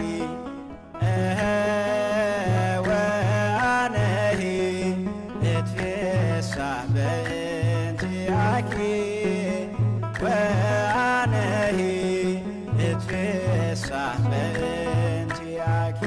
እኸ ወአነሂ እትፌሳህ በእንቲአኪ ወአነሂ እትፌሳህ በእንቲአኪ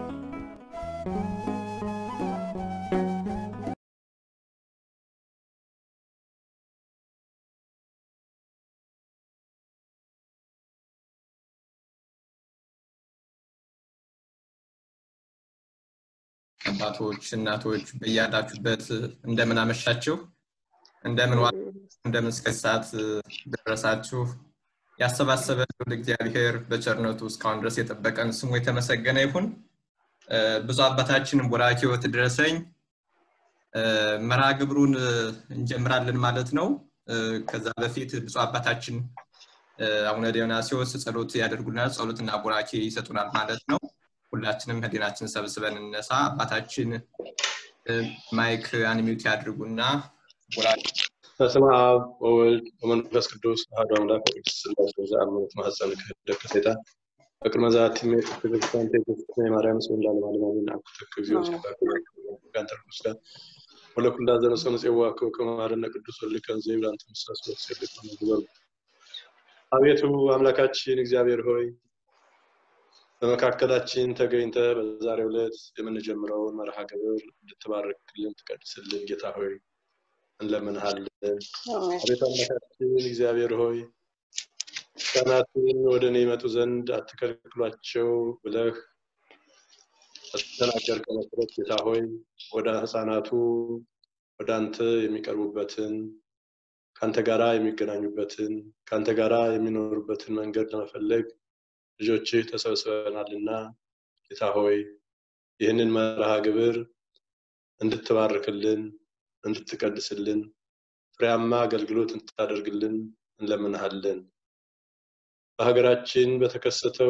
አባቶች፣ እናቶች በያላችሁበት እንደምን አመሻችሁ፣ እንደምን ዋ እንደምን እስከ ሰዓት ደረሳችሁ። ያሰባሰበን ልዑል እግዚአብሔር በቸርነቱ እስካሁን ድረስ የጠበቀን ስሙ የተመሰገነ ይሁን። እ፣ ብዙ አባታችን ቡራኬዎት ድረሰኝ እ፣ መርሃ ግብሩን እ፣ እንጀምራለን ማለት ነው። እ፣ ከዛ በፊት ብፁዕ አባታችን እ፣ አቡነ ዲዮናስዮስ ጸሎት ያደርጉልናል፣ ጸሎትና ቡራኬ ይሰጡናል ማለት ነው። ሁላችንም ህሊናችን ሰብስበን እነሳ። አባታችን እ፣ ማይክ አንሚዩት ያድርጉና ቡራኬ በስመ አብ ወወልድ ወመንፈስ ቅዱስ አሐዱ አምላክ በቅድስት ሥላሴ ዘአምኖት ማኅፀን ክህደት ከሴጣን በቅድመ ዛቲ ሜት ቤተክርስቲያን ቴክስት የማርያም ስም እንዳለ ማለማዊን አኩተክ ጊዜው ሲባክ ጋንተ ቅዱስ ጋር ወለኩላ ዘረሰኑ ጽዋ ከማረነ ቅዱስ ወልከን ዘይብላንተ ምሳስ ወሰልክ ነው አቤቱ አምላካችን እግዚአብሔር ሆይ በመካከላችን ተገኝተ በዛሬው ዕለት የምንጀምረውን መርሃ ግብር እንድትባርክልን ትቀድስልን ጌታ ሆይ እንለምንሃለን። አቤቱ አምላካችን እግዚአብሔር ሆይ ሕፃናትን ወደ እኔ ይመጡ ዘንድ አትከልክሏቸው ብለህ በተናገርከው መሰረት ጌታ ሆይ ወደ ሕፃናቱ ወደ አንተ የሚቀርቡበትን ከአንተ ጋራ የሚገናኙበትን ከአንተ ጋራ የሚኖሩበትን መንገድ ለመፈለግ ልጆችህ ተሰብስበናልና ጌታ ሆይ ይህንን መርሃ ግብር እንድትባርክልን እንድትቀድስልን ፍሬያማ አገልግሎት እንድታደርግልን እንለምንሃለን። በሀገራችን በተከሰተው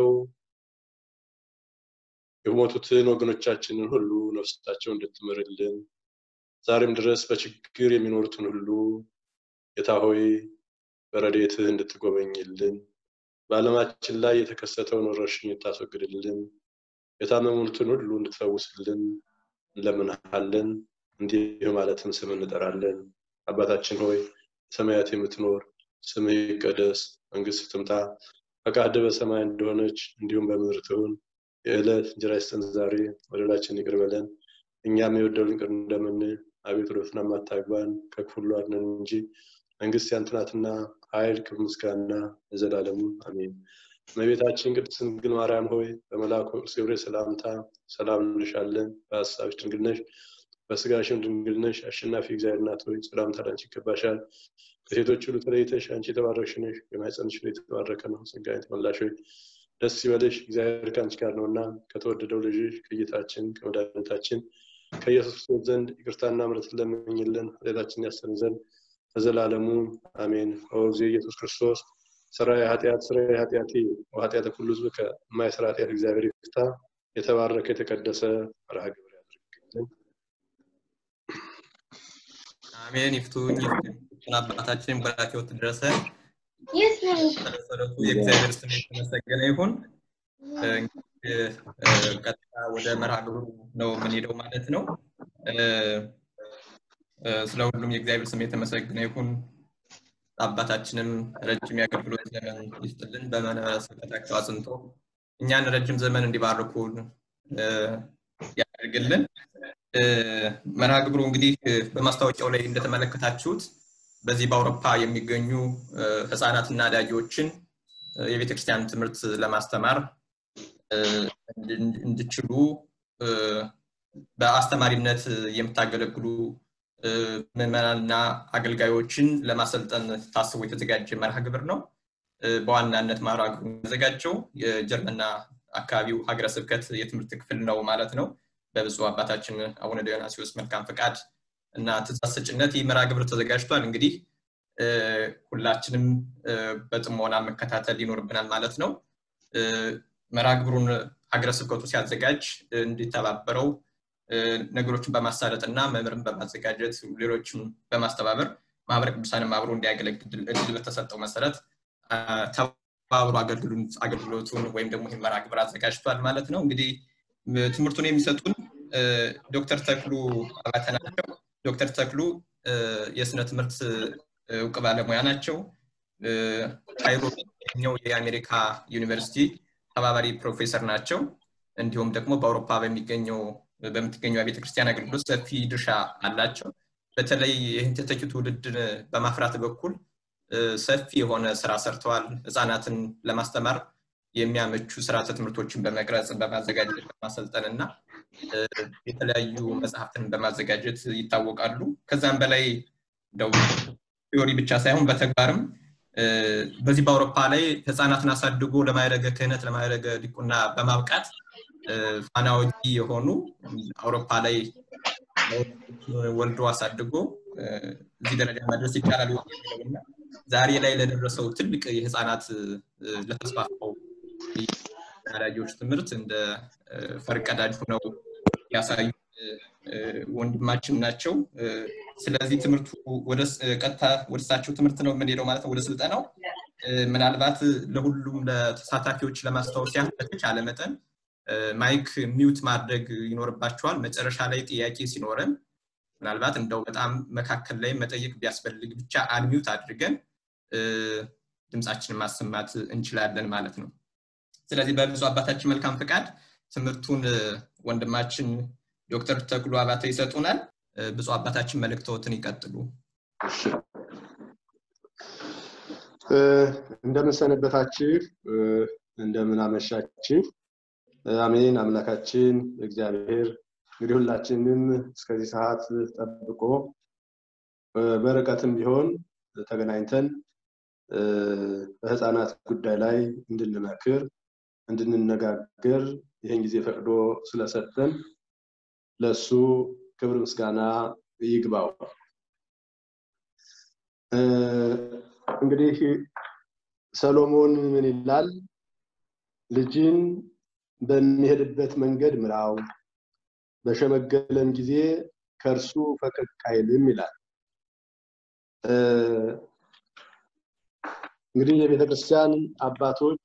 የሞቱትን ወገኖቻችንን ሁሉ ነፍሳቸው እንድትምርልን ዛሬም ድረስ በችግር የሚኖሩትን ሁሉ ጌታ ሆይ በረድኤትህ እንድትጎበኝልን በዓለማችን ላይ የተከሰተውን ወረርሽኝ እንድታስወግድልን የታመሙትን ሁሉ እንድትፈውስልን እንለምንሃለን። እንዲህ ማለትም ስም እንጠራለን። አባታችን ሆይ በሰማያት የምትኖር ስምህ ይቀደስ፣ መንግስት ትምጣ፣ ፈቃድህ በሰማይ እንደሆነች እንዲሁም በምድር ትሁን። የዕለት እንጀራችንን ስጠን ዛሬ፣ በደላችንን ይቅር በለን እኛም የበደሉንን ይቅር እንደምንል፣ አቤቱ ወደ ፈተና አታግባን ከክፉ ሁሉ አድነን እንጂ መንግስት ያንተ ናትና ኃይል፣ ክብር፣ ምስጋና ለዘላለሙ አሜን። እመቤታችን ቅድስት ድንግል ማርያም ሆይ በመልአኩ ቅዱስ ገብርኤል ሰላምታ ሰላም እንልሻለን። በሀሳብሽ ድንግል ነሽ በስጋሽም ድንግል ነሽ። አሸናፊ እግዚአብሔር እናት ሆይ ሰላምታ ላንቺ ይገባሻል። ከሴቶች ሁሉ ተለይተሽ አንቺ የተባረክሽ ነሽ፣ የማኅፀንሽ ፍሬ የተባረከ ነው። ጸጋን የተመላሽ ሆይ ደስ ይበልሽ፣ እግዚአብሔር ከአንቺ ጋር ነውና ከተወደደው ልጅሽ ከጌታችን ከመድኃኒታችን ከኢየሱስ ክርስቶስ ዘንድ ይቅርታና ምሕረትን ለምኝልን ኃጢአታችንን ያስተሰርይ ዘንድ ለዘላለሙ አሜን። ኦዚ ኢየሱስ ክርስቶስ ሥራዬ ኃጢአት ሥራዬ ኃጢአቴ ወኃጢአተ ኩሉ ሕዝብ ከማይሰራ ኃጢአት እግዚአብሔር ይፍታ። የተባረከ የተቀደሰ መርሃ ግብር ያድርግልን። አሜን። ይፍቱኝ ይፍቱኝ። አባታችን ቡራኬዎት ድረሰ መሰረቱ የእግዚአብሔር ስም የተመሰገነ ይሁን። እንግዲህ ቀጥታ ወደ መርሃ ግብሩ ነው የምንሄደው ማለት ነው። ስለ ሁሉም የእግዚአብሔር ስም የተመሰገነ ይሁን። አባታችንም ረጅም የአገልግሎት ዘመን ይስጥልን፣ በመንበረ ስብከታቸው አጽንቶ እኛን ረጅም ዘመን እንዲባርኩ ያደርግልን። መርሃ ግብሩ እንግዲህ በማስታወቂያው ላይ እንደተመለከታችሁት በዚህ በአውሮፓ የሚገኙ ህፃናትና አዳጊዎችን የቤተክርስቲያን ትምህርት ለማስተማር እንዲችሉ በአስተማሪነት የምታገለግሉ ምዕመናንና አገልጋዮችን ለማሰልጠን ታስቦ የተዘጋጀ መርሃ ግብር ነው። በዋናነት መርሃ ግብሩ ያዘጋጀው የጀርመንና አካባቢው ሀገረ ስብከት የትምህርት ክፍል ነው ማለት ነው። በብፁዕ አባታችን አቡነ ዲዮናስዮስ መልካም ፈቃድ እና ትእዛዝ ሰጭነት ይህ መርሃ ግብር ተዘጋጅቷል። እንግዲህ ሁላችንም በጥሞና መከታተል ይኖርብናል ማለት ነው። መርሃ ግብሩን ሀገረ ስብከቱ ሲያዘጋጅ እንዲተባበረው ነገሮችን በማሳለጥ እና መምህርን በማዘጋጀት ሌሎችም በማስተባበር ማህበረ ቅዱሳንም አብሮ እንዲያገለግል እድል በተሰጠው መሰረት በአብሮ አገልግሎቱን ወይም ደግሞ ይህን መርሃ ግብር አዘጋጅቷል ማለት ነው። እንግዲህ ትምህርቱን የሚሰጡን ዶክተር ተክሉ አባተ ናቸው። ዶክተር ተክሉ የስነ ትምህርት እውቅ ባለሙያ ናቸው። ካይሮ በሚገኘው የአሜሪካ ዩኒቨርሲቲ ተባባሪ ፕሮፌሰር ናቸው። እንዲሁም ደግሞ በአውሮፓ በሚገኘው በምትገኘው የቤተ ክርስቲያን አገልግሎት ሰፊ ድርሻ አላቸው። በተለይ ይህን ተተኪ ትውልድ በማፍራት በኩል ሰፊ የሆነ ስራ ሰርተዋል። ህፃናትን ለማስተማር የሚያመቹ ስርዓተ ትምህርቶችን በመቅረጽ በማዘጋጀት በማሰልጠን እና የተለያዩ መጽሐፍትን በማዘጋጀት ይታወቃሉ። ከዛም በላይ እንደው ቲዮሪ ብቻ ሳይሆን በተግባርም በዚህ በአውሮፓ ላይ ህፃናትን አሳድጎ ለማይረገ ክህነት ለማይረገ ዲቁና በማብቃት ፋና ወጊ የሆኑ አውሮፓ ላይ ወልዶ አሳድጎ እዚህ ደረጃ መድረስ ይቻላል የሚለውና ዛሬ ላይ ለደረሰው ትልቅ የህፃናት ለተስፋፋው አዳጊዎች ትምህርት እንደ ፈርቀዳጅ ሆነው ያሳዩ ወንድማችን ናቸው። ስለዚህ ትምህርቱ ቀጥታ ወደ እሳቸው ትምህርት ነው የምንሄደው ማለት ነው፣ ወደ ስልጠናው። ምናልባት ለሁሉም ለተሳታፊዎች ለማስታወስ ያህል በተቻለ መጠን ማይክ ሚውት ማድረግ ይኖርባቸዋል። መጨረሻ ላይ ጥያቄ ሲኖረን ምናልባት እንደው በጣም መካከል ላይ መጠየቅ ቢያስፈልግ ብቻ አንሚውት አድርገን ድምፃችንን ማሰማት እንችላለን ማለት ነው። ስለዚህ በብዙ አባታችን መልካም ፍቃድ ትምህርቱን ወንድማችን ዶክተር ተክሉ አባተ ይሰጡናል። ብፁ አባታችን መልእክተዎትን ይቀጥሉ። እንደምን ሰነበታችሁ፣ እንደምን አመሻችሁ። አሜን። አምላካችን እግዚአብሔር እንግዲህ ሁላችንም እስከዚህ ሰዓት ጠብቆ በርቀትም ቢሆን ተገናኝተን በህፃናት ጉዳይ ላይ እንድንመክር እንድንነጋገር ይህን ጊዜ ፈቅዶ ስለሰጠን ለሱ ክብር ምስጋና ይግባው። እንግዲህ ሰሎሞን ምን ይላል? ልጅን በሚሄድበት መንገድ ምራው፣ በሸመገለም ጊዜ ከእርሱ ፈቀቅ አይልም ይላል። እንግዲህ የቤተ ክርስቲያን አባቶች፣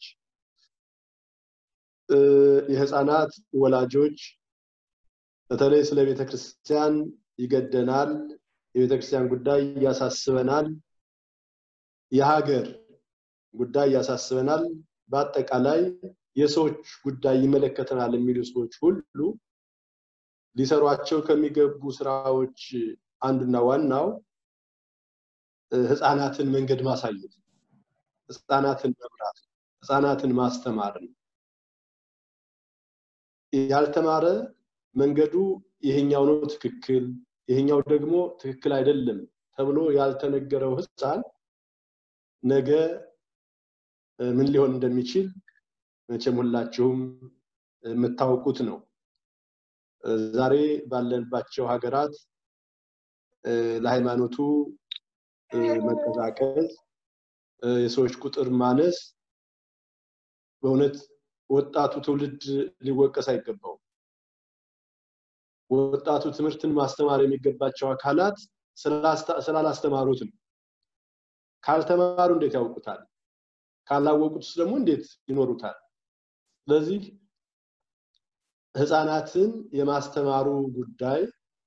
የህፃናት ወላጆች በተለይ ስለ ቤተ ክርስቲያን ይገደናል፣ የቤተ ክርስቲያን ጉዳይ ያሳስበናል፣ የሀገር ጉዳይ ያሳስበናል፣ በአጠቃላይ የሰዎች ጉዳይ ይመለከተናል የሚሉ ሰዎች ሁሉ ሊሰሯቸው ከሚገቡ ስራዎች አንዱና ዋናው ህፃናትን መንገድ ማሳየት፣ ህፃናትን መምራት፣ ህፃናትን ማስተማር ነው። ያልተማረ መንገዱ ይሄኛው ነው ትክክል፣ ይሄኛው ደግሞ ትክክል አይደለም ተብሎ ያልተነገረው ህፃን ነገ ምን ሊሆን እንደሚችል መቼም ሁላችሁም የምታውቁት ነው። ዛሬ ባለንባቸው ሀገራት ለሃይማኖቱ መቀዛቀዝ፣ የሰዎች ቁጥር ማነስ በእውነት ወጣቱ ትውልድ ሊወቀስ አይገባውም። ወጣቱ ትምህርትን ማስተማር የሚገባቸው አካላት ስላላስተማሩት ነው። ካልተማሩ እንዴት ያውቁታል? ካላወቁትስ ደግሞ እንዴት ይኖሩታል? ስለዚህ ህፃናትን የማስተማሩ ጉዳይ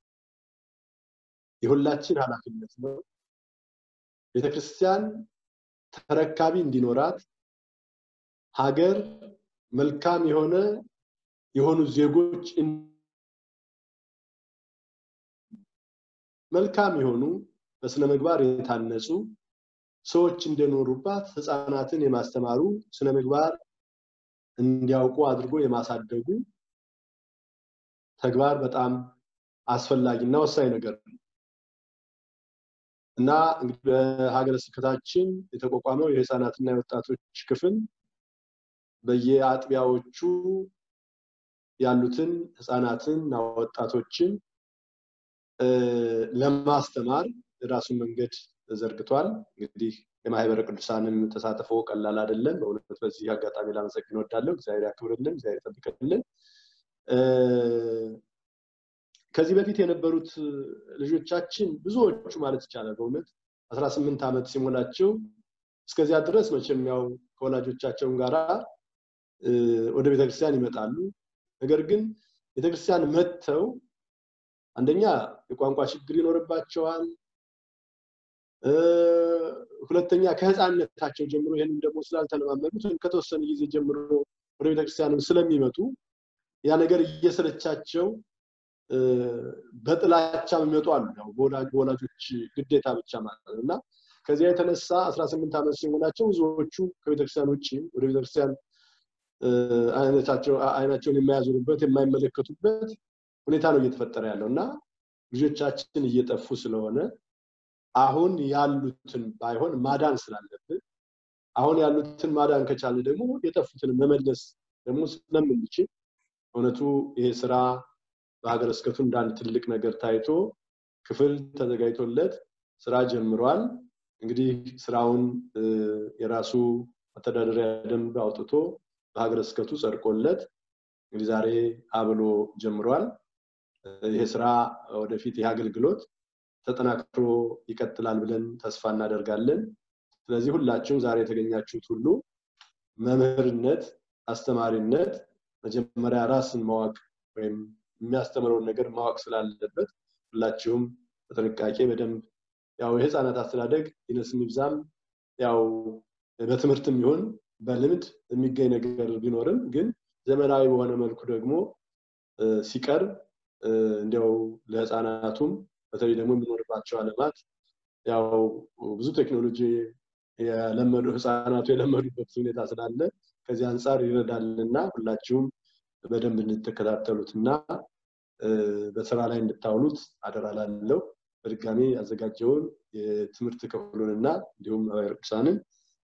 የሁላችን ኃላፊነት ነው። ቤተክርስቲያን ተረካቢ እንዲኖራት ሀገር መልካም የሆነ የሆኑ ዜጎች መልካም የሆኑ በስነ ምግባር የታነጹ ሰዎች እንደኖሩባት ህፃናትን የማስተማሩ ስነ ምግባር እንዲያውቁ አድርጎ የማሳደጉ ተግባር በጣም አስፈላጊና ወሳኝ ነገር ነው እና እንግዲህ በሀገረ ስብከታችን የተቋቋመው የህፃናትና የወጣቶች ክፍል በየአጥቢያዎቹ ያሉትን ህፃናትን እና ወጣቶችን ለማስተማር የራሱን መንገድ ዘርግቷል። እንግዲህ የማህበረ ቅዱሳንም ተሳትፎ ቀላል አይደለም። በእውነት በዚህ አጋጣሚ ላመሰግን እወዳለሁ። እግዚአብሔር ያክብርልን፣ እግዚአብሔር ይጠብቅልን። ከዚህ በፊት የነበሩት ልጆቻችን ብዙዎቹ ማለት ይቻላል በእውነት አስራ ስምንት ዓመት ሲሞላቸው እስከዚያ ድረስ መቼም ያው ከወላጆቻቸውም ጋራ ወደ ቤተክርስቲያን ይመጣሉ። ነገር ግን ቤተክርስቲያን መጥተው አንደኛ የቋንቋ ችግር ይኖርባቸዋል። ሁለተኛ ከህፃንነታቸው ጀምሮ ይህንን ደግሞ ስላልተለማመዱት ወይም ከተወሰነ ጊዜ ጀምሮ ወደ ቤተክርስቲያንም ስለሚመጡ ያ ነገር እየሰለቻቸው በጥላቻ የሚመጡ አሉ። ያው በወላጆች ግዴታ ብቻ ማለት ነው እና ከዚያ የተነሳ 18 ዓመት ሲሆናቸው ብዙዎቹ ከቤተክርስቲያን ውጭ ወደ ቤተክርስቲያን አይናቸውን የማያዞሩበት የማይመለከቱበት ሁኔታ ነው እየተፈጠረ ያለው እና ልጆቻችን እየጠፉ ስለሆነ አሁን ያሉትን ባይሆን ማዳን ስላለብን አሁን ያሉትን ማዳን ከቻለ ደግሞ የጠፉትን መመለስ ደግሞ ስለምንችል እውነቱ ይሄ ስራ በሀገረ ስብከቱ እንዳንድ ትልቅ ነገር ታይቶ ክፍል ተዘጋጅቶለት ስራ ጀምሯል። እንግዲህ ስራውን የራሱ መተዳደሪያ ደንብ አውጥቶ በሀገረ ስብከቱ ጸድቆለት እንግዲህ ዛሬ አብሎ ጀምሯል። ይሄ ስራ ወደፊት ይህ አገልግሎት ተጠናክሮ ይቀጥላል ብለን ተስፋ እናደርጋለን። ስለዚህ ሁላችሁም ዛሬ የተገኛችሁት ሁሉ መምህርነት፣ አስተማሪነት መጀመሪያ ራስን ማወቅ ወይም የሚያስተምረውን ነገር ማወቅ ስላለበት ሁላችሁም በጥንቃቄ በደንብ ያው የህፃናት አስተዳደግ ይነስም ይብዛም ያው በትምህርትም ይሁን በልምድ የሚገኝ ነገር ቢኖርም ግን ዘመናዊ በሆነ መልኩ ደግሞ ሲቀርብ እንዲያው ለህፃናቱም በተለይ ደግሞ የሚኖርባቸው አለማት ያው ብዙ ቴክኖሎጂ የለመዱ ህፃናቱ የለመዱበት ሁኔታ ስላለ ከዚህ አንጻር ይረዳልና ሁላችሁም በደንብ እንድትከታተሉት እና በስራ ላይ እንድታውሉት አደራ ላለው በድጋሚ ያዘጋጀውን የትምህርት ክፍሉንና እንዲሁም ቅዱሳንን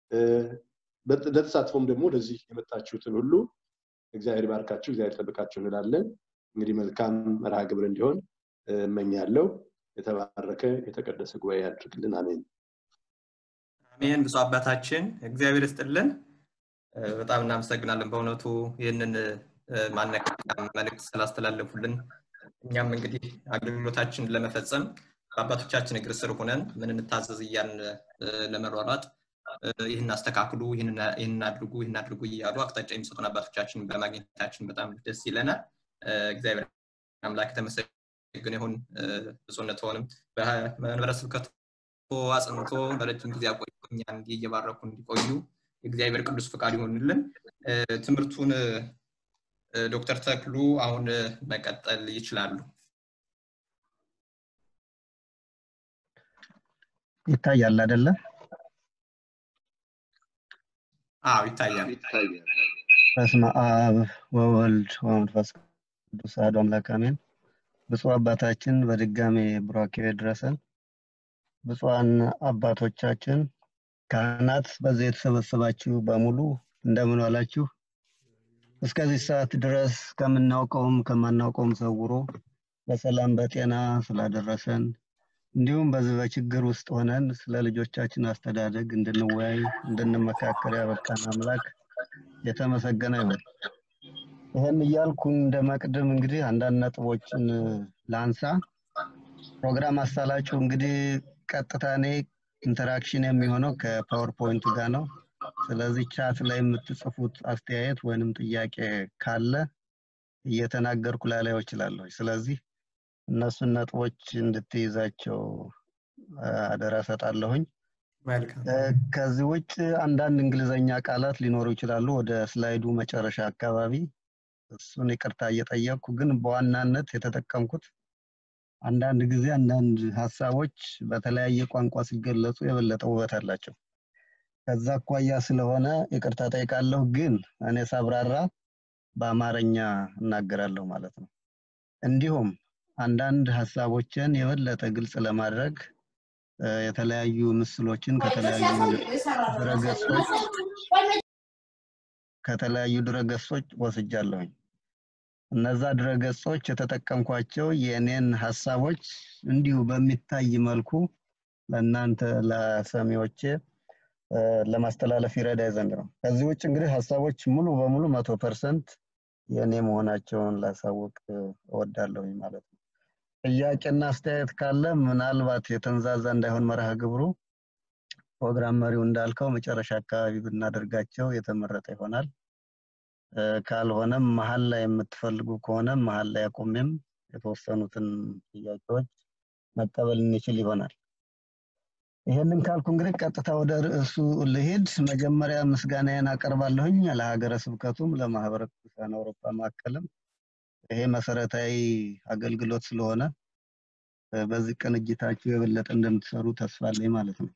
ለተሳትፎም ደግሞ ወደዚህ የመጣችሁትን ሁሉ እግዚአብሔር ባርካችሁ እግዚአብሔር ጠብቃችሁ እንላለን። እንግዲህ መልካም መርሃ ግብር እንዲሆን እመኛለሁ። የተባረከ የተቀደሰ ጉባኤ ያድርግልን። አሜን። አሜን። ብፁዕ አባታችን እግዚአብሔር ይስጥልን። በጣም እናመሰግናለን። በእውነቱ ይህንን ማነቃቂያ መልእክት ስላስተላለፉልን እኛም እንግዲህ አገልግሎታችንን ለመፈጸም በአባቶቻችን እግር ስር ሆነን ምን እንታዘዝ እያልን ለመሯሯጥ ይህን አስተካክሉ፣ ይህን አድርጉ፣ ይህን አድርጉ እያሉ አቅጣጫ የሚሰጡን አባቶቻችን በማግኘታችን በጣም ደስ ይለናል። እግዚአብሔር አምላክ የተመሰገነ ይሁን። ብፁዕነትዎንም በመንበረ ስብከቱ አጽንቶ ለረጅም ጊዜ አቆዩ፣ እኛን እንዲህ እየባረኩ እንዲቆዩ የእግዚአብሔር ቅዱስ ፈቃድ ይሆንልን። ትምህርቱን ዶክተር ተክሉ አሁን መቀጠል ይችላሉ። ይታያል አይደለ? አዎ ይታያል። በስመ አብ ወወልድ ወመንፈስ ቅዱስ አሐዱ አምላክ አሜን። ብፁዕ አባታችን በድጋሜ ቡራኬው ይድረሰን። ብፁዓን አባቶቻችን፣ ካህናት፣ በዚህ የተሰበሰባችሁ በሙሉ እንደምን ዋላችሁ? እስከዚህ ሰዓት ድረስ ከምናውቀውም ከማናውቀውም ሰውሮ በሰላም በጤና ስላደረሰን እንዲሁም በዚህ በችግር ውስጥ ሆነን ስለ ልጆቻችን አስተዳደግ እንድንወያይ እንድንመካከር ያበቃን አምላክ የተመሰገነ ይሁን። ይህን እያልኩ እንደ መቅድም እንግዲህ አንዳንድ ነጥቦችን ላንሳ። ፕሮግራም አሳላጩ እንግዲህ ቀጥታ እኔ ኢንተራክሽን የሚሆነው ከፓወርፖይንቱ ጋር ነው። ስለዚህ ቻት ላይ የምትጽፉት አስተያየት ወይንም ጥያቄ ካለ እየተናገርኩ ላላየው እችላለሁ። ስለዚህ እነሱን ነጥቦች እንድትይዛቸው አደራ ሰጣለሁኝ። ከዚህ ውጭ አንዳንድ እንግሊዘኛ ቃላት ሊኖሩ ይችላሉ ወደ ስላይዱ መጨረሻ አካባቢ እሱን ይቅርታ እየጠየቅኩ ግን በዋናነት የተጠቀምኩት አንዳንድ ጊዜ አንዳንድ ሀሳቦች በተለያየ ቋንቋ ሲገለጹ የበለጠ ውበት አላቸው። ከዛ አኳያ ስለሆነ ይቅርታ ጠይቃለሁ። ግን እኔ ሳብራራ በአማርኛ እናገራለሁ ማለት ነው። እንዲሁም አንዳንድ ሀሳቦችን የበለጠ ግልጽ ለማድረግ የተለያዩ ምስሎችን ከተለያዩ ድረገጾች ከተለያዩ ድረገጾች ወስጃለሁኝ። እነዛ ድረገጾች የተጠቀምኳቸው የእኔን ሀሳቦች እንዲሁ በሚታይ መልኩ ለእናንተ ለሰሚዎቼ ለማስተላለፍ ይረዳ ዘንድ ነው። ከዚህ ውጭ እንግዲህ ሀሳቦች ሙሉ በሙሉ መቶ ፐርሰንት የእኔ መሆናቸውን ላሳውቅ እወዳለሁኝ ማለት ነው። ጥያቄና አስተያየት ካለ ምናልባት የተንዛዛ እንዳይሆን መርሃ ግብሩ ፕሮግራም መሪው እንዳልከው መጨረሻ አካባቢ ብናደርጋቸው የተመረጠ ይሆናል። ካልሆነም መሀል ላይ የምትፈልጉ ከሆነ መሀል ላይ አቁሜም የተወሰኑትን ጥያቄዎች መቀበል እንችል ይሆናል። ይህንን ካልኩ እንግዲህ ቀጥታ ወደ ርዕሱ ልሄድ። መጀመሪያ ምስጋናዬን አቀርባለሁኝ ለሀገረ ስብከቱም ለማህበረ ቅዱሳን አውሮፓ ማዕከልም ይሄ መሰረታዊ አገልግሎት ስለሆነ በዚህ ቅንጅታችሁ የበለጠ እንደምትሰሩ ተስፋ አለኝ ማለት ነው።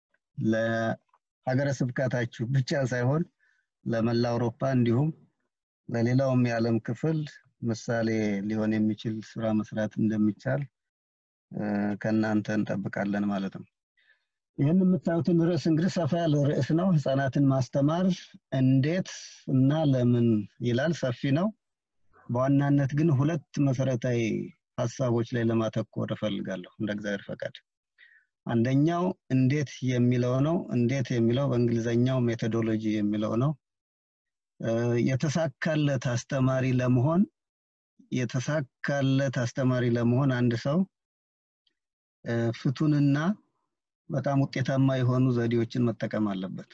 ለሀገረ ስብከታችሁ ብቻ ሳይሆን ለመላ አውሮፓ እንዲሁም ለሌላውም የዓለም ክፍል ምሳሌ ሊሆን የሚችል ስራ መስራት እንደሚቻል ከእናንተ እንጠብቃለን ማለት ነው። ይህን የምታዩትን ርዕስ እንግዲህ ሰፋ ያለ ርዕስ ነው። ህፃናትን ማስተማር እንዴት እና ለምን ይላል። ሰፊ ነው። በዋናነት ግን ሁለት መሰረታዊ ሀሳቦች ላይ ለማተኮር እፈልጋለሁ እንደ እግዚአብሔር ፈቃድ። አንደኛው እንዴት የሚለው ነው። እንዴት የሚለው በእንግሊዘኛው ሜቶዶሎጂ የሚለው ነው። የተሳካለት አስተማሪ ለመሆን የተሳካለት አስተማሪ ለመሆን አንድ ሰው ፍቱንና በጣም ውጤታማ የሆኑ ዘዴዎችን መጠቀም አለበት።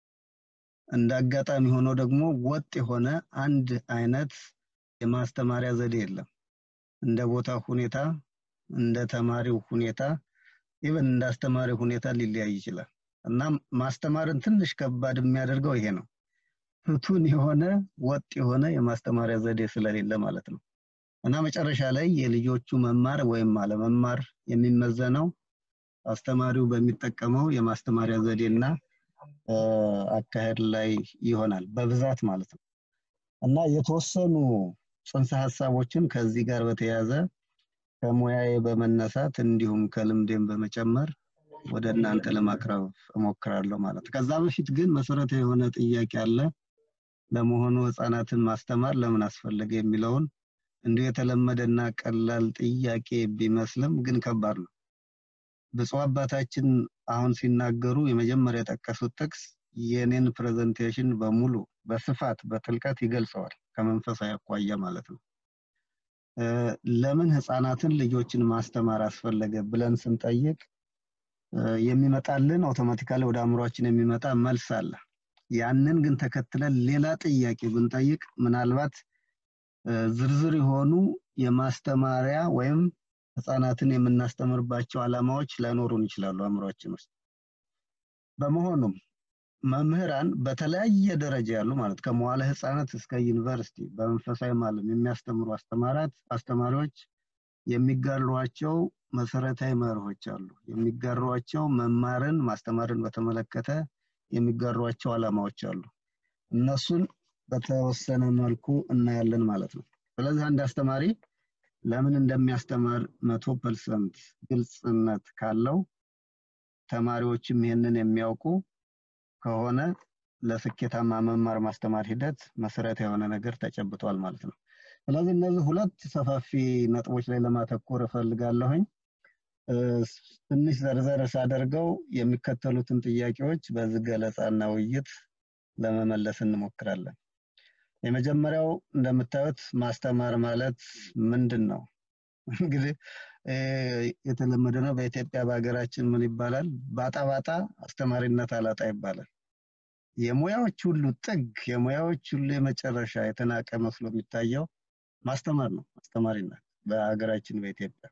እንደ አጋጣሚ ሆኖ ደግሞ ወጥ የሆነ አንድ አይነት የማስተማሪያ ዘዴ የለም። እንደ ቦታ ሁኔታ፣ እንደ ተማሪው ሁኔታ፣ ኢቨን እንደ አስተማሪው ሁኔታ ሊለያይ ይችላል እና ማስተማርን ትንሽ ከባድ የሚያደርገው ይሄ ነው። ፍቱን የሆነ ወጥ የሆነ የማስተማሪያ ዘዴ ስለሌለ ማለት ነው እና መጨረሻ ላይ የልጆቹ መማር ወይም አለመማር የሚመዘነው አስተማሪው በሚጠቀመው የማስተማሪያ ዘዴና አካሄድ ላይ ይሆናል በብዛት ማለት ነው እና የተወሰኑ ጽንሰ ሀሳቦችን ከዚህ ጋር በተያያዘ ከሙያዬ በመነሳት እንዲሁም ከልምዴም በመጨመር ወደ እናንተ ለማቅረብ እሞክራለሁ ማለት ከዛ በፊት ግን መሰረታዊ የሆነ ጥያቄ አለ ለመሆኑ ህፃናትን ማስተማር ለምን አስፈለገ የሚለውን እንዲሁ የተለመደና ቀላል ጥያቄ ቢመስልም ግን ከባድ ነው ብፁዕ አባታችን አሁን ሲናገሩ የመጀመሪያ የጠቀሱት ጥቅስ የኔን ፕሬዘንቴሽን በሙሉ በስፋት በጥልቀት ይገልጸዋል ከመንፈሳዊ አኳያ ማለት ነው ለምን ህፃናትን ልጆችን ማስተማር አስፈለገ ብለን ስንጠይቅ የሚመጣልን አውቶማቲካሊ ወደ አእምሯችን የሚመጣ መልስ አለ ያንን ግን ተከትለን ሌላ ጥያቄ ብንጠይቅ ምናልባት ዝርዝር የሆኑ የማስተማሪያ ወይም ህፃናትን የምናስተምርባቸው አላማዎች ላይኖሩን ይችላሉ አእምሯችን ውስጥ በመሆኑም መምህራን በተለያየ ደረጃ ያሉ ማለት ከመዋለ ህፃናት እስከ ዩኒቨርሲቲ በመንፈሳዊ ዓለም የሚያስተምሩ አስተማራት አስተማሪዎች የሚጋሯቸው መሰረታዊ መርሆች አሉ የሚጋሯቸው መማርን ማስተማርን በተመለከተ የሚጋሯቸው አላማዎች አሉ እነሱን በተወሰነ መልኩ እናያለን ማለት ነው ስለዚህ አንድ አስተማሪ ለምን እንደሚያስተማር መቶ ፐርሰንት ግልጽነት ካለው ተማሪዎችም ይህንን የሚያውቁ ከሆነ ለስኬታማ መማር ማስተማር ሂደት መሰረት የሆነ ነገር ተጨብጧል ማለት ነው ስለዚህ እነዚህ ሁለት ሰፋፊ ነጥቦች ላይ ለማተኮር እፈልጋለሁኝ ትንሽ ዘርዘር ሳደርገው የሚከተሉትን ጥያቄዎች በዚህ ገለጻና ውይይት ለመመለስ እንሞክራለን የመጀመሪያው እንደምታዩት ማስተማር ማለት ምንድን ነው እንግዲህ የተለመደ ነው በኢትዮጵያ በሀገራችን ምን ይባላል ባጣ ባጣ አስተማሪነት አላጣ ይባላል የሙያዎች ሁሉ ጥግ የሙያዎች ሁሉ የመጨረሻ የተናቀ መስሎ የሚታየው ማስተማር ነው አስተማሪነት በሀገራችን በኢትዮጵያ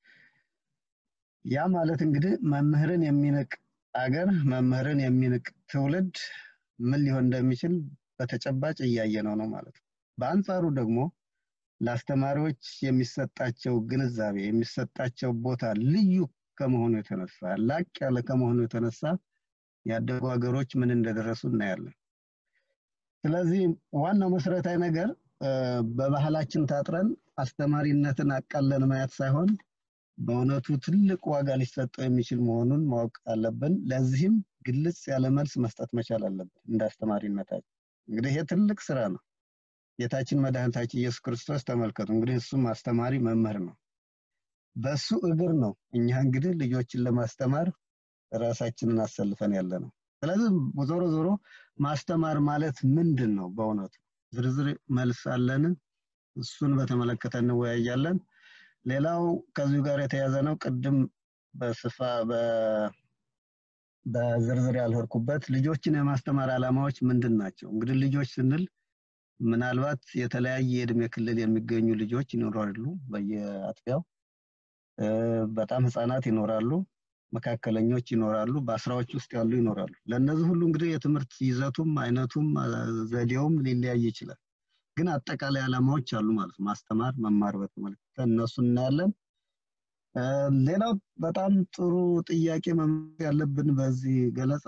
ያ ማለት እንግዲህ መምህርን የሚንቅ አገር መምህርን የሚንቅ ትውልድ ምን ሊሆን እንደሚችል በተጨባጭ እያየ ነው ነው ማለት ነው በአንጻሩ ደግሞ ለአስተማሪዎች የሚሰጣቸው ግንዛቤ የሚሰጣቸው ቦታ ልዩ ከመሆኑ የተነሳ ላቅ ያለ ከመሆኑ የተነሳ ያደጉ ሀገሮች ምን እንደደረሱ እናያለን ስለዚህ ዋናው መሰረታዊ ነገር በባህላችን ታጥረን አስተማሪነትን አቃለን ማየት ሳይሆን በእውነቱ ትልቅ ዋጋ ሊሰጠው የሚችል መሆኑን ማወቅ አለብን ለዚህም ግልጽ ያለ መልስ መስጠት መቻል አለብን እንደ አስተማሪነታችን እንግዲህ ይሄ ትልቅ ስራ ነው ጌታችን መድኃኒታችን ኢየሱስ ክርስቶስ ተመልከቱ እንግዲህ እሱም አስተማሪ መምህር ነው በሱ እግር ነው እኛ እንግዲህ ልጆችን ለማስተማር ራሳችንን አሰልፈን ያለ ነው ስለዚህ ዞሮ ዞሮ ማስተማር ማለት ምንድን ነው በእውነቱ ዝርዝር መልስ አለን እሱን በተመለከተ እንወያያለን ሌላው ከዚሁ ጋር የተያዘ ነው ቅድም በስፋ በዝርዝር ያልሄድኩበት ልጆችን የማስተማር ዓላማዎች ምንድን ናቸው? እንግዲህ ልጆች ስንል ምናልባት የተለያየ የእድሜ ክልል የሚገኙ ልጆች ይኖራሉ በየአጥቢያው እ፣ በጣም ህፃናት ይኖራሉ፣ መካከለኞች ይኖራሉ፣ በአስራዎች ውስጥ ያሉ ይኖራሉ። ለእነዚህ ሁሉ እንግዲህ የትምህርት ይዘቱም አይነቱም አ፣ ዘዴውም ሊለያይ ይችላል። ግን አጠቃላይ ዓላማዎች አሉ ማለት ነው። ማስተማር፣ መማር በተመለከተ እነሱ እናያለን። እ፣ ሌላው በጣም ጥሩ ጥያቄ መመለስ ያለብን በዚህ ገለጻ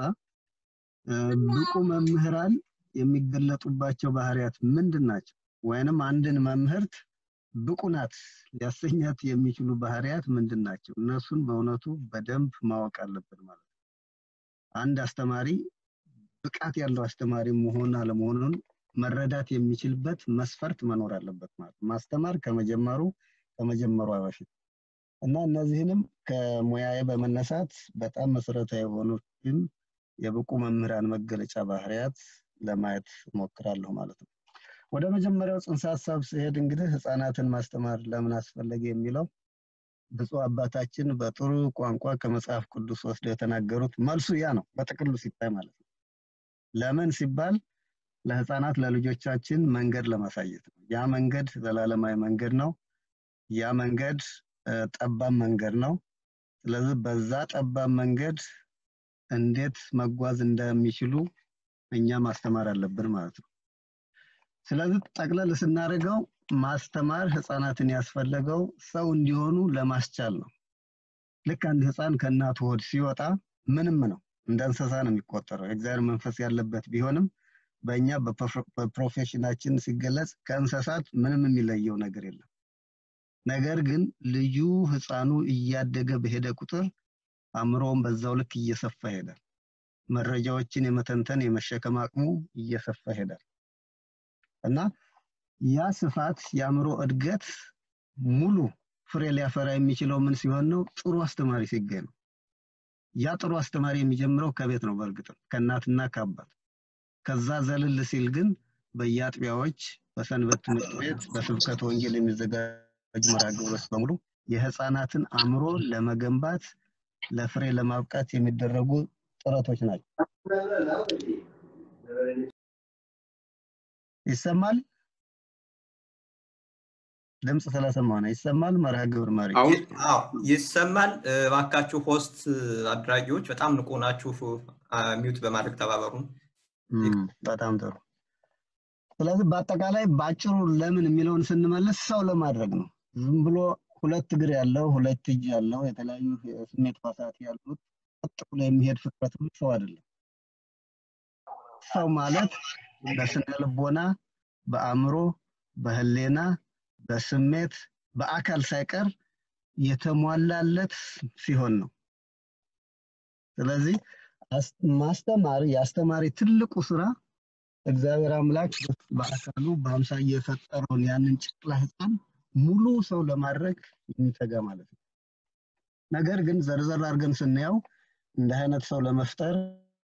እ፣ ብቁ መምህራን የሚገለጡባቸው ባህሪያት ምንድን ናቸው? ወይንም አንድን መምህርት ብቁ ናት ሊያሰኛት የሚችሉ ባህሪያት ምንድን ናቸው? እነሱን በእውነቱ በደንብ ማወቅ አለብን ማለት ነው። አንድ አስተማሪ ብቃት ያለው አስተማሪ መሆን አለመሆኑን መረዳት የሚችልበት መስፈርት መኖር አለበት ማለት ነው። ማስተማር ከመጀመሩ ከመጀመሯ በፊት እና እነዚህንም ከሙያዬ በመነሳት በጣም መሰረታዊ የሆኑትን የብቁ መምህራን መገለጫ ባህሪያት ለማየት እሞክራለሁ ማለት ነው። ወደ መጀመሪያው ጽንሰ ሀሳብ ስሄድ እንግዲህ ህፃናትን ማስተማር ለምን አስፈለገ የሚለው ብፁዕ አባታችን በጥሩ ቋንቋ ከመጽሐፍ ቅዱስ ወስደው የተናገሩት መልሱ ያ ነው፣ በጥቅሉ ሲታይ ማለት ነው። ለምን ሲባል ለህፃናት ለልጆቻችን መንገድ ለማሳየት ነው። ያ መንገድ ዘላለማዊ መንገድ ነው። ያ መንገድ እ፣ ጠባብ መንገድ ነው። ስለዚህ በዛ ጠባብ መንገድ እንዴት መጓዝ እንደሚችሉ እኛ ማስተማር አለብን ማለት ነው። ስለዚህ ጠቅለል ስናደርገው ማስተማር ህፃናትን ያስፈለገው ሰው እንዲሆኑ ለማስቻል ነው። ልክ አንድ ህፃን ከእናቱ ሆድ ሲወጣ ምንም ነው፣ እንደ እንስሳ ነው የሚቆጠረው። የእግዚአብሔር መንፈስ ያለበት ቢሆንም በእኛ በፕሮፌ- በፕሮፌሽናችን ሲገለጽ ከእንስሳት ምንም የሚለየው ነገር የለም። ነገር ግን ልዩ ህፃኑ እያደገ በሄደ ቁጥር አእምሮውን በዛው ልክ እየሰፋ ይሄዳል። መረጃዎችን የመተንተን የመሸከም አቅሙ እየሰፋ ይሄዳል እና ያ ስፋት የአእምሮ እድገት ሙሉ ፍሬ ሊያፈራ የሚችለው ምን ሲሆን ነው? ጥሩ አስተማሪ ሲገኝ ነው። ያ ጥሩ አስተማሪ የሚጀምረው ከቤት ነው። በእርግጥም ከእናትና ከአባት። ከዛ ዘልል ሲል ግን በየአጥቢያዎች፣ በሰንበት ትምህርት ቤት፣ በስብከት ወንጌል የሚዘጋጁ መርሃ ግብሮች በሙሉ የህፃናትን አእምሮ ለመገንባት ለፍሬ ለማብቃት የሚደረጉ ጥረቶች ናቸው። ይሰማል? ድምፅ ስለሰማሁ ነው። ይሰማል? መርሃ ግብር መሪ አሁን አዎ ይሰማል። እ፣ እባካችሁ ሆስት አድራጊዎች በጣም ንቁ ናችሁ። አ፣ ሚውት በማድረግ ተባበሩን። እም፣ በጣም ጥሩ። ስለዚህ በአጠቃላይ በአጭሩ ለምን የሚለውን ስንመልስ ሰው ለማድረግ ነው። ዝም ብሎ ሁለት እግር ያለው ሁለት እጅ ያለው የተለያዩ የስሜት ሕዋሳት ያሉት ቀጥ ብሎ የሚሄድ ፍጥረት ሁሉ ሰው አይደለም። ሰው ማለት በስነ ልቦና፣ በአእምሮ፣ በህሌና፣ በስሜት፣ በአካል ሳይቀር የተሟላለት ሲሆን ነው። ስለዚህ አስ- ማስተማር የአስተማሪ ትልቁ ስራ እግዚአብሔር አምላክ በአካሉ በአምሳያ የፈጠረውን ያንን ጨቅላ ህፃን ሙሉ ሰው ለማድረግ የሚተጋ ማለት ነው። ነገር ግን ዘርዘር አድርገን ስናየው እንደ አይነት ሰው ለመፍጠር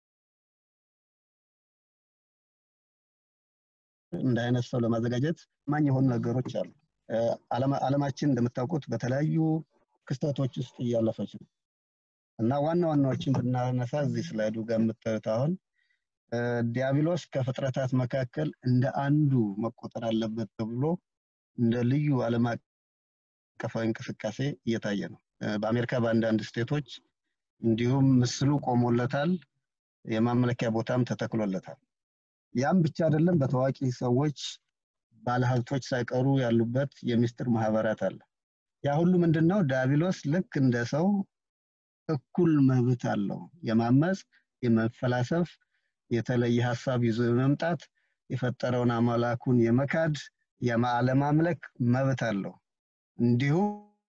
እንደ አይነት ሰው ለማዘጋጀት ማኝ የሆኑ ነገሮች አሉ። እ፣ ዓለማ- ዓለማችን እንደምታውቁት በተለያዩ ክስተቶች ውስጥ እያለፈች ነው እና ዋና ዋናዎችን ብናነሳ እዚህ ስላይዱ ጋር የምታዩት አሁን እ፣ ዲያብሎስ ከፍጥረታት መካከል እንደ አንዱ መቆጠር አለበት ተብሎ እንደ ልዩ ዓለም አቀፋዊ እንቅስቃሴ እየታየ ነው። እ፣ በአሜሪካ በአንዳንድ ስቴቶች እንዲሁም ምስሉ ቆሞለታል፣ የማምለኪያ ቦታም ተተክሎለታል። ያም ብቻ አይደለም፣ በታዋቂ ሰዎች ባለሀብቶች ሳይቀሩ ያሉበት የሚስጥር ማህበራት አለ። ያ ሁሉ ምንድን ነው? ዲያብሎስ ልክ እንደ ሰው እኩል መብት አለው። የማመፅ፣ የመፈላሰፍ፣ የተለየ ሀሳብ ይዞ የመምጣት፣ የፈጠረውን አምላኩን የመካድ፣ የማ- አለማምለክ መብት አለው። እንዲሁም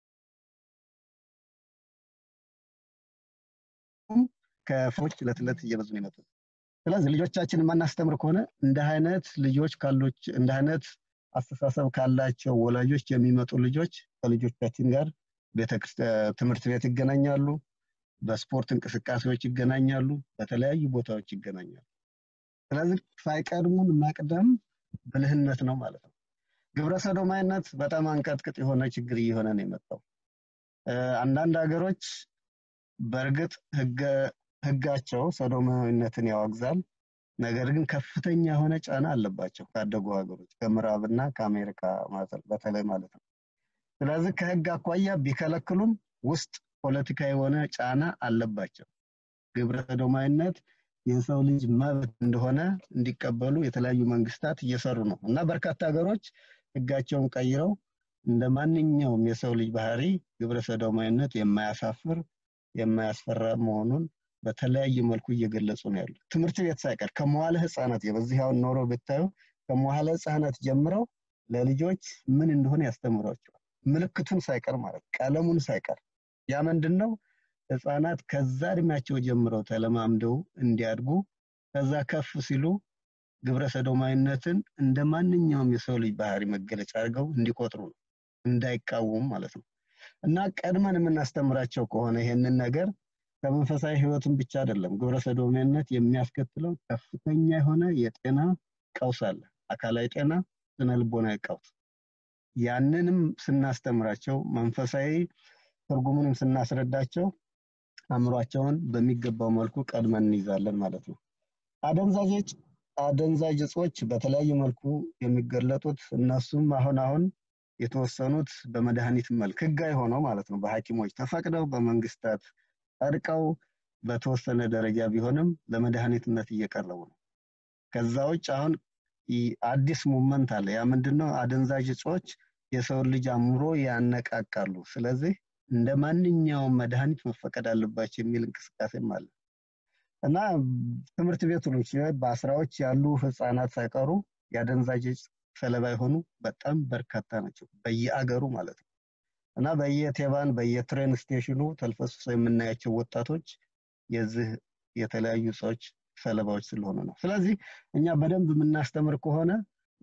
ከፎች ዕለት ዕለት እየበዙ ነው የመጡት። ስለዚህ ልጆቻችን የማናስተምር ከሆነ እንደ አይነት ልጆች ካሎች እንደ አይነት አስተሳሰብ ካላቸው ወላጆች የሚመጡ ልጆች ከልጆቻችን ጋር ቤተክርስቲያን ትምህርት ቤት ይገናኛሉ፣ በስፖርት እንቅስቃሴዎች ይገናኛሉ፣ በተለያዩ ቦታዎች ይገናኛሉ። ስለዚህ ሳይቀድሙን መቅደም ብልህነት ነው ማለት ነው። ግብረ ሰዶማዊነት በጣም አንቀጥቅጥ የሆነ ችግር እየሆነ ነው የመጣው። እ፣ አንዳንድ ሀገሮች በእርግጥ ህገ ህጋቸው ሰዶማዊነትን ያወግዛል። ነገር ግን ከፍተኛ የሆነ ጫና አለባቸው ካደጉ ሀገሮች ከምዕራብና ከአሜሪካ በተለይ ማለት ነው። ስለዚህ ከህግ አኳያ ቢከለክሉም ውስጥ ፖለቲካ የሆነ ጫና አለባቸው። ግብረ ሰዶማዊነት የሰው ልጅ መብት እንደሆነ እንዲቀበሉ የተለያዩ መንግስታት እየሰሩ ነው እና በርካታ ሀገሮች ህጋቸውን ቀይረው እንደ ማንኛውም የሰው ልጅ ባህሪ ግብረ ሰዶማዊነት የማያሳፍር የማያስፈራ መሆኑን በተለያየ መልኩ እየገለጹ ነው ያሉ። ትምህርት ቤት ሳይቀር ከመዋለ ህፃናት በዚህ አሁን ኖሮ ብታዩ ከመዋለ ህፃናት ጀምረው ለልጆች ምን እንደሆነ ያስተምሯቸዋል። ምልክቱን ሳይቀር ማለት ቀለሙን ሳይቀር ያ ምንድን ነው? ህፃናት ከዛ እድሜያቸው ጀምረው ተለማምደው እንዲያድጉ ከዛ ከፍ ሲሉ ግብረ ሰዶማዊነትን እንደ ማንኛውም የሰው ልጅ ባህሪ መገለጫ አድርገው እንዲቆጥሩ ነው፣ እንዳይቃወሙ ማለት ነው። እና ቀድመን የምናስተምራቸው ከሆነ ይሄንን ነገር ከመንፈሳዊ ህይወትን ብቻ አይደለም፣ ግብረ ሰዶማዊነት የሚያስከትለው ከፍተኛ የሆነ የጤና ቀውስ አለ። አካላዊ ጤና፣ ስነ ልቦናዊ ቀውስ። ያንንም ስናስተምራቸው መንፈሳዊ ትርጉሙንም ስናስረዳቸው አእምሯቸውን በሚገባው መልኩ ቀድመን እንይዛለን ማለት ነው። አደንዛዥ እጽ አደንዛዥ እጾች በተለያዩ መልኩ የሚገለጡት እነሱም አሁን አሁን የተወሰኑት በመድኃኒት መልክ ህጋዊ ሆነው ማለት ነው በሐኪሞች ተፈቅደው በመንግስታት ጸድቀው በተወሰነ ደረጃ ቢሆንም ለመድኃኒትነት እየቀረቡ ነው። ከዛ ውጭ አሁን አዲስ ሙመንት አለ። ያ ምንድነው? አደንዛዥ እጾች የሰውን ልጅ አእምሮ ያነቃቃሉ። ስለዚህ እንደ ማንኛውም መድኃኒት መፈቀድ አለባቸው የሚል እንቅስቃሴም አለ እና ትምህርት ቤቶች በአስራዎች ያሉ ህፃናት ሳይቀሩ የአደንዛዥ እጽ ሰለባ የሆኑ በጣም በርካታ ናቸው በየአገሩ ማለት ነው እና በየቴባን በየትሬን ስቴሽኑ ተልፈስፍሰው የምናያቸው ወጣቶች የዚህ የተለያዩ ሰዎች ሰለባዎች ስለሆኑ ነው። ስለዚህ እኛ በደንብ የምናስተምር ከሆነ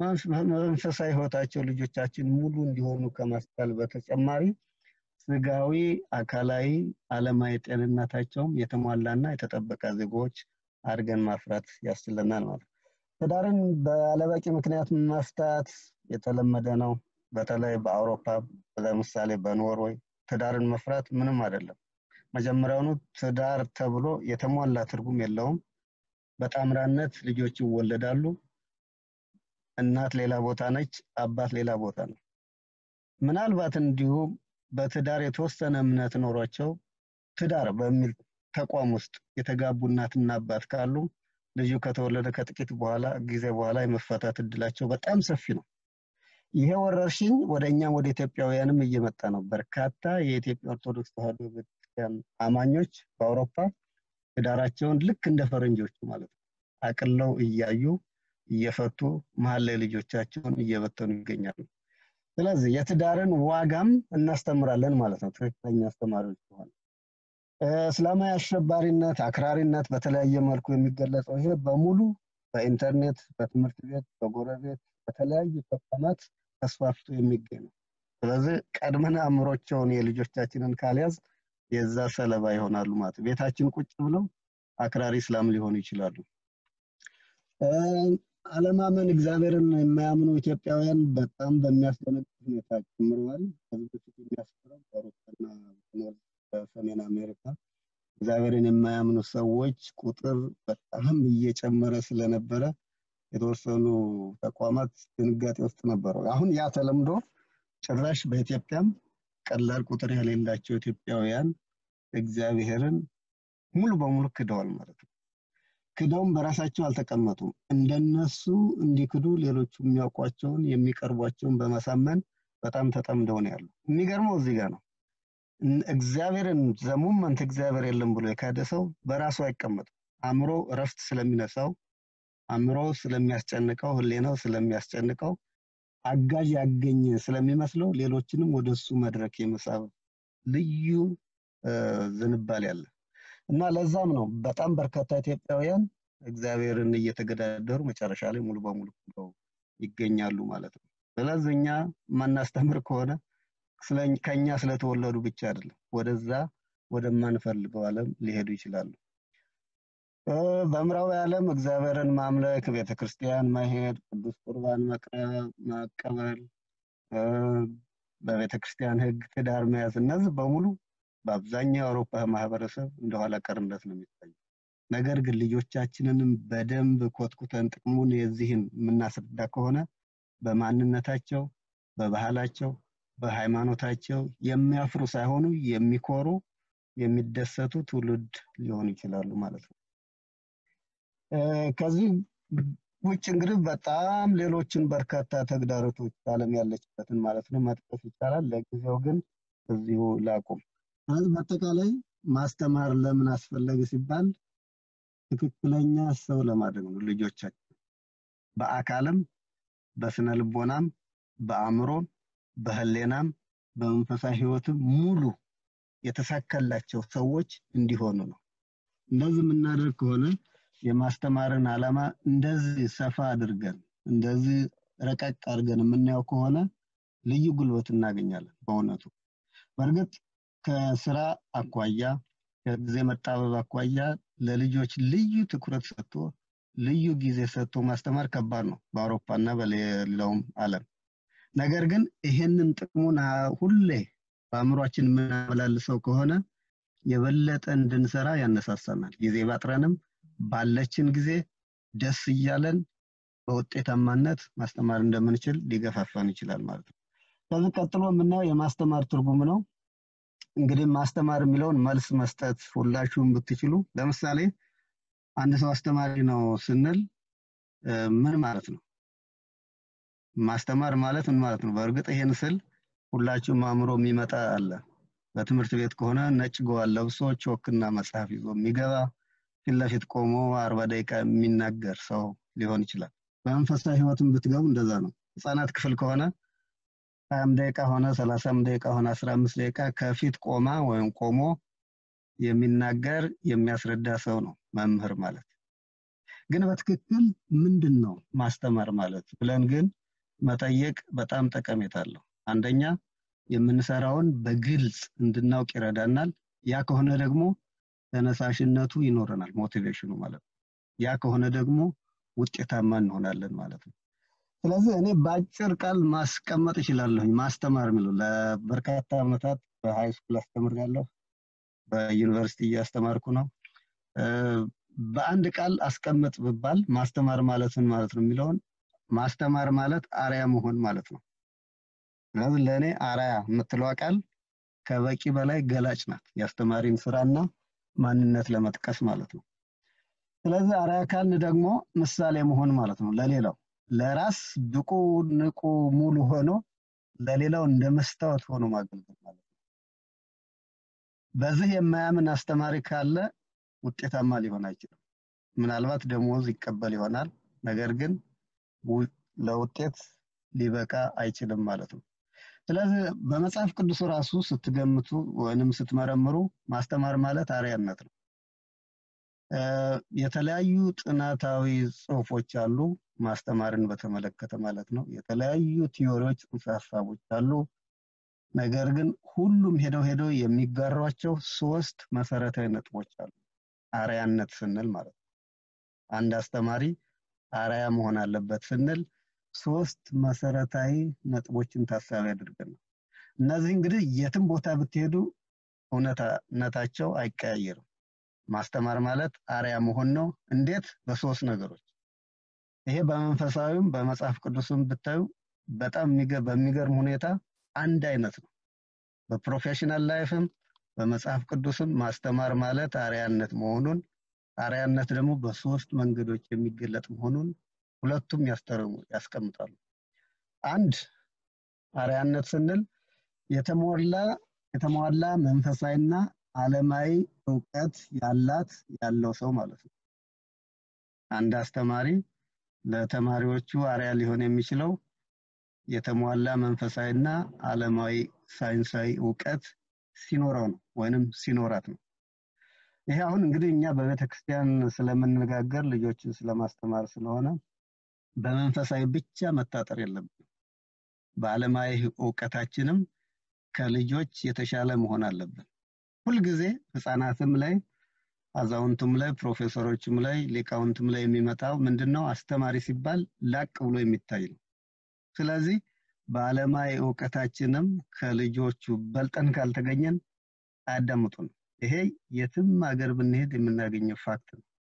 መንፈሳዊ ህይወታቸው ልጆቻችን ሙሉ እንዲሆኑ ከማስቻል በተጨማሪ ስጋዊ፣ አካላዊ፣ አለማዊ ጤንነታቸውም የተሟላና የተጠበቀ ዜጎች አድርገን ማፍራት ያስችለናል ማለት ነው። ትዳርን ባለበቂ ምክንያት መፍታት የተለመደ ነው። በተለይ በአውሮፓ ለምሳሌ በኖርዌይ ትዳርን መፍራት ምንም አይደለም። መጀመሪያውኑ ትዳር ተብሎ የተሟላ ትርጉም የለውም። በጣምራነት ልጆች ይወለዳሉ። እናት ሌላ ቦታ ነች፣ አባት ሌላ ቦታ ነው። ምናልባት እንዲሁ በትዳር የተወሰነ እምነት ኖሯቸው ትዳር በሚል ተቋም ውስጥ የተጋቡ እናትና አባት ካሉ ልጁ ከተወለደ ከጥቂት በኋላ ጊዜ በኋላ የመፈታት እድላቸው በጣም ሰፊ ነው። ይሄ ወረርሽኝ ወደ እኛም ወደ ኢትዮጵያውያንም እየመጣ ነው። በርካታ የኢትዮጵያ ኦርቶዶክስ ተዋሕዶ ቤተክርስቲያን አማኞች በአውሮፓ ትዳራቸውን ልክ እንደ ፈረንጆቹ ማለት ነው አቅለው እያዩ እየፈቱ መሀል ላይ ልጆቻቸውን እየበተኑ ይገኛሉ። ስለዚህ የትዳርን ዋጋም እናስተምራለን ማለት ነው ትክክለኛ አስተማሪዎች ከሆነ እስላማዊ አሸባሪነት፣ አክራሪነት በተለያየ መልኩ የሚገለጸው ይሄ በሙሉ በኢንተርኔት፣ በትምህርት ቤት፣ በጎረቤት፣ በተለያዩ ተቋማት ተስፋፍቶ የሚገኝ ነው። ስለዚህ ቀድመን አእምሮቸውን የልጆቻችንን ካልያዝ የዛ ሰለባ ይሆናሉ ማለት ቤታችን ቁጭ ብለው አክራሪ እስላም ሊሆኑ ይችላሉ። አለማመን እግዚአብሔርን የማያምኑ ኢትዮጵያውያን በጣም በሚያስደነግጥ ሁኔታ ጨምረዋል። ከዚህ በፊት የሚያስፈራው በአውሮፓና በሰሜን አሜሪካ እግዚአብሔርን የማያምኑ ሰዎች ቁጥር በጣም እየጨመረ ስለነበረ የተወሰኑ ተቋማት ድንጋጤ ውስጥ ነበሩ። አሁን ያ ተለምዶ ጭራሽ በኢትዮጵያም ቀላል ቁጥር የሌላቸው ኢትዮጵያውያን እግዚአብሔርን ሙሉ በሙሉ ክደዋል ማለት ነው። ክደውም በራሳቸው አልተቀመጡም። እንደነሱ እንዲክዱ ሌሎቹ የሚያውቋቸውን የሚቀርቧቸውን በማሳመን በጣም ተጠምደው ነው ያሉ። የሚገርመው እዚህ ጋር ነው። እግዚአብሔርን ዘሙመንት እግዚአብሔር የለም ብሎ የካደ ሰው በራሱ አይቀመጥም። አእምሮ እረፍት ስለሚነሳው፣ አእምሮ ስለሚያስጨንቀው፣ ህሌናው ስለሚያስጨንቀው አጋዥ ያገኘ ስለሚመስለው ሌሎችንም ወደ እሱ መድረክ የመሳብ ልዩ ዝንባሌ አለ እና ለዛም ነው በጣም በርካታ ኢትዮጵያውያን እግዚአብሔርን እየተገዳደሩ መጨረሻ ላይ ሙሉ በሙሉ ክደው ይገኛሉ ማለት ነው። ስለዚህ እኛ ማናስተምር ከሆነ ከኛ ስለተወለዱ ብቻ አይደለም፣ ወደዛ ወደማንፈልገው ዓለም ሊሄዱ ይችላሉ። በምዕራዊ ዓለም እግዚአብሔርን ማምለክ፣ ቤተክርስቲያን መሄድ፣ ቅዱስ ቁርባን መቀበል፣ በቤተክርስቲያን ህግ ትዳር መያዝ፣ እነዚህ በሙሉ በአብዛኛው የአውሮፓ ማህበረሰብ እንደኋላ ቀርነት ነው የሚታዩ። ነገር ግን ልጆቻችንንም በደንብ ኮትኩተን ጥቅሙን የዚህን የምናስረዳ ከሆነ በማንነታቸው፣ በባህላቸው፣ በሃይማኖታቸው የሚያፍሩ ሳይሆኑ የሚኮሩ የሚደሰቱ ትውልድ ሊሆኑ ይችላሉ ማለት ነው። ከዚህ ውጭ እንግዲህ በጣም ሌሎችን በርካታ ተግዳሮቶች ዓለም ያለችበትን ማለት ነው መጥቀስ ይቻላል። ለጊዜው ግን እዚሁ ላቁም። ስለዚህ በአጠቃላይ ማስተማር ለምን አስፈለገ ሲባል ትክክለኛ ሰው ለማድረግ ነው ልጆቻችን በአካልም በስነ ልቦናም በአእምሮም በህሌናም በመንፈሳዊ ህይወትም ሙሉ የተሳካላቸው ሰዎች እንዲሆኑ ነው። እንደዚህ የምናደርግ ከሆነ የማስተማርን ዓላማ እንደዚህ ሰፋ አድርገን እንደዚህ ረቀቅ አድርገን የምናየው ከሆነ ልዩ ጉልበት እናገኛለን። በእውነቱ በእርግጥ ከስራ አኳያ ከጊዜ መጣበብ አኳያ ለልጆች ልዩ ትኩረት ሰጥቶ ልዩ ጊዜ ሰጥቶ ማስተማር ከባድ ነው በአውሮፓና በሌላውም ዓለም። ነገር ግን ይሄንን ጥቅሙን ሁሌ በአእምሯችን የምናመላልሰው ከሆነ የበለጠ እንድንሰራ ያነሳሳናል። ጊዜ ባጥረንም ባለችን ጊዜ ደስ እያለን በውጤታማነት ማስተማር እንደምንችል ሊገፋፋን ይችላል ማለት ነው። ከዚህ ቀጥሎ የምናየው የማስተማር ትርጉም ነው። እንግዲህ ማስተማር የሚለውን መልስ መስጠት ሁላችሁም ብትችሉ፣ ለምሳሌ አንድ ሰው አስተማሪ ነው ስንል ምን ማለት ነው? ማስተማር ማለት ምን ማለት ነው? በእርግጥ ይሄን ስል ሁላችሁም አእምሮ የሚመጣ አለ። በትምህርት ቤት ከሆነ ነጭ ገዋን ለብሶ ቾክና መጽሐፍ ይዞ የሚገባ ፊት ለፊት ቆሞ አርባ ደቂቃ የሚናገር ሰው ሊሆን ይችላል። በመንፈሳዊ ህይወትም ብትገቡ እንደዛ ነው። ህፃናት ክፍል ከሆነ ሀያም ደቂቃ ሆነ ሰላሳም ደቂቃ ሆነ አስራ አምስት ደቂቃ ከፊት ቆማ ወይም ቆሞ የሚናገር የሚያስረዳ ሰው ነው መምህር ማለት። ግን በትክክል ምንድን ነው ማስተማር ማለት ብለን ግን መጠየቅ በጣም ጠቀሜታ አለው። አንደኛ የምንሰራውን በግልጽ እንድናውቅ ይረዳናል። ያ ከሆነ ደግሞ ተነሳሽነቱ ይኖረናል፣ ሞቲቬሽኑ ማለት ነው። ያ ከሆነ ደግሞ ውጤታማ እንሆናለን ማለት ነው። ስለዚህ እኔ በአጭር ቃል ማስቀመጥ እችላለሁኝ። ማስተማር የሚለው ለበርካታ ዓመታት በሃይ ስኩል አስተምሬያለሁ። በዩኒቨርሲቲ እያስተማርኩ ነው። በአንድ ቃል አስቀምጥ ብባል ማስተማር ማለት ምን ማለት ነው የሚለውን ማስተማር ማለት አርያ መሆን ማለት ነው። ስለዚህ ለእኔ አርያ የምትለዋ ቃል ከበቂ በላይ ገላጭ ናት። የአስተማሪን ስራና ማንነት ለመጥቀስ ማለት ነው። ስለዚህ አርያ ካልን ደግሞ ምሳሌ መሆን ማለት ነው ለሌላው ለራስ ብቁ ንቁ ሙሉ ሆኖ ለሌላው እንደ መስታወት ሆኖ ማገልገል ማለት ነው። በዚህ የማያምን አስተማሪ ካለ ውጤታማ ሊሆን አይችልም። ምናልባት ደሞዝ ይቀበል ይሆናል፣ ነገር ግን ለውጤት ሊበቃ አይችልም ማለት ነው። ስለዚህ በመጽሐፍ ቅዱስ ራሱ ስትገምቱ ወይንም ስትመረምሩ ማስተማር ማለት አርያነት ነው። የተለያዩ ጥናታዊ ጽሁፎች አሉ ማስተማርን በተመለከተ ማለት ነው። የተለያዩ ቲዮሪዎች፣ ጽንሰ ሀሳቦች አሉ። ነገር ግን ሁሉም ሄደው ሄደው የሚጋሯቸው ሶስት መሰረታዊ ነጥቦች አሉ። አርያነት ስንል ማለት ነው። አንድ አስተማሪ አርያ መሆን አለበት ስንል ሶስት መሰረታዊ ነጥቦችን ታሳቢ አድርገን ነው። እነዚህ እንግዲህ የትም ቦታ ብትሄዱ እውነታቸው አይቀያየርም። ማስተማር ማለት አርያ መሆን ነው። እንዴት? በሶስት ነገሮች። ይሄ በመንፈሳዊም በመጽሐፍ ቅዱስም ብታዩ በጣም በሚገርም ሁኔታ አንድ አይነት ነው። በፕሮፌሽናል ላይፍም በመጽሐፍ ቅዱስም ማስተማር ማለት አርያነት መሆኑን አርያነት ደግሞ በሶስት መንገዶች የሚገለጥ መሆኑን ሁለቱም ያስተርሙ ያስቀምጣሉ። አንድ አርያነት ስንል የተሞላ የተሟላ መንፈሳዊና ዓለማዊ እውቀት ያላት ያለው ሰው ማለት ነው። አንድ አስተማሪ ለተማሪዎቹ አርያ ሊሆን የሚችለው የተሟላ መንፈሳዊና ዓለማዊ ሳይንሳዊ እውቀት ሲኖረው ነው ወይንም ሲኖራት ነው። ይሄ አሁን እንግዲህ እኛ በቤተ ክርስቲያን ስለምንነጋገር ልጆችን ስለማስተማር ስለሆነ በመንፈሳዊ ብቻ መታጠር የለብንም። በዓለማዊ እውቀታችንም ከልጆች የተሻለ መሆን አለብን። ሁልጊዜ ህፃናትም ላይ አዛውንቱም ላይ ፕሮፌሰሮችም ላይ ሊቃውንትም ላይ የሚመጣው ምንድነው? አስተማሪ ሲባል ላቅ ብሎ የሚታይ ነው። ስለዚህ በዓለማዊ እውቀታችንም ከልጆቹ በልጠን ካልተገኘን አያዳምጡን። ይሄ የትም ሀገር ብንሄድ የምናገኘው ፋክት ነው።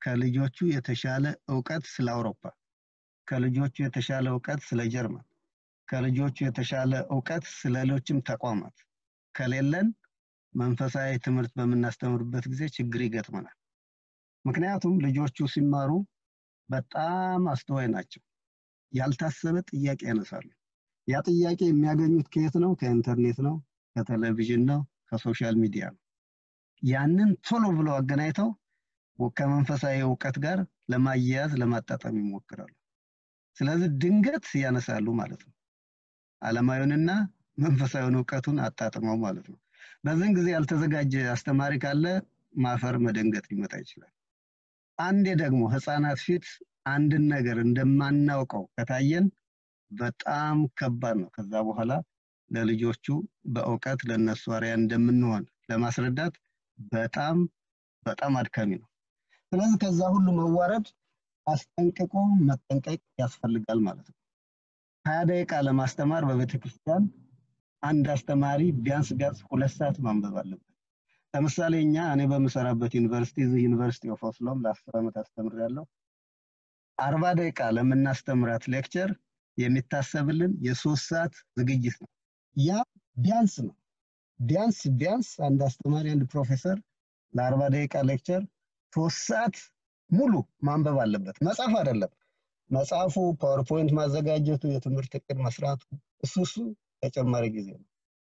ከልጆቹ የተሻለ እውቀት ስለ አውሮፓ፣ ከልጆቹ የተሻለ እውቀት ስለ ጀርመን፣ ከልጆቹ የተሻለ እውቀት ስለ ሌሎችም ተቋማት ከሌለን መንፈሳዊ ትምህርት በምናስተምርበት ጊዜ ችግር ይገጥመናል። ምክንያቱም ልጆቹ ሲማሩ በጣም አስተዋይ ናቸው። ያልታሰበ ጥያቄ ያነሳሉ። ያ ጥያቄ የሚያገኙት ከየት ነው? ከኢንተርኔት ነው፣ ከቴሌቪዥን ነው፣ ከሶሻል ሚዲያ ነው። ያንን ቶሎ ብለው አገናኝተው ከመንፈሳዊ እውቀት ጋር ለማያያዝ ለማጣጣም ይሞክራሉ። ስለዚህ ድንገት ያነሳሉ ማለት ነው። ዓለማዊውንና መንፈሳዊውን እውቀቱን አጣጥመው ማለት ነው። በዚህን ጊዜ ያልተዘጋጀ አስተማሪ ካለ ማፈር መደንገጥ ሊመጣ ይችላል። አንዴ ደግሞ ህፃናት ፊት አንድን ነገር እንደማናውቀው ከታየን በጣም ከባድ ነው። ከዛ በኋላ ለልጆቹ በእውቀት ለነሱ አርያ እንደምንሆን ለማስረዳት በጣም በጣም አድካሚ ነው። ስለዚህ ከዛ ሁሉ መዋረድ አስጠንቅቆ መጠንቀቅ ያስፈልጋል ማለት ነው። ሀያ ደቂቃ ለማስተማር በቤተ ክርስቲያን አንድ አስተማሪ ቢያንስ ቢያንስ ሁለት ሰዓት ማንበብ አለበት። ለምሳሌ እኛ እኔ በምሰራበት ዩኒቨርሲቲ እዚህ ዩኒቨርሲቲ ኦፍ ኦስሎም ለአስር ዓመት አስተምሬያለሁ። አርባ ደቂቃ ለምናስተምራት ሌክቸር የሚታሰብልን የሶስት ሰዓት ዝግጅት ነው። ያ ቢያንስ ነው። ቢያንስ ቢያንስ አንድ አስተማሪ አንድ ፕሮፌሰር ለአርባ ደቂቃ ሌክቸር ሶስት ሰዓት ሙሉ ማንበብ አለበት። መጽሐፍ አይደለም። መጽሐፉ ፓወርፖይንት ማዘጋጀቱ፣ የትምህርት እቅድ መስራቱ እሱ እሱ ተጨማሪ ጊዜ ነው።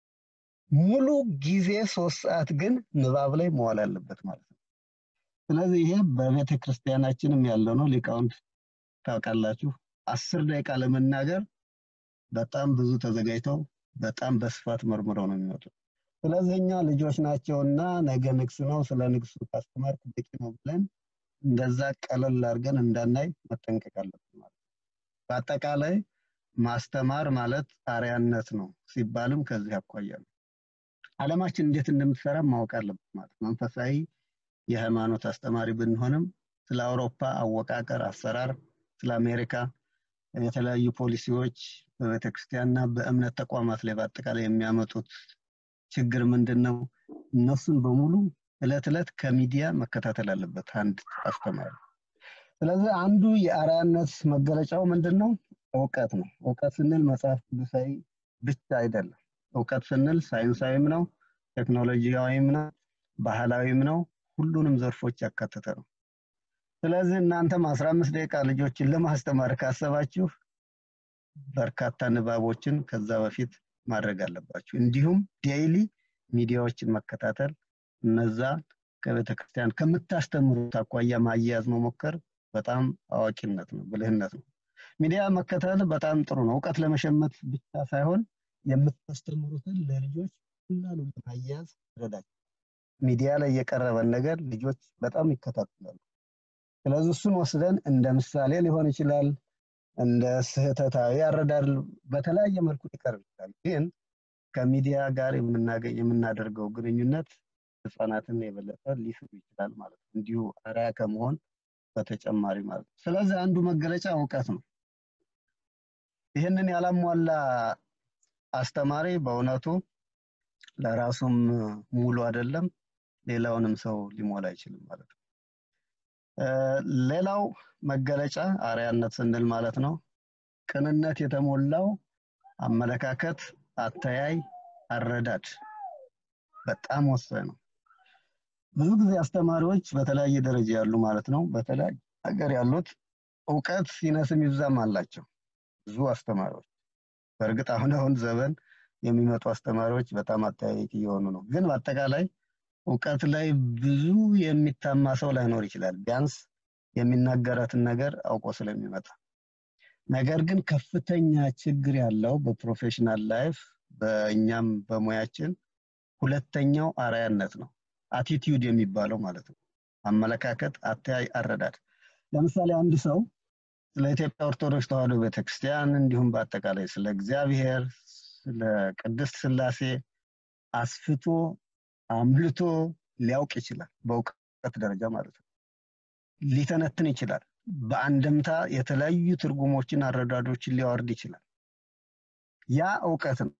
ሙሉ ጊዜ ሶስት ሰዓት ግን ንባብ ላይ መዋል አለበት ማለት ነው። ስለዚህ ይሄ በቤተ ክርስቲያናችንም ያለው ነው። ሊቃውንት ታውቃላችሁ፣ አስር ደቂቃ ለመናገር በጣም ብዙ ተዘጋጅተው በጣም በስፋት መርምረው ነው የሚመጡት። ስለዚህ እኛ ልጆች ናቸውና ነገ ንግስ ነው፣ ስለ ንግሱ ካስተማርክ በቂ ነው ብለን እንደዛ ቀለል አድርገን እንዳናይ መጠንቀቅ አለብን ማለት ነው። በአጠቃላይ ማስተማር ማለት አርያነት ነው ሲባልም ከዚህ አኳያ ነው። ዓለማችን እንዴት እንደምትሰራ ማወቅ አለበት ማለት መንፈሳዊ የሃይማኖት አስተማሪ ብንሆንም ስለ አውሮፓ አወቃቀር፣ አሰራር፣ ስለ አሜሪካ የተለያዩ ፖሊሲዎች በቤተክርስቲያንና በእምነት ተቋማት ላይ በአጠቃላይ የሚያመጡት ችግር ምንድን ነው? እነሱን በሙሉ እለት እለት ከሚዲያ መከታተል አለበት አንድ አስተማሪ። ስለዚህ አንዱ የአርአያነት መገለጫው ምንድን ነው? እውቀት ነው። እውቀት ስንል መጽሐፍ ቅዱሳዊ ብቻ አይደለም። እውቀት ስንል ሳይንሳዊም ነው፣ ቴክኖሎጂያዊም ነው፣ ባህላዊም ነው። ሁሉንም ዘርፎች ያካተተ ነው። ስለዚህ እናንተም አስራ አምስት ደቂቃ ልጆችን ለማስተማር ካሰባችሁ በርካታ ንባቦችን ከዛ በፊት ማድረግ አለባችሁ። እንዲሁም ዴይሊ ሚዲያዎችን መከታተል እነዛ ከቤተ ክርስቲያን ከምታስተምሩት አኳያ ማያያዝ መሞከር በጣም አዋቂነት ነው፣ ብልህነት ነው። ሚዲያ መከታተል በጣም ጥሩ ነው። እውቀት ለመሸመት ብቻ ሳይሆን የምታስተምሩትን ለልጆች ቀላሉ ለማያያዝ ይረዳል። ሚዲያ ላይ የቀረበን ነገር ልጆች በጣም ይከታተላሉ። ስለዚህ እሱን ወስደን እንደ ምሳሌ ሊሆን ይችላል፣ እንደ ስህተታዊ አረዳድ በተለያየ መልኩ ሊቀርብ ይችላል። ግን ከሚዲያ ጋር የምናገኝ የምናደርገው ግንኙነት ህፃናትን የበለጠ ሊስብ ይችላል ማለት ነው። እንዲሁ አርአያ ከመሆን በተጨማሪ ማለት ነው። ስለዚህ አንዱ መገለጫ እውቀት ነው። ይህንን ያላሟላ አስተማሪ በእውነቱ ለራሱም ሙሉ አይደለም፣ ሌላውንም ሰው ሊሞላ አይችልም ማለት ነው። ሌላው መገለጫ አርአያነት ስንል ማለት ነው ቅንነት የተሞላው አመለካከት፣ አተያይ፣ አረዳድ በጣም ወሳኝ ነው። ብዙ ጊዜ አስተማሪዎች በተለያየ ደረጃ ያሉ ማለት ነው በተለያየ ሀገር ያሉት እውቀት ሲነስም ይብዛም አላቸው ብዙ አስተማሪዎች። በእርግጥ አሁን አሁን ዘመን የሚመጡ አስተማሪዎች በጣም አጠያያቂ እየሆኑ ነው። ግን በአጠቃላይ እውቀት ላይ ብዙ የሚታማ ሰው ላይኖር ይችላል፣ ቢያንስ የሚናገራትን ነገር አውቆ ስለሚመጣ። ነገር ግን ከፍተኛ ችግር ያለው በፕሮፌሽናል ላይፍ በእኛም በሙያችን ሁለተኛው አርአያነት ነው። አቲቲዩድ የሚባለው ማለት ነው። አመለካከት፣ አተያይ፣ አረዳድ። ለምሳሌ አንድ ሰው ስለ ኢትዮጵያ ኦርቶዶክስ ተዋሕዶ ቤተክርስቲያን እንዲሁም በአጠቃላይ ስለ እግዚአብሔር፣ ስለ ቅድስት ስላሴ አስፍቶ አምልቶ ሊያውቅ ይችላል። በእውቀት ደረጃ ማለት ነው። ሊተነትን ይችላል። በአንድምታ የተለያዩ ትርጉሞችን፣ አረዳዶችን ሊያወርድ ይችላል። ያ እውቀት ነው።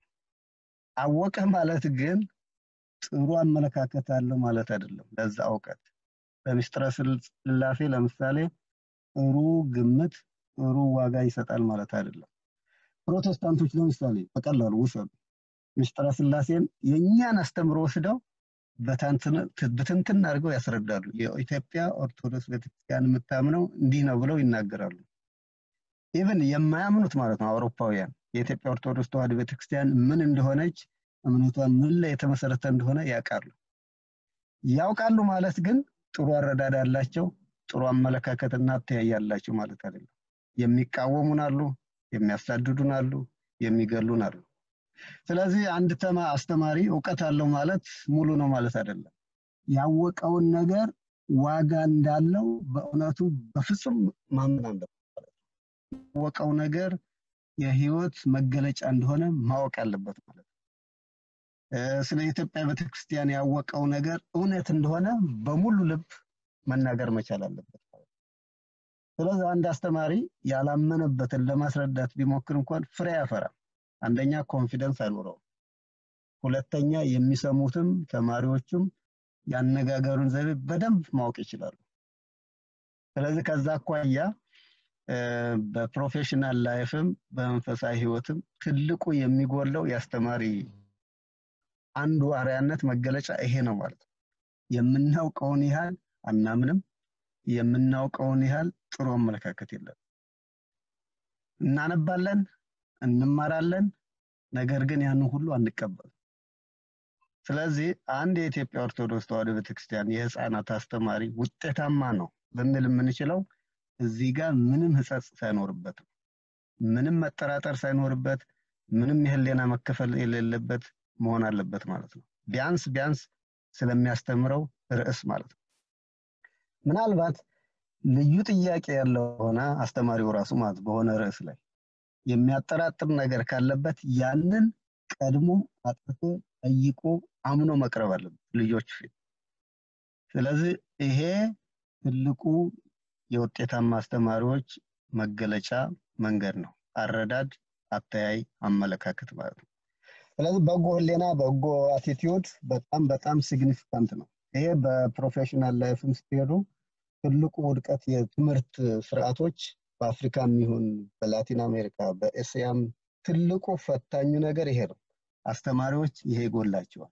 አወቀ ማለት ግን ጥሩ አመለካከት አለው ማለት አይደለም። ለዛ እውቀት በምስጢረ ስላሴ ለምሳሌ ጥሩ ግምት ጥሩ ዋጋ ይሰጣል ማለት አይደለም። ፕሮቴስታንቶች ለምሳሌ በቀላሉ ውሰዱ። ምስጢረ ስላሴን የእኛን አስተምሮ ወስደው በትንትን አድርገው ያስረዳሉ። የኢትዮጵያ ኦርቶዶክስ ቤተክርስቲያን የምታምነው እንዲህ ነው ብለው ይናገራሉ። ኢቭን የማያምኑት ማለት ነው አውሮፓውያን የኢትዮጵያ ኦርቶዶክስ ተዋሕዶ ቤተክርስቲያን ምን እንደሆነች እምነቷን ምን ላይ የተመሰረተ እንደሆነ ያውቃሉ። ያውቃሉ ማለት ግን ጥሩ አረዳድ አላቸው፣ ጥሩ አመለካከትና አተያይ ያላቸው ማለት አይደለም። የሚቃወሙን አሉ፣ የሚያሳድዱን አሉ፣ የሚገሉን አሉ። ስለዚህ አንድ ተማ አስተማሪ እውቀት አለው ማለት ሙሉ ነው ማለት አይደለም። ያወቀውን ነገር ዋጋ እንዳለው በእውነቱ በፍጹም ማመን አለበት። ያወቀው ነገር የህይወት መገለጫ እንደሆነ ማወቅ አለበት ማለት ነው። ስለ ኢትዮጵያ ቤተክርስቲያን ያወቀው ነገር እውነት እንደሆነ በሙሉ ልብ መናገር መቻል አለበት። ስለዚህ አንድ አስተማሪ ያላመነበትን ለማስረዳት ቢሞክር እንኳን ፍሬ ያፈራል። አንደኛ ኮንፊደንስ አይኖረውም። ሁለተኛ የሚሰሙትም ተማሪዎቹም ያነጋገሩን ዘይቤ በደንብ ማወቅ ይችላሉ። ስለዚህ ከዛ አኳያ በፕሮፌሽናል ላይፍም በመንፈሳዊ ህይወትም ትልቁ የሚጎለው የአስተማሪ አንዱ አርያነት መገለጫ ይሄ ነው ማለት ነው። የምናውቀውን ያህል አናምንም፣ የምናውቀውን ያህል ጥሩ አመለካከት የለም። እናነባለን፣ እንማራለን፣ ነገር ግን ያንን ሁሉ አንቀበልም። ስለዚህ አንድ የኢትዮጵያ ኦርቶዶክስ ተዋሕዶ ቤተክርስቲያን የህፃናት አስተማሪ ውጤታማ ነው ልንል የምንችለው እዚህ ጋር ምንም ህጸጽ ሳይኖርበት ነው። ምንም መጠራጠር ሳይኖርበት፣ ምንም የህሊና መከፈል የሌለበት መሆን አለበት ማለት ነው። ቢያንስ ቢያንስ ስለሚያስተምረው ርዕስ ማለት ነው። ምናልባት ልዩ ጥያቄ ያለው ሆነ አስተማሪው ራሱ ማለት በሆነ ርዕስ ላይ የሚያጠራጥር ነገር ካለበት ያንን ቀድሞ አጥርቶ ጠይቆ አምኖ መቅረብ አለበት ልጆች ፊት። ስለዚህ ይሄ ትልቁ የውጤታማ አስተማሪዎች መገለጫ መንገድ ነው። አረዳድ፣ አተያይ፣ አመለካከት ማለት ነው። ስለዚህ በጎ ህሌና፣ በጎ አቲቲዩድ በጣም በጣም ሲግኒፊካንት ነው። ይሄ በፕሮፌሽናል ላይፍም ስትሄዱ ትልቁ ውድቀት የትምህርት ስርዓቶች በአፍሪካም ይሁን በላቲን አሜሪካ በኤስያም ትልቁ ፈታኙ ነገር ይሄ ነው። አስተማሪዎች ይሄ ይጎላቸዋል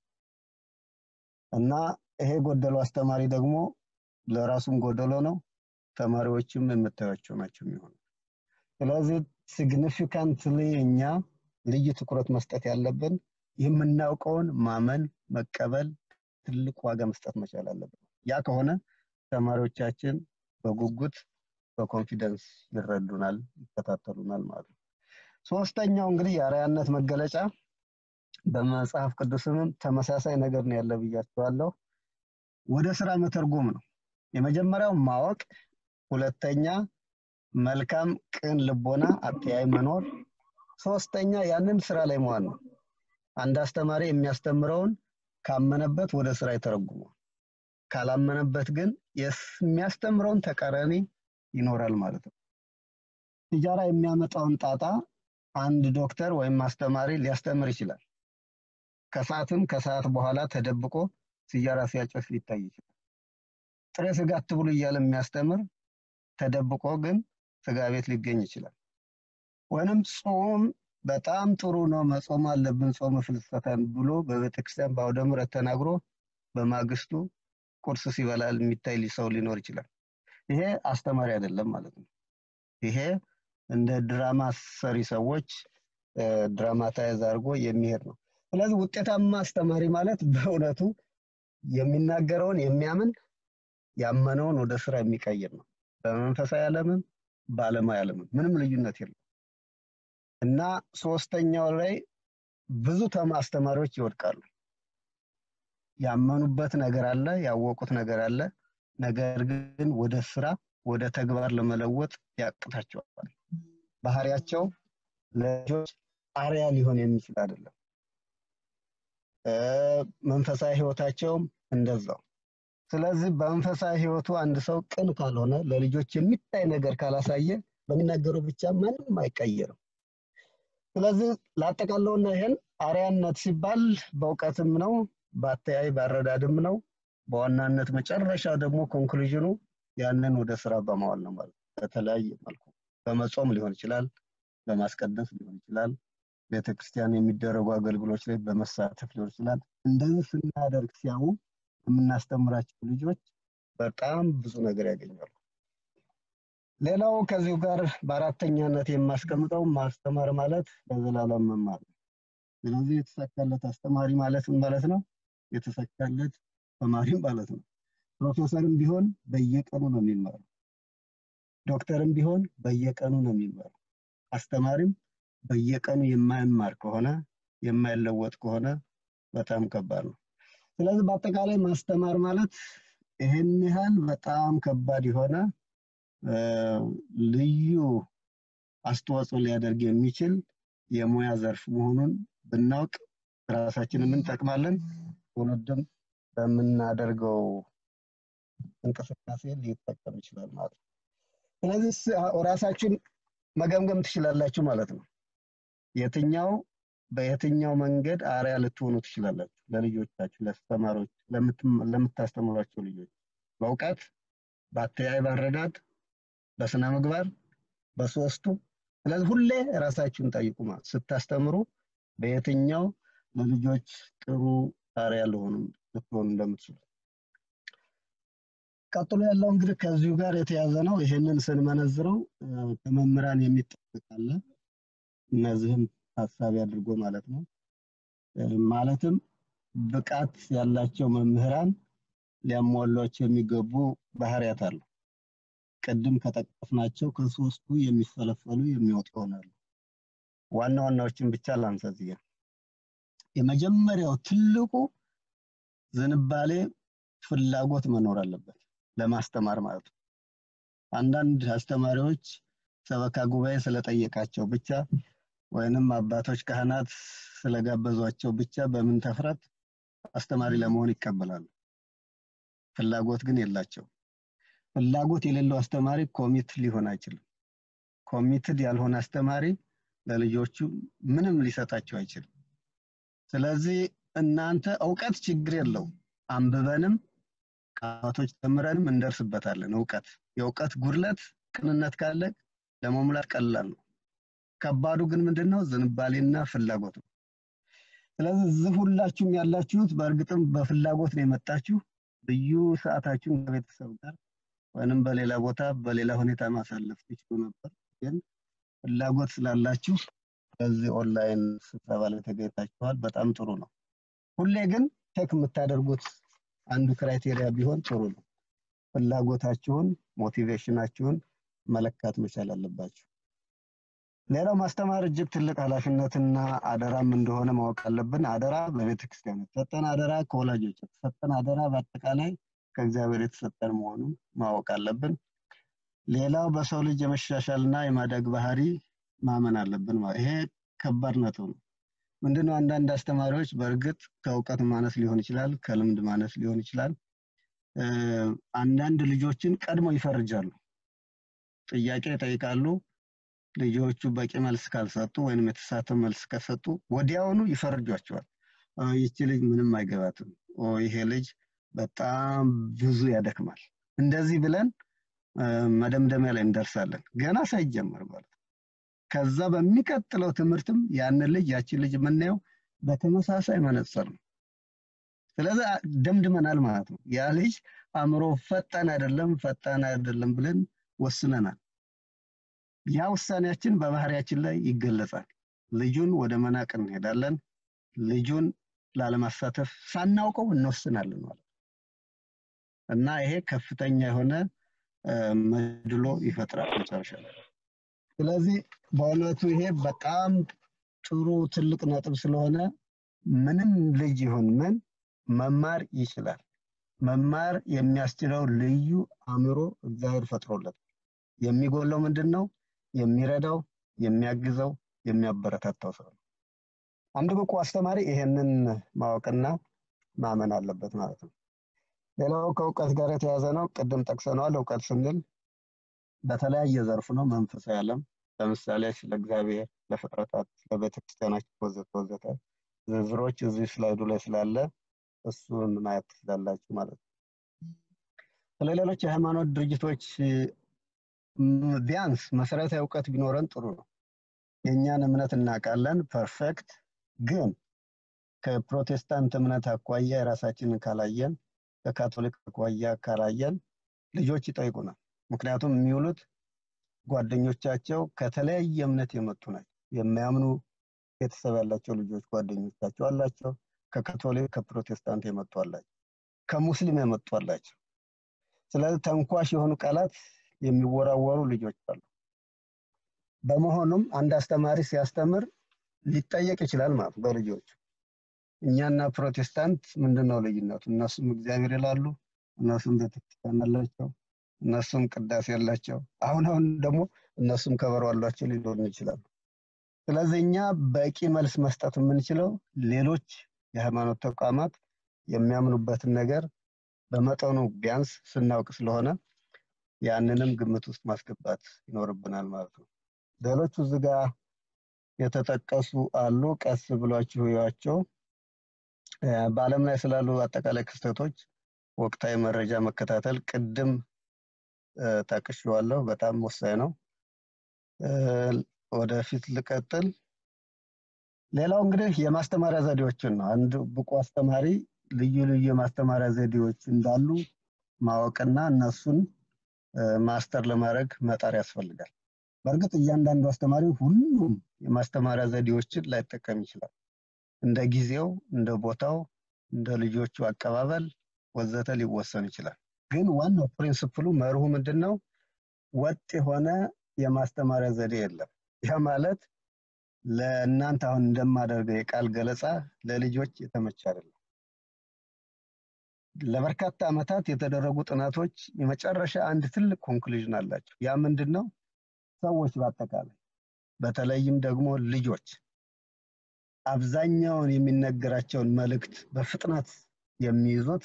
እና ይሄ ጎደሎ አስተማሪ ደግሞ ለራሱም ጎደሎ ነው፣ ተማሪዎችም የምታዩቸው ናቸው የሚሆኑ። ስለዚህ ሲግኒፊካንትሊ እኛ ልዩ ትኩረት መስጠት ያለብን የምናውቀውን ማመን፣ መቀበል፣ ትልቅ ዋጋ መስጠት መቻል አለብን። ያ ከሆነ ተማሪዎቻችን በጉጉት በኮንፊደንስ ይረዱናል፣ ይከታተሉናል ማለት ነው። ሶስተኛው እንግዲህ የአርአያነት መገለጫ በመጽሐፍ ቅዱስም ተመሳሳይ ነገር ነው ያለ ብያቸዋለሁ። ወደ ስራ መተርጎም ነው። የመጀመሪያው ማወቅ፣ ሁለተኛ መልካም ቅን ልቦና አተያይ መኖር፣ ሶስተኛ ያንን ስራ ላይ መዋል ነው። አንድ አስተማሪ የሚያስተምረውን ካመነበት ወደ ስራ ይተረጉመዋል። ካላመነበት ግን የሚያስተምረውን ተቃራኒ ይኖራል ማለት ነው። ሲጃራ የሚያመጣውን ጣጣ አንድ ዶክተር ወይም አስተማሪ ሊያስተምር ይችላል። ከሰዓትም ከሰዓት በኋላ ተደብቆ ሲጃራ ሲያጨስ ሊታይ ይችላል። ጥሬ ስጋ አትብሉ እያለ የሚያስተምር ተደብቆ ግን ስጋ ቤት ሊገኝ ይችላል። ወይንም ጾም በጣም ጥሩ ነው መጾም አለብን ጾመ ፍልሰታን ብሎ በቤተክርስቲያን በአውደ ምሕረት ተናግሮ በማግስቱ ቁርስ ሲበላ የሚታይ ሰው ሊኖር ይችላል። ይሄ አስተማሪ አይደለም ማለት ነው። ይሄ እንደ ድራማ ሰሪ ሰዎች ድራማታይዝ አድርጎ የሚሄድ ነው። ስለዚህ ውጤታማ አስተማሪ ማለት በእውነቱ የሚናገረውን የሚያምን ያመነውን ወደ ስራ የሚቀይር ነው። በመንፈሳዊ ዓለምም በዓለማዊ ዓለምም ምንም ልዩነት የለም እና ሶስተኛው ላይ ብዙ ተማ አስተማሪዎች ይወድቃሉ። ያመኑበት ነገር አለ፣ ያወቁት ነገር አለ። ነገር ግን ወደ ስራ ወደ ተግባር ለመለወጥ ያቅታቸዋል። ባህሪያቸው ለልጆች አርያ ሊሆን የሚችል አይደለም። መንፈሳዊ ህይወታቸውም እንደዛው። ስለዚህ በመንፈሳዊ ህይወቱ አንድ ሰው ቅን ካልሆነ ለልጆች የሚታይ ነገር ካላሳየ በሚናገረው ብቻ ማንም አይቀየርም። ስለዚህ ላጠቃለውና ይሄን አርያነት ሲባል በእውቀትም ነው፣ በአተያይ ባረዳድም ነው፣ በዋናነት መጨረሻ ደግሞ ኮንክሉዥኑ ያንን ወደ ስራ በማዋል ነው ማለት ነው። በተለያየ መልኩ በመጾም ሊሆን ይችላል፣ በማስቀደስ ሊሆን ይችላል፣ ቤተክርስቲያን የሚደረጉ አገልግሎች ላይ በመሳተፍ ሊሆን ይችላል። እንደዚህ ስናደርግ ሲያዩ የምናስተምራቸው ልጆች በጣም ብዙ ነገር ያገኛሉ። ሌላው ከዚሁ ጋር በአራተኛነት የማስቀምጠው ማስተማር ማለት ለዘላለም መማር ነው። ስለዚህ የተሳካለት አስተማሪ ማለት ምን ማለት ነው? የተሳካለት ተማሪም ማለት ነው። ፕሮፌሰርም ቢሆን በየቀኑ ነው የሚማረው። ዶክተርም ቢሆን በየቀኑ ነው የሚማረው። አስተማሪም በየቀኑ የማይማር ከሆነ የማይለወጥ ከሆነ በጣም ከባድ ነው። ስለዚህ በአጠቃላይ ማስተማር ማለት ይህን ያህል በጣም ከባድ የሆነ ልዩ አስተዋጽኦ ሊያደርግ የሚችል የሙያ ዘርፍ መሆኑን ብናውቅ ራሳችንን እንጠቅማለን፣ ትውልድም በምናደርገው እንቅስቃሴ ሊጠቀም ይችላል ማለት ነው። ስለዚህ ራሳችን መገምገም ትችላላችሁ ማለት ነው። የትኛው በየትኛው መንገድ አርያ ልትሆኑ ትችላላችሁ ለልጆቻችሁ፣ ለአስተማሪዎች፣ ለምታስተምሯቸው ልጆች በእውቀት፣ በአተያይ፣ ባረዳድ፣ በስነ ምግባር፣ በሶስቱ። ስለዚህ ሁሌ ራሳችሁን ጠይቁ ማለት ስታስተምሩ በየትኛው ለልጆች ጥሩ አርያ ልሆኑ ልትሆኑ እንደምትችሉ። ቀጥሎ ያለው እንግዲህ ከዚሁ ጋር የተያዘ ነው። ይህንን ስንመነዝረው ከመምህራን የሚጠበቅ አለ። እነዚህም ታሳቢ አድርጎ ማለት ነው። ማለትም ብቃት ያላቸው መምህራን ሊያሟሏቸው የሚገቡ ባህሪያት አሉ። ቅድም ከጠቀስናቸው ከሶስቱ የሚፈለፈሉ የሚወጡ ይሆናሉ። ዋና ዋናዎችን ብቻ ላንሳ እዚህ ጋር። የመጀመሪያው ትልቁ ዝንባሌ ፍላጎት መኖር አለበት ለማስተማር ማለት ነው። አንዳንድ አስተማሪዎች ሰበካ ጉባኤ ስለጠየቃቸው ብቻ ወይንም አባቶች ካህናት ስለጋበዟቸው ብቻ በምን ተፍረት አስተማሪ ለመሆን ይቀበላሉ። ፍላጎት ግን የላቸው። ፍላጎት የሌለው አስተማሪ ኮሚት ሊሆን አይችልም። ኮሚትድ ያልሆነ አስተማሪ ለልጆቹ ምንም ሊሰጣቸው አይችልም። ስለዚህ እናንተ እውቀት ችግር የለው አንብበንም ከአባቶች ተምረንም እንደርስበታለን። እውቀት የእውቀት ጉድለት ቅንነት ካለ ለመሙላት ቀላል ነው። ከባዱ ግን ምንድን ነው? ዝንባሌና ፍላጎት ነው። ስለዚህ እዚህ ሁላችሁም ያላችሁት በእርግጥም በፍላጎት ነው የመጣችሁ። ልዩ ሰዓታችሁን ከቤተሰብ ጋር ወይንም በሌላ ቦታ በሌላ ሁኔታ ማሳለፍ ትችሉ ነበር። ግን ፍላጎት ስላላችሁ በዚህ ኦንላይን ስብሰባ ላይ ተገኝታችኋል። በጣም ጥሩ ነው። ሁሌ ግን ቼክ የምታደርጉት አንዱ ክራይቴሪያ ቢሆን ጥሩ ነው። ፍላጎታችሁን፣ ሞቲቬሽናችሁን መለካት መቻል አለባችሁ። ሌላው ማስተማር እጅግ ትልቅ ኃላፊነትና አደራም እንደሆነ ማወቅ አለብን። አደራ በቤተ ክርስቲያን የተሰጠን አደራ፣ ከወላጆች የተሰጠን አደራ፣ በአጠቃላይ ከእግዚአብሔር የተሰጠን መሆኑን ማወቅ አለብን። ሌላው በሰው ልጅ የመሻሻልና የማደግ ባህሪ ማመን አለብን። ይሄ ከባድ ነጥብ ነው። ምንድነው? አንዳንድ አስተማሪዎች በእርግጥ ከእውቀት ማነስ ሊሆን ይችላል፣ ከልምድ ማነስ ሊሆን ይችላል። አንዳንድ ልጆችን ቀድመው ይፈርጃሉ። ጥያቄ ይጠይቃሉ። ልጆቹ በቂ መልስ ካልሰጡ ወይንም የተሳተ መልስ ከሰጡ ወዲያውኑ ይፈርጇቸዋል። ይቺ ልጅ ምንም አይገባትም፣ ይሄ ልጅ በጣም ብዙ ያደክማል። እንደዚህ ብለን መደምደሚያ ላይ እንደርሳለን፣ ገና ሳይጀመር ማለት ነው። ከዛ በሚቀጥለው ትምህርትም ያንን ልጅ ያችን ልጅ የምናየው በተመሳሳይ መነጽር ነው። ስለዚህ ደምድመናል ማለት ነው። ያ ልጅ አእምሮ ፈጣን አይደለም ፈጣን አይደለም ብለን ወስነናል። ያ ውሳኔያችን በባህሪያችን ላይ ይገለጻል። ልጁን ወደ መናቅ እንሄዳለን። ልጁን ላለማሳተፍ ሳናውቀው እንወስናለን ማለት እና ይሄ ከፍተኛ የሆነ መድሎ ይፈጥራል መጨረሻ ላይ። ስለዚህ በእውነቱ ይሄ በጣም ጥሩ ትልቅ ነጥብ ስለሆነ ምንም ልጅ ይሁን ምን መማር ይችላል። መማር የሚያስችለው ልዩ አእምሮ እግዚአብሔር ፈጥሮለታል። የሚጎለው ምንድን ነው? የሚረዳው፣ የሚያግዘው፣ የሚያበረታታው ሰው ነው። አንድ ብቁ አስተማሪ ይሄንን ማወቅና ማመን አለበት ማለት ነው። ሌላው ከእውቀት ጋር የተያዘ ነው። ቅድም ጠቅሰነዋል። እውቀት ስንል በተለያየ ዘርፍ ነው። መንፈሳዊ ዓለም ለምሳሌ ስለ እግዚአብሔር፣ ለፍጥረታት፣ ለቤተክርስቲያናችን ወዘተ ወዘተ ዝርዝሮች እዚህ ስላይዱ ላይ ስላለ እሱን ማየት ትችላላችሁ ማለት ነው። ስለ ሌሎች የሃይማኖት ድርጅቶች ቢያንስ መሰረታዊ እውቀት ቢኖረን ጥሩ ነው። የእኛን እምነት እናውቃለን፣ ፐርፌክት። ግን ከፕሮቴስታንት እምነት አኳያ የራሳችንን ካላየን፣ ከካቶሊክ አኳያ ካላየን ልጆች ይጠይቁናል። ምክንያቱም የሚውሉት ጓደኞቻቸው ከተለያየ እምነት የመጡ ናቸው። የሚያምኑ ቤተሰብ ያላቸው ልጆች ጓደኞቻቸው አላቸው። ከካቶሊክ ከፕሮቴስታንት የመጡ አላቸው። ከሙስሊም የመጡ አላቸው። ስለዚህ ተንኳሽ የሆኑ ቃላት የሚወራወሩ ልጆች አሉ። በመሆኑም አንድ አስተማሪ ሲያስተምር ሊጠየቅ ይችላል ማለት ነው በልጆቹ እኛና ፕሮቴስታንት ምንድን ነው ልዩነቱ? እነሱም እግዚአብሔር ይላሉ፣ እነሱም ቤተክርስቲያን አላቸው፣ እነሱም ቅዳሴ ያላቸው፣ አሁን አሁን ደግሞ እነሱም ከበሮ አሏቸው ሊኖርን ይችላሉ። ስለዚህ እኛ በቂ መልስ መስጠት የምንችለው ሌሎች የሃይማኖት ተቋማት የሚያምኑበትን ነገር በመጠኑ ቢያንስ ስናውቅ ስለሆነ ያንንም ግምት ውስጥ ማስገባት ይኖርብናል ማለት ነው። ሌሎቹ እዚህ ጋር የተጠቀሱ አሉ። ቀስ ብሏችሁ እዩዋቸው። በዓለም ላይ ስላሉ አጠቃላይ ክስተቶች ወቅታዊ መረጃ መከታተል ቅድም ጠቅሼዋለሁ፣ በጣም ወሳኝ ነው። ወደፊት ልቀጥል። ሌላው እንግዲህ የማስተማሪያ ዘዴዎችን ነው። አንድ ብቁ አስተማሪ ልዩ ልዩ የማስተማሪያ ዘዴዎች እንዳሉ ማወቅና እነሱን ማስተር ለማድረግ መጣር ያስፈልጋል። በእርግጥ እያንዳንዱ አስተማሪ ሁሉም የማስተማሪያ ዘዴዎችን ላይጠቀም ይችላል። እንደ ጊዜው፣ እንደ ቦታው፣ እንደ ልጆቹ አቀባበል ወዘተ ሊወሰን ይችላል። ግን ዋናው ፕሪንስፕሉ መርሁ ምንድን ነው? ወጥ የሆነ የማስተማሪያ ዘዴ የለም። ያ ማለት ለእናንተ አሁን እንደማደርገው የቃል ገለጻ ለልጆች የተመቸ አይደለም። ለበርካታ ዓመታት የተደረጉ ጥናቶች የመጨረሻ አንድ ትልቅ ኮንክሉዥን አላቸው። ያ ምንድን ነው? ሰዎች በአጠቃላይ በተለይም ደግሞ ልጆች አብዛኛውን የሚነገራቸውን መልእክት በፍጥነት የሚይዙት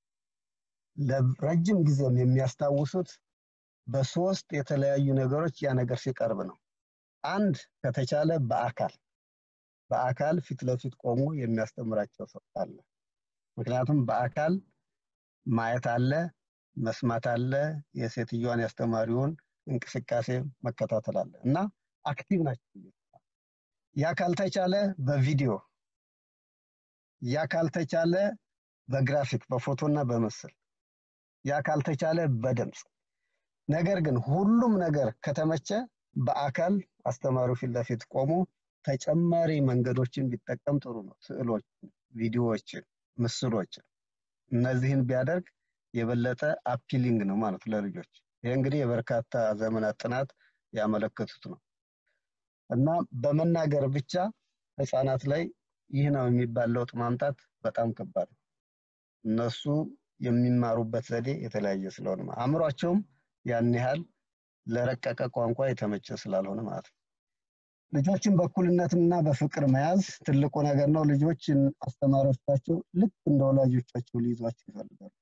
ለረጅም ጊዜም የሚያስታውሱት በሶስት የተለያዩ ነገሮች ያ ነገር ሲቀርብ ነው። አንድ ከተቻለ በአካል በአካል ፊት ለፊት ቆሞ የሚያስተምራቸው ሰው አለ። ምክንያቱም በአካል ማየት አለ፣ መስማት አለ፣ የሴትዮዋን ያስተማሪውን እንቅስቃሴ መከታተል አለ እና አክቲቭ ናቸው። ያ ካልተቻለ በቪዲዮ ያ ካልተቻለ በግራፊክ በፎቶና በምስል ያ ካልተቻለ በድምፅ ነገር ግን ሁሉም ነገር ከተመቸ በአካል አስተማሪው ፊት ለፊት ቆሞ ተጨማሪ መንገዶችን ቢጠቀም ጥሩ ነው። ስዕሎችን፣ ቪዲዮዎችን፣ ምስሎችን እነዚህን ቢያደርግ የበለጠ አፒሊንግ ነው ማለት ለልጆች። ይህ እንግዲህ የበርካታ ዘመናት ጥናት ያመለከቱት ነው እና በመናገር ብቻ ህፃናት ላይ ይህ ነው የሚባል ለውጥ ማምጣት በጣም ከባድ ነው። እነሱ የሚማሩበት ዘዴ የተለያየ ስለሆነ አእምሯቸውም ያን ያህል ለረቀቀ ቋንቋ የተመቸ ስላልሆነ ማለት ነው። ልጆችን በእኩልነትና በፍቅር መያዝ ትልቁ ነገር ነው። ልጆችን አስተማሪዎቻቸው ልክ እንደ ወላጆቻቸው ሊይዟቸው ይፈልጋሉ።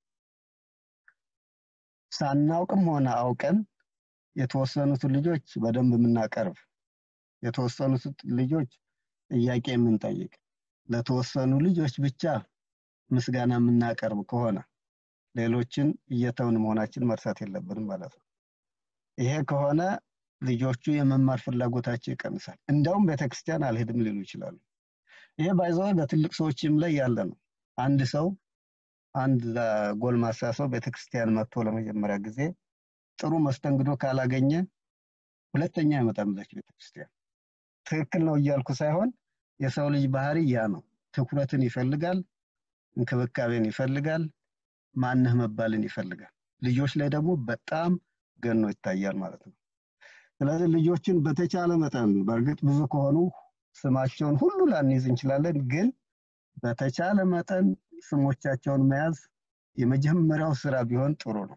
ሳናውቅም ሆነ አውቀን የተወሰኑትን ልጆች በደንብ የምናቀርብ፣ የተወሰኑት ልጆች ጥያቄ የምንጠይቅ፣ ለተወሰኑ ልጆች ብቻ ምስጋና የምናቀርብ ከሆነ ሌሎችን እየተውን መሆናችን መርሳት የለብንም ማለት ነው። ይሄ ከሆነ ልጆቹ የመማር ፍላጎታቸው ይቀንሳል። እንደውም ቤተክርስቲያን አልሄድም ሊሉ ይችላሉ። ይሄ ባይዘው በትልቅ ሰዎችም ላይ ያለ ነው። አንድ ሰው አንድ ጎልማሳ ሰው ቤተክርስቲያን መጥቶ ለመጀመሪያ ጊዜ ጥሩ መስተንግዶ ካላገኘ ሁለተኛ አይመጣም እዛች ቤተክርስቲያን። ትክክል ነው እያልኩ ሳይሆን የሰው ልጅ ባህሪ ያ ነው። ትኩረትን ይፈልጋል፣ እንክብካቤን ይፈልጋል፣ ማንህ መባልን ይፈልጋል። ልጆች ላይ ደግሞ በጣም ገኖ ይታያል ማለት ነው። ስለዚህ ልጆችን በተቻለ መጠን በእርግጥ ብዙ ከሆኑ ስማቸውን ሁሉ ላንይዝ እንችላለን፣ ግን በተቻለ መጠን ስሞቻቸውን መያዝ የመጀመሪያው ስራ ቢሆን ጥሩ ነው።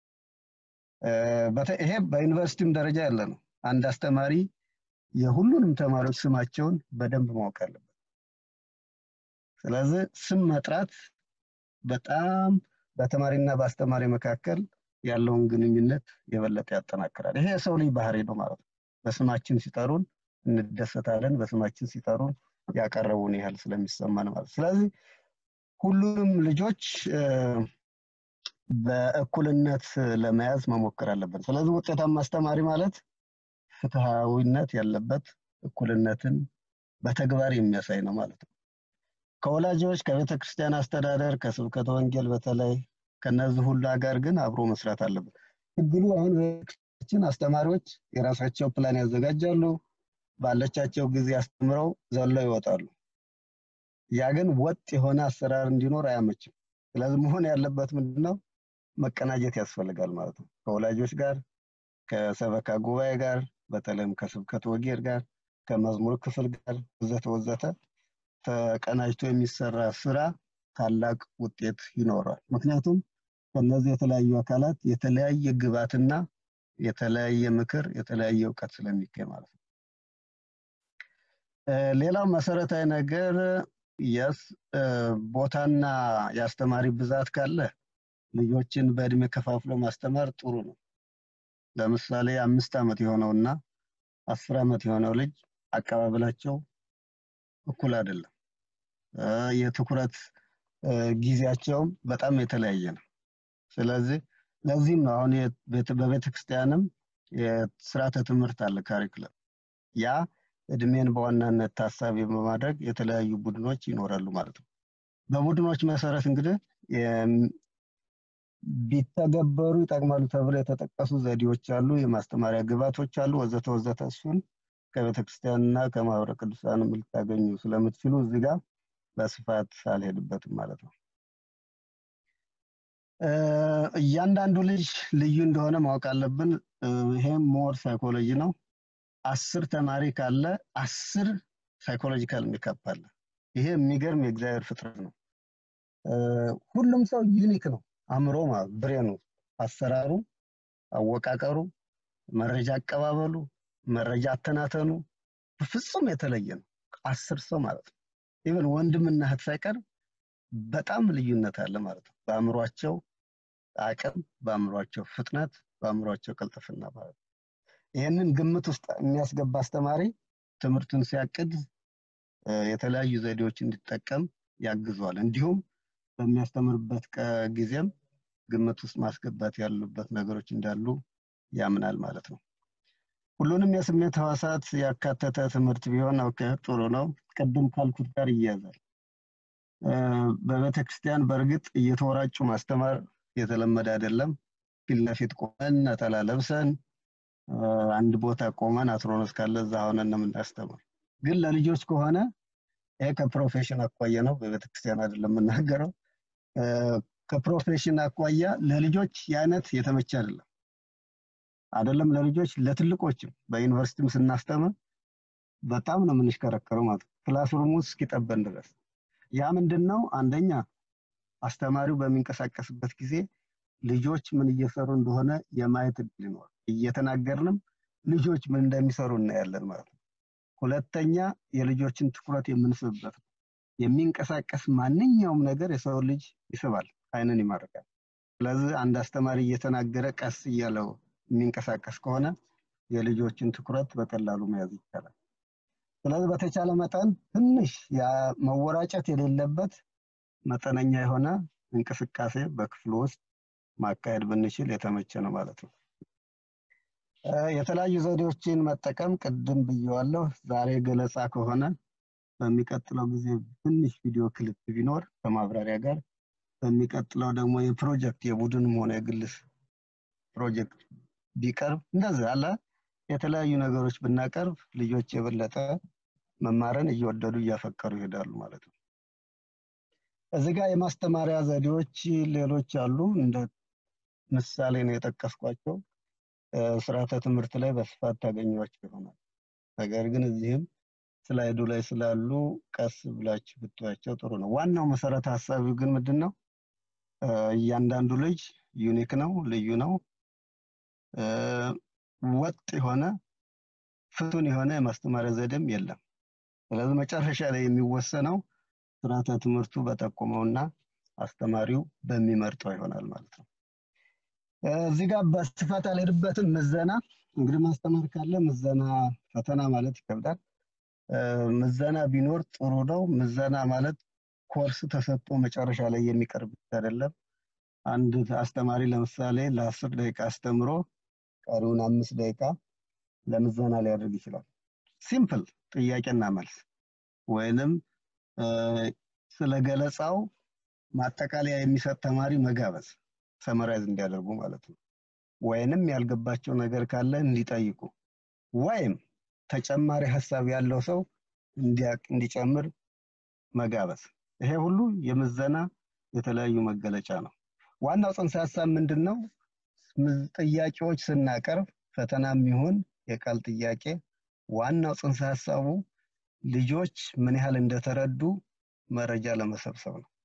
ይሄ በዩኒቨርሲቲም ደረጃ ያለ ነው። አንድ አስተማሪ የሁሉንም ተማሪዎች ስማቸውን በደንብ ማወቅ አለበት። ስለዚህ ስም መጥራት በጣም በተማሪና በአስተማሪ መካከል ያለውን ግንኙነት የበለጠ ያጠናክራል። ይሄ የሰው ልጅ ባህሪ ነው ማለት ነው። በስማችን ሲጠሩን እንደሰታለን፣ በስማችን ሲጠሩን ያቀረቡን ያህል ስለሚሰማን ማለት ስለዚህ ሁሉንም ልጆች በእኩልነት ለመያዝ መሞከር አለብን። ስለዚህ ውጤታማ አስተማሪ ማለት ፍትሃዊነት ያለበት እኩልነትን በተግባር የሚያሳይ ነው ማለት ነው። ከወላጆች ከቤተ ክርስቲያን አስተዳደር ከስብከተ ወንጌል በተለይ ከነዚህ ሁሉ ጋር ግን አብሮ መስራት አለበት። ችግሩ አሁን ቤተክርስቲያን አስተማሪዎች የራሳቸው ፕላን ያዘጋጃሉ፣ ባለቻቸው ጊዜ አስተምረው ዘለው ይወጣሉ። ያ ግን ወጥ የሆነ አሰራር እንዲኖር አያመችም። ስለዚህ መሆን ያለበት ምንድነው? መቀናጀት ያስፈልጋል ማለት ነው። ከወላጆች ጋር፣ ከሰበካ ጉባኤ ጋር፣ በተለይም ከስብከት ወጌር ጋር፣ ከመዝሙር ክፍል ጋር ወዘተ ወዘተ ተቀናጅቶ የሚሰራ ስራ ታላቅ ውጤት ይኖራል። ምክንያቱም ከነዚህ የተለያዩ አካላት የተለያየ ግባትና የተለያየ ምክር፣ የተለያየ እውቀት ስለሚገኝ ማለት ነው። ሌላው መሰረታዊ ነገር የስ ቦታና የአስተማሪ ብዛት ካለ ልጆችን በእድሜ ከፋፍሎ ማስተማር ጥሩ ነው። ለምሳሌ አምስት ዓመት የሆነውና አስር ዓመት የሆነው ልጅ አቀባበላቸው እኩል አይደለም። የትኩረት ጊዜያቸውም በጣም የተለያየ ነው። ስለዚህ ለዚህም ነው አሁን በቤተ ክርስቲያንም የስርዓተ ትምህርት አለ ካሪክለም ያ እድሜን በዋናነት ታሳቢ በማድረግ የተለያዩ ቡድኖች ይኖራሉ ማለት ነው። በቡድኖች መሰረት እንግዲህ ቢተገበሩ ይጠቅማሉ ተብሎ የተጠቀሱ ዘዴዎች አሉ፣ የማስተማሪያ ግባቶች አሉ፣ ወዘተ ወዘተ። እሱን ከቤተ ክርስቲያንና ከማህበረ ቅዱሳንም ልታገኙ ስለምትችሉ እዚህ ጋር በስፋት አልሄድበትም ማለት ነው። እያንዳንዱ ልጅ ልዩ እንደሆነ ማወቅ አለብን። ይሄም ሞር ሳይኮሎጂ ነው። አስር ተማሪ ካለ አስር ሳይኮሎጂካል ሜካፕ አለ። ይሄ የሚገርም የእግዚአብሔር ፍጥረት ነው። ሁሉም ሰው ዩኒክ ነው። አእምሮ ብሬኑ፣ አሰራሩ፣ አወቃቀሩ፣ መረጃ አቀባበሉ፣ መረጃ አተናተኑ ፍጹም የተለየ ነው። አስር ሰው ማለት ነው። ኢቨን ወንድምና እህት ሳይቀር በጣም ልዩነት አለ ማለት ነው። በአእምሯቸው አቅም፣ በአእምሯቸው ፍጥነት፣ በአእምሯቸው ቅልጥፍና ማለት ነው። ይህንን ግምት ውስጥ የሚያስገባ አስተማሪ ትምህርቱን ሲያቅድ የተለያዩ ዘዴዎች እንዲጠቀም ያግዟል። እንዲሁም በሚያስተምርበት ጊዜም ግምት ውስጥ ማስገባት ያሉበት ነገሮች እንዳሉ ያምናል ማለት ነው። ሁሉንም የስሜት ህዋሳት ያካተተ ትምህርት ቢሆን ኦኬ ጥሩ ነው። ቅድም ካልኩት ጋር ይያዛል። በቤተ ክርስቲያን በእርግጥ እየተወራጩ ማስተማር የተለመደ አይደለም። ፊት ለፊት ቆመን ነጠላ ለብሰን አንድ ቦታ ቆመን አትሮኖስ ካለ እዛ ሆነን ነው የምናስተምር። ግን ለልጆች ከሆነ ይሄ ከፕሮፌሽን አኳያ ነው፣ በቤተ ክርስቲያን አይደለም የምናገረው። ከፕሮፌሽን አኳያ ለልጆች የአይነት የተመቸ አይደለም። አይደለም ለልጆች ለትልቆችም በዩኒቨርሲቲም ስናስተምር በጣም ነው የምንሽከረከረው ማለት ነው። ክላስሩም ውስጥ እስኪጠበን ድረስ ያ ምንድን ነው? አንደኛ አስተማሪው በሚንቀሳቀስበት ጊዜ ልጆች ምን እየሰሩ እንደሆነ የማየት እድል ይኖር እየተናገርንም ልጆች ምን እንደሚሰሩ እናያለን ማለት ነው። ሁለተኛ የልጆችን ትኩረት የምንስብበት ነው። የሚንቀሳቀስ ማንኛውም ነገር የሰው ልጅ ይስባል፣ አይንን ይማርካል። ስለዚህ አንድ አስተማሪ እየተናገረ ቀስ እያለው የሚንቀሳቀስ ከሆነ የልጆችን ትኩረት በቀላሉ መያዝ ይቻላል። ስለዚህ በተቻለ መጠን ትንሽ መወራጨት የሌለበት መጠነኛ የሆነ እንቅስቃሴ በክፍሉ ውስጥ ማካሄድ ብንችል የተመቸ ነው ማለት ነው። የተለያዩ ዘዴዎችን መጠቀም ቅድም ብየዋለሁ። ዛሬ ገለጻ ከሆነ በሚቀጥለው ጊዜ ትንሽ ቪዲዮ ክሊፕ ቢኖር ከማብራሪያ ጋር፣ በሚቀጥለው ደግሞ የፕሮጀክት የቡድንም ሆነ የግል ፕሮጀክት ቢቀርብ እንደዚህ አለ የተለያዩ ነገሮች ብናቀርብ ልጆች የበለጠ መማርን እየወደዱ እያፈቀሩ ይሄዳሉ ማለት ነው። እዚህ ጋር የማስተማሪያ ዘዴዎች ሌሎች አሉ። እንደ ምሳሌ ነው የጠቀስኳቸው። ስርዓተ ትምህርት ላይ በስፋት ታገኟቸው ይሆናል። ነገር ግን እዚህም ስላይዱ ላይ ስላሉ ቀስ ብላችሁ ብትያቸው ጥሩ ነው። ዋናው መሰረተ ሀሳቢ ግን ምንድን ነው? እያንዳንዱ ልጅ ዩኒክ ነው፣ ልዩ ነው። ወጥ የሆነ ፍቱን የሆነ የማስተማሪያ ዘዴም የለም። ስለዚህ መጨረሻ ላይ የሚወሰነው ስርዓተ ትምህርቱ በጠቆመውና አስተማሪው በሚመርጠው ይሆናል ማለት ነው። እዚህ ጋር በስፋት አልሄድበትም። ምዘና እንግዲህ ማስተማር ካለ ምዘና ፈተና ማለት ይከብዳል። ምዘና ቢኖር ጥሩ ነው። ምዘና ማለት ኮርስ ተሰጥቶ መጨረሻ ላይ የሚቀርብ አይደለም። አንድ አስተማሪ ለምሳሌ ለአስር ደቂቃ አስተምሮ ቀሪውን አምስት ደቂቃ ለምዘና ሊያደርግ ይችላል። ሲምፕል ጥያቄና መልስ ወይንም ስለ ገለጻው ማጠቃለያ የሚሰጥ ተማሪ መጋበዝ ሰመራይዝ እንዲያደርጉ ማለት ነው። ወይንም ያልገባቸው ነገር ካለ እንዲጠይቁ ወይም ተጨማሪ ሀሳብ ያለው ሰው እንዲጨምር መጋበዝ። ይሄ ሁሉ የምዘና የተለያዩ መገለጫ ነው። ዋናው ጽንሰ ሀሳብ ምንድን ነው? ጥያቄዎች ስናቀርብ ፈተናም ይሁን የቃል ጥያቄ ዋናው ጽንሰ ሀሳቡ ልጆች ምን ያህል እንደተረዱ መረጃ ለመሰብሰብ ነው።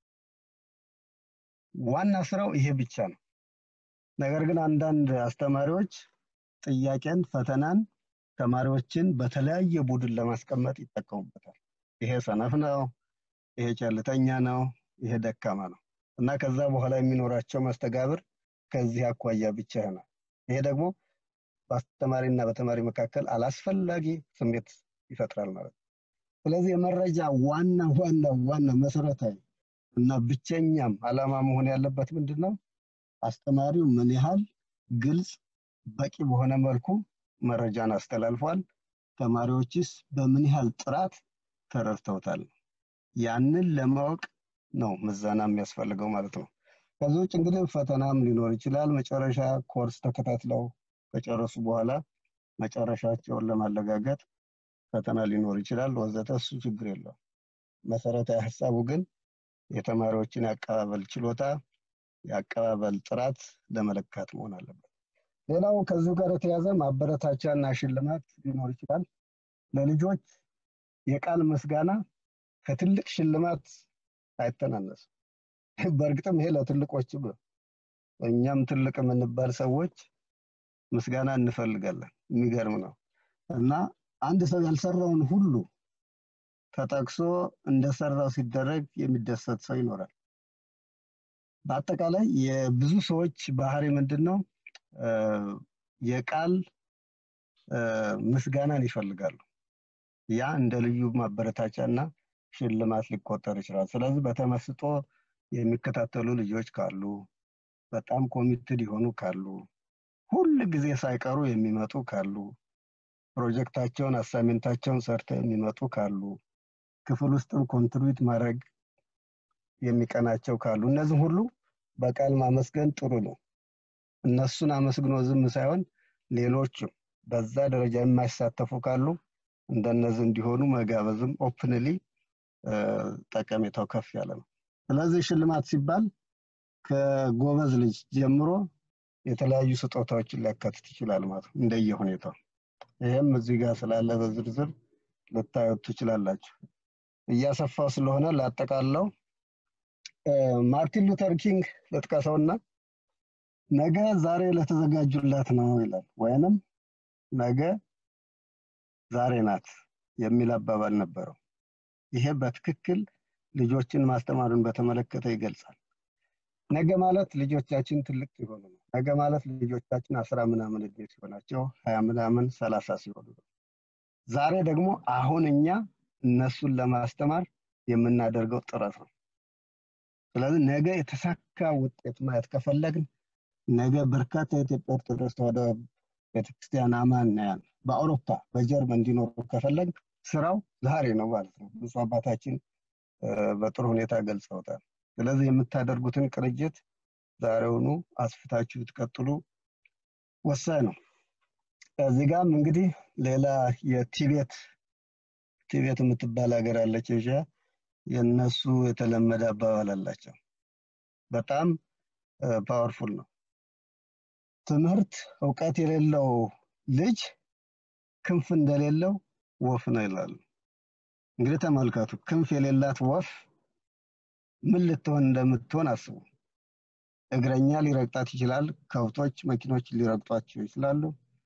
ዋና ስራው ይሄ ብቻ ነው። ነገር ግን አንዳንድ አስተማሪዎች ጥያቄን፣ ፈተናን ተማሪዎችን በተለያየ ቡድን ለማስቀመጥ ይጠቀሙበታል። ይሄ ሰነፍ ነው፣ ይሄ ቸልተኛ ነው፣ ይሄ ደካማ ነው እና ከዛ በኋላ የሚኖራቸው መስተጋብር ከዚህ አኳያ ብቻ ይሆናል። ይሄ ደግሞ በአስተማሪና በተማሪ መካከል አላስፈላጊ ስሜት ይፈጥራል ማለት ነው። ስለዚህ የመረጃ ዋና ዋና ዋና መሰረታዊ እና ብቸኛም አላማ መሆን ያለበት ምንድን ነው? አስተማሪው ምን ያህል ግልጽ በቂ በሆነ መልኩ መረጃን አስተላልፏል፣ ተማሪዎችስ በምን ያህል ጥራት ተረድተውታል። ያንን ለማወቅ ነው ምዘና የሚያስፈልገው ማለት ነው። ከዚህ ውጭ እንግዲህ ፈተናም ሊኖር ይችላል። መጨረሻ ኮርስ ተከታትለው ከጨረሱ በኋላ መጨረሻቸውን ለማረጋገጥ ፈተና ሊኖር ይችላል ወዘተ። እሱ ችግር የለው። መሰረታዊ ሀሳቡ ግን የተማሪዎችን የአቀባበል ችሎታ፣ የአቀባበል ጥራት ለመለካት መሆን አለበት። ሌላው ከዚሁ ጋር የተያዘ ማበረታቻ እና ሽልማት ሊኖር ይችላል። ለልጆች የቃል ምስጋና ከትልቅ ሽልማት አይተናነስም። በእርግጥም ይሄ ለትልቆችም ነው። እኛም ትልቅ የምንባል ሰዎች ምስጋና እንፈልጋለን። የሚገርም ነው እና አንድ ሰው ያልሰራውን ሁሉ ተጠቅሶ እንደሰራው ሲደረግ የሚደሰት ሰው ይኖራል። በአጠቃላይ የብዙ ሰዎች ባህሪ ምንድን ነው? የቃል ምስጋናን ይፈልጋሉ። ያ እንደ ልዩ ማበረታቻ እና ሽልማት ሊቆጠር ይችላል። ስለዚህ በተመስጦ የሚከታተሉ ልጆች ካሉ፣ በጣም ኮሚትድ የሆኑ ካሉ፣ ሁል ጊዜ ሳይቀሩ የሚመጡ ካሉ፣ ፕሮጀክታቸውን አሳይመንታቸውን ሰርተው የሚመጡ ካሉ፣ ክፍል ውስጥም ኮንትሪቢዩት ማድረግ የሚቀናቸው ካሉ፣ እነዚህ ሁሉ በቃል ማመስገን ጥሩ ነው። እነሱን አመስግኖ ዝም ሳይሆን ሌሎችም በዛ ደረጃ የማይሳተፉ ካሉ እንደነዚህ እንዲሆኑ መጋበዝም ኦፕንሊ ጠቀሜታው ከፍ ያለ ነው። ስለዚህ ሽልማት ሲባል ከጎበዝ ልጅ ጀምሮ የተለያዩ ስጦታዎችን ሊያካትት ይችላል ማለት ነው እንደየ ሁኔታው። ይህም እዚህ ጋር ስላለ በዝርዝር ልታዩት ትችላላችሁ። እያሰፋው ስለሆነ ላጠቃለው ማርቲን ሉተር ኪንግ ልጥቀሰውና ነገ ዛሬ ለተዘጋጁላት ነው ይላል። ወይንም ነገ ዛሬ ናት የሚል አባባል ነበረው። ይሄ በትክክል ልጆችን ማስተማርን በተመለከተ ይገልጻል። ነገ ማለት ልጆቻችን ትልቅ ሲሆኑ ነው። ነገ ማለት ልጆቻችን አስራ ምናምን እድሜ ሲሆናቸው ሀያ ምናምን ሰላሳ ሲሆኑ ነው። ዛሬ ደግሞ አሁን እኛ እነሱን ለማስተማር የምናደርገው ጥረት ነው። ስለዚህ ነገ የተሳካ ውጤት ማየት ከፈለግን ነገ በርካታ የኢትዮጵያ ኦርቶዶክስ ተዋሕዶ ቤተክርስቲያን አማንያን በአውሮፓ በጀርመን እንዲኖሩ ከፈለግ ስራው ዛሬ ነው ማለት ነው። ብፁዕ አባታችን በጥሩ ሁኔታ ገልጸውታል። ስለዚህ የምታደርጉትን ቅንጅት ዛሬውኑ አስፍታችሁ ብትቀጥሉ ወሳኝ ነው። እዚህ ጋም እንግዲህ ሌላ የቲቤት ቲቤት የምትባል ሀገር አለች ኤዥያ። የእነሱ የተለመደ አባባል አላቸው። በጣም ፓወርፉል ነው። ትምህርት እውቀት የሌለው ልጅ ክንፍ እንደሌለው ወፍ ነው ይላሉ። እንግዲህ ተመልከቱ፣ ክንፍ የሌላት ወፍ ምን ልትሆን እንደምትሆን አስቡ። እግረኛ ሊረግጣት ይችላል። ከብቶች፣ መኪኖች ሊረግጧቸው ይችላሉ።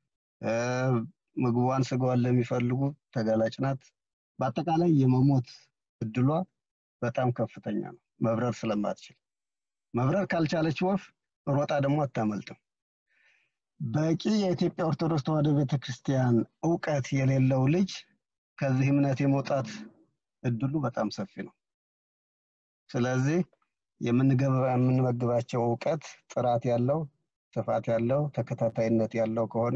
ምግቧን፣ ስጋዋን ለሚፈልጉ ተጋላጭ ናት። በአጠቃላይ የመሞት እድሏ በጣም ከፍተኛ ነው፣ መብረር ስለማትችል። መብረር ካልቻለች ወፍ ሮጣ ደግሞ አታመልጥም። በቂ የኢትዮጵያ ኦርቶዶክስ ተዋሕዶ ቤተክርስቲያን እውቀት የሌለው ልጅ ከዚህ እምነት የመውጣት እድሉ በጣም ሰፊ ነው። ስለዚህ የምንመግባቸው እውቀት ጥራት ያለው ስፋት ያለው ተከታታይነት ያለው ከሆነ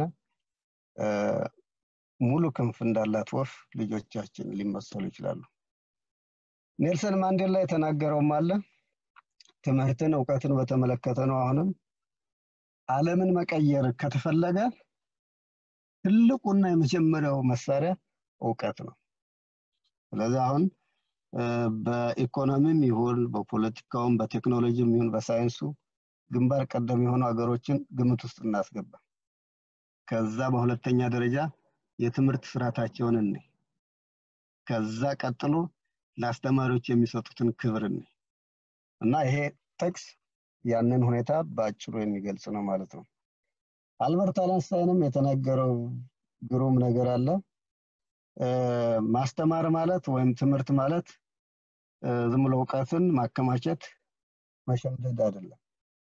ሙሉ ክንፍ እንዳላት ወፍ ልጆቻችን ሊመሰሉ ይችላሉ። ኔልሰን ማንዴላ የተናገረውም አለ ትምህርትን እውቀትን በተመለከተ ነው። አሁንም ዓለምን መቀየር ከተፈለገ ትልቁና የመጀመሪያው መሳሪያ እውቀት ነው። ስለዚህ አሁን በኢኮኖሚም ይሁን በፖለቲካውም በቴክኖሎጂም ይሁን በሳይንሱ ግንባር ቀደም የሆኑ ሀገሮችን ግምት ውስጥ እናስገባ። ከዛ በሁለተኛ ደረጃ የትምህርት ስርዓታቸውን እኔ ከዛ ቀጥሎ ለአስተማሪዎች የሚሰጡትን ክብር እኔ እና ይሄ ጥቅስ ያንን ሁኔታ በአጭሩ የሚገልጽ ነው ማለት ነው። አልበርት አለንስታይንም የተናገረው ግሩም ነገር አለ። ማስተማር ማለት ወይም ትምህርት ማለት ዝም ብሎ እውቀትን ማከማቸት መሸምደድ አይደለም።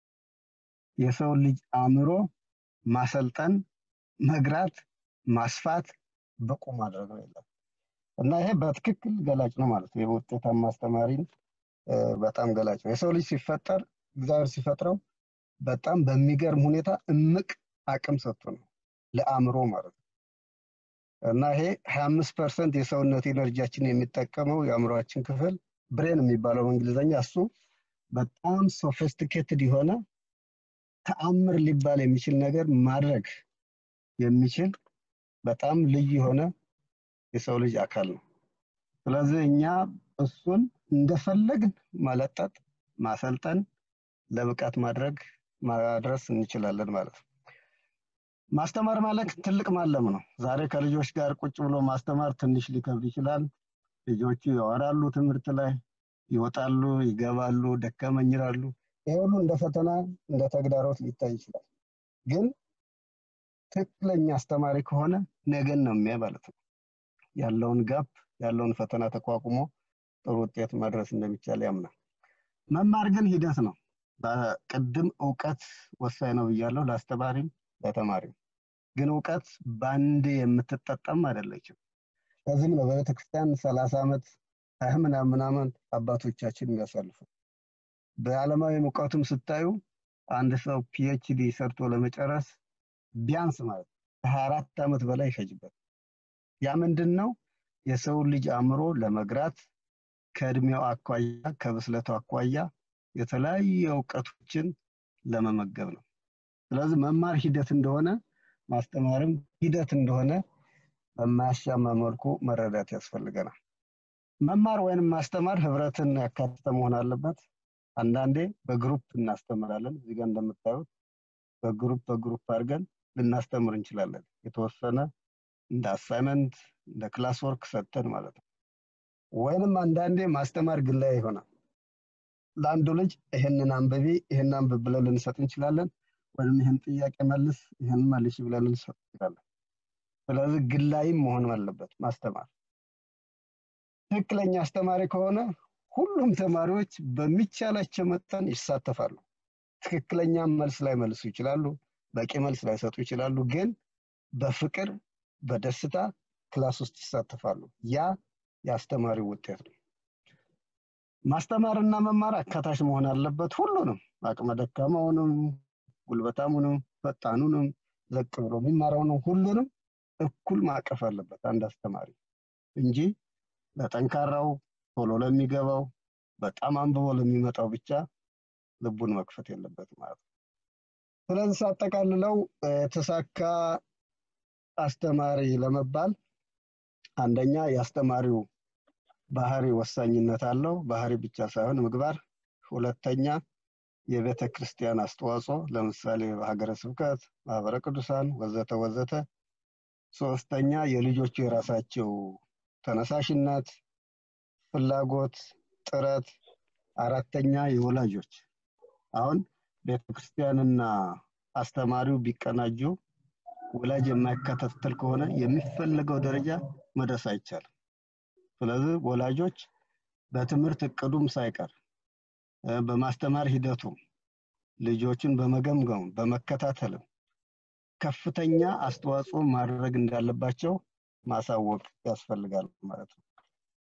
የሰው ልጅ አእምሮ ማሰልጠን፣ መግራት፣ ማስፋት፣ ብቁ ማድረግ ነው የለም እና ይሄ በትክክል ገላጭ ነው ማለት ነው። የውጤታማ አስተማሪን በጣም ገላጭ ነው። የሰው ልጅ ሲፈጠር እግዚአብሔር ሲፈጥረው በጣም በሚገርም ሁኔታ እምቅ አቅም ሰጥቶ ነው ለአእምሮ ማለት ነው እና ይሄ ሀያ አምስት ፐርሰንት የሰውነት ኤነርጂያችን የሚጠቀመው የአእምሮአችን ክፍል ብሬን የሚባለው በእንግሊዝኛ እሱ በጣም ሶፊስቲኬትድ የሆነ ተአምር ሊባል የሚችል ነገር ማድረግ የሚችል በጣም ልዩ የሆነ የሰው ልጅ አካል ነው። ስለዚህ እኛ እሱን እንደፈለግን ማለጠጥ፣ ማሰልጠን፣ ለብቃት ማድረግ ማድረስ እንችላለን ማለት ነው። ማስተማር ማለት ትልቅ ማለም ነው። ዛሬ ከልጆች ጋር ቁጭ ብሎ ማስተማር ትንሽ ሊከብድ ይችላል። ልጆቹ ያወራሉ፣ ትምህርት ላይ ይወጣሉ፣ ይገባሉ፣ ደከመኝ ይላሉ። ይሄ ሁሉ እንደ ፈተና እንደ ተግዳሮት ሊታይ ይችላል። ግን ትክክለኛ አስተማሪ ከሆነ ነገን ነው የሚያ ማለት ነው። ያለውን ጋፕ ያለውን ፈተና ተቋቁሞ ጥሩ ውጤት ማድረስ እንደሚቻል ያምናል። መማር ግን ሂደት ነው። ቅድም እውቀት ወሳኝ ነው ብያለሁ፣ ለአስተማሪም ለተማሪም። ግን እውቀት በአንድ የምትጠጠም አይደለችም። ለዚህም ነው በቤተክርስቲያን ሰላሳ ዓመት ሀያ ምናምን ምናምን አባቶቻችን የሚያሳልፉ። በዓለማዊ እውቀቱም ስታዩ አንድ ሰው ፒኤችዲ ሰርቶ ለመጨረስ ቢያንስ ማለት ከሀያ አራት ዓመት በላይ ይፈጅበት። ያ ምንድን ነው? የሰው ልጅ አእምሮ ለመግራት ከእድሜው አኳያ ከብስለቱ አኳያ የተለያዩ እውቀቶችን ለመመገብ ነው። ስለዚህ መማር ሂደት እንደሆነ ማስተማርም ሂደት እንደሆነ በማያሻማ መልኩ መረዳት ያስፈልገናል። መማር ወይንም ማስተማር ህብረትን ያካተተ መሆን አለበት። አንዳንዴ በግሩፕ እናስተምራለን። እዚህ ጋር እንደምታዩት በግሩፕ በግሩፕ አድርገን ልናስተምር እንችላለን። የተወሰነ እንደ አሳይመንት እንደ ክላስ ወርክ ሰጥተን ማለት ነው። ወይንም አንዳንዴ ማስተማር ግላዊ ይሆናል። ለአንዱ ልጅ ይህንን አንብቢ ይህን አንብብ ብለን ልንሰጥ እንችላለን። ወይም ይህን ጥያቄ መልስ ይህን መልሽ ብለን ልንሰጥ እንችላለን። ስለዚህ ግላይም መሆን አለበት ማስተማር። ትክክለኛ አስተማሪ ከሆነ ሁሉም ተማሪዎች በሚቻላቸው መጠን ይሳተፋሉ። ትክክለኛ መልስ ላይ መልሱ ይችላሉ፣ በቂ መልስ ላይሰጡ ይችላሉ። ግን በፍቅር በደስታ ክላስ ውስጥ ይሳተፋሉ። ያ የአስተማሪው ውጤት ነው። ማስተማርና መማር አካታች መሆን አለበት። ሁሉንም አቅመ ደካማውንም፣ ጉልበታሙንም፣ ፈጣኑንም፣ ዘቅ ብሎ የሚማረውንም ሁሉንም እኩል ማቀፍ አለበት አንድ አስተማሪ እንጂ ለጠንካራው ቶሎ ለሚገባው በጣም አንብቦ ለሚመጣው ብቻ ልቡን መክፈት የለበት ማለት ነው። ስለዚህ ሳጠቃልለው የተሳካ አስተማሪ ለመባል አንደኛ የአስተማሪው ባህሪ ወሳኝነት አለው። ባህሪ ብቻ ሳይሆን ምግባር። ሁለተኛ የቤተ ክርስቲያን አስተዋጽኦ፣ ለምሳሌ በሀገረ ስብከት፣ ማህበረ ቅዱሳን ወዘተ ወዘተ። ሶስተኛ የልጆቹ የራሳቸው ተነሳሽነት፣ ፍላጎት፣ ጥረት። አራተኛ የወላጆች አሁን ቤተ ክርስቲያንና አስተማሪው ቢቀናጁ ወላጅ የማይከታተል ከሆነ የሚፈለገው ደረጃ መድረስ አይቻልም። ስለዚህ ወላጆች በትምህርት እቅዱም ሳይቀር በማስተማር ሂደቱም ልጆችን በመገምገም በመከታተልም ከፍተኛ አስተዋጽኦ ማድረግ እንዳለባቸው ማሳወቅ ያስፈልጋል ማለት ነው።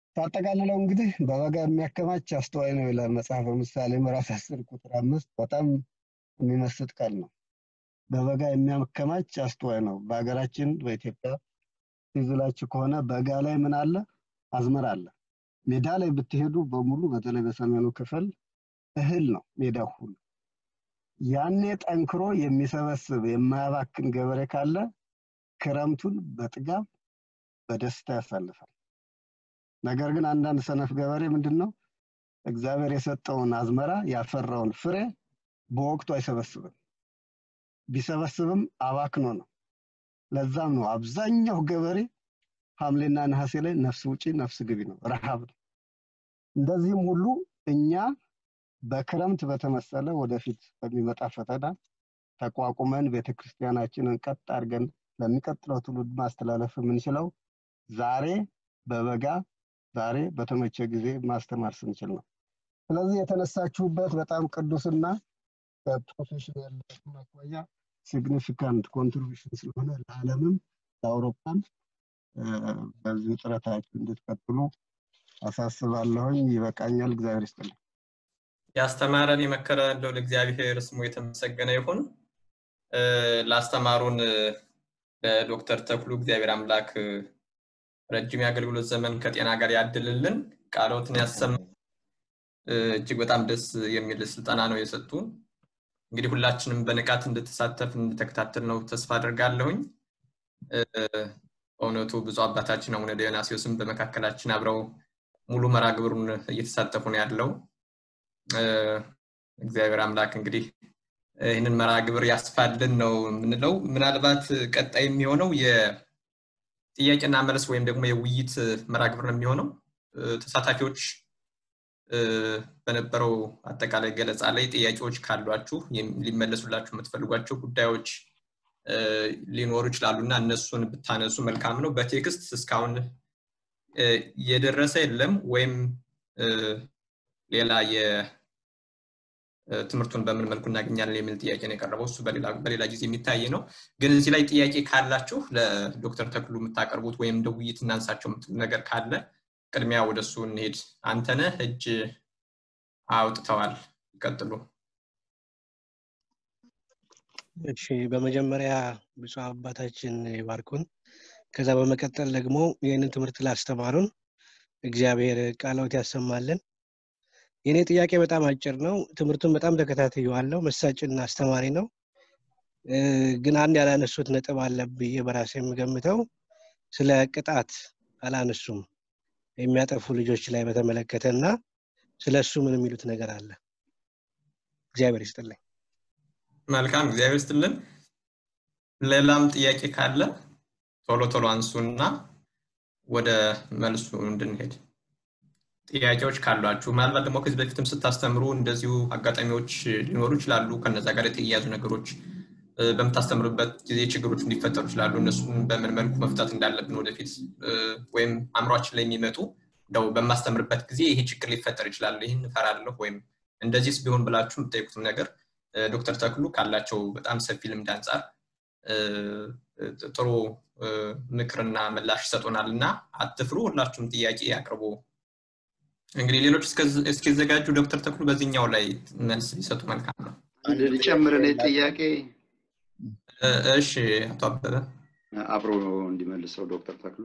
ሳጠቃልለው እንግዲህ በበጋ የሚያከማች አስተዋይ ነው ይላል መጽሐፈ ምሳሌ ምዕራፍ አስር ቁጥር አምስት በጣም የሚመስጥ ቃል ነው። በበጋ የሚያከማች አስተዋይ ነው። በሀገራችን በኢትዮጵያ ትዝላችሁ ከሆነ በጋ ላይ ምን አለ? አዝመራ አለ። ሜዳ ላይ ብትሄዱ በሙሉ በተለይ በሰሜኑ ክፍል እህል ነው ሜዳው ሁሉ። ያኔ ጠንክሮ የሚሰበስብ የማያባክን ገበሬ ካለ ክረምቱን በጥጋብ በደስታ ያሳልፋል። ነገር ግን አንዳንድ ሰነፍ ገበሬ ምንድን ነው እግዚአብሔር የሰጠውን አዝመራ ያፈራውን ፍሬ በወቅቱ አይሰበስብም። ቢሰበስብም አባክኖ ነው። ለዛም ነው አብዛኛው ገበሬ ሐምሌና ነሐሴ ላይ ነፍስ ውጪ ነፍስ ግቢ ነው፣ ረሃብ ነው። እንደዚህም ሁሉ እኛ በክረምት በተመሰለ ወደፊት በሚመጣ ፈተና ተቋቁመን ቤተክርስቲያናችንን ቀጥ አድርገን ለሚቀጥለው ትውልድ ማስተላለፍ የምንችለው ዛሬ በበጋ ዛሬ በተመቸ ጊዜ ማስተማር ስንችል ነው። ስለዚህ የተነሳችሁበት በጣም ቅዱስና ከፕሮፌሽናል አኳያ ሲግኒፊካንት ኮንትሪቢሽን ስለሆነ ለዓለምም ለአውሮፓም በዚህ ጥረታችሁ እንድትቀጥሉ አሳስባለሁኝ። ይበቃኛል። እግዚአብሔር ይስጥልኝ። ያስተማረን የመከረ እንደው ለእግዚአብሔር ስሙ የተመሰገነ ይሁን። ላስተማሩን ለዶክተር ተክሉ እግዚአብሔር አምላክ ረጅም የአገልግሎት ዘመን ከጤና ጋር ያድልልን፣ ቃሎትን ያሰማ። እጅግ በጣም ደስ የሚል ስልጠና ነው የሰጡን። እንግዲህ ሁላችንም በንቃት እንድትሳተፍ እንድተከታተል ነው ተስፋ አድርጋለሁኝ። በእውነቱ ብዙ አባታችን አቡነ ዲዮናስዮስም በመካከላችን አብረው ሙሉ መርሃ ግብሩን እየተሳተፉ ነው ያለው። እግዚአብሔር አምላክ እንግዲህ ይህንን መርሃ ግብር ያስፋልን ነው የምንለው። ምናልባት ቀጣይ የሚሆነው የጥያቄና መልስ ወይም ደግሞ የውይይት መርሃ ግብር ነው የሚሆነው። ተሳታፊዎች በነበረው አጠቃላይ ገለጻ ላይ ጥያቄዎች ካሏችሁ ሊመለሱላችሁ የምትፈልጓቸው ጉዳዮች ሊኖሩ ይችላሉ እና እነሱን ብታነሱ መልካም ነው። በቴክስት እስካሁን የደረሰ የለም ወይም ሌላ ትምህርቱን በምን መልኩ እናገኛለን የሚል ጥያቄ ነው የቀረበው። እሱ በሌላ ጊዜ የሚታይ ነው። ግን እዚህ ላይ ጥያቄ ካላችሁ ለዶክተር ተክሉ የምታቀርቡት ወይም እንደ ውይይት እናንሳቸው የምትሉ ነገር ካለ ቅድሚያ ወደ እሱ እንሄድ። አንተነህ እጅ አውጥተዋል። ይቀጥሉ። እሺ፣ በመጀመሪያ ብፁዕ አባታችን ይባርኩን። ከዛ በመቀጠል ደግሞ ይህንን ትምህርት ላስተማሩን እግዚአብሔር ቃሎት ያሰማልን። የእኔ ጥያቄ በጣም አጭር ነው። ትምህርቱን በጣም ተከታትየዋለሁ። መሳጭና አስተማሪ ነው። ግን አንድ ያላነሱት ነጥብ አለ ብዬ በራሴ የምገምተው ስለ ቅጣት አላነሱም። የሚያጠፉ ልጆች ላይ በተመለከተ እና ስለ እሱ ምን የሚሉት ነገር አለ? እግዚአብሔር ይስጥልኝ። መልካም፣ እግዚአብሔር ይስጥልን። ሌላም ጥያቄ ካለ ቶሎ ቶሎ አንሱና ወደ መልሱ እንድንሄድ ጥያቄዎች ካሏችሁ ምናልባት ደግሞ ከዚህ በፊትም ስታስተምሩ እንደዚሁ አጋጣሚዎች ሊኖሩ ይችላሉ። ከነዛ ጋር የተያያዙ ነገሮች በምታስተምሩበት ጊዜ ችግሮች እንዲፈጠሩ ይችላሉ። እነሱን በምን መልኩ መፍታት እንዳለብን ወደፊት ወይም አእምሯችን ላይ የሚመጡ እንደው በማስተምርበት ጊዜ ይሄ ችግር ሊፈጠር ይችላል፣ ይህን እፈራለሁ ወይም እንደዚህስ ቢሆን ብላችሁ የምትጠይቁትም ነገር ዶክተር ተክሉ ካላቸው በጣም ሰፊ ልምድ አንጻር ጥሩ ምክርና ምላሽ ይሰጡናል እና አትፍሩ፣ ሁላችሁም ጥያቄ አቅርቡ። እንግዲህ ሌሎች እስኪዘጋጁ ዶክተር ተክሉ በዚህኛው ላይ መልስ ቢሰጡ መልካም ነው። አንድ ልጨምር እኔ ጥያቄ እሺ፣ አቶ አበበ አብሮ እንዲመልሰው ዶክተር ተክሉ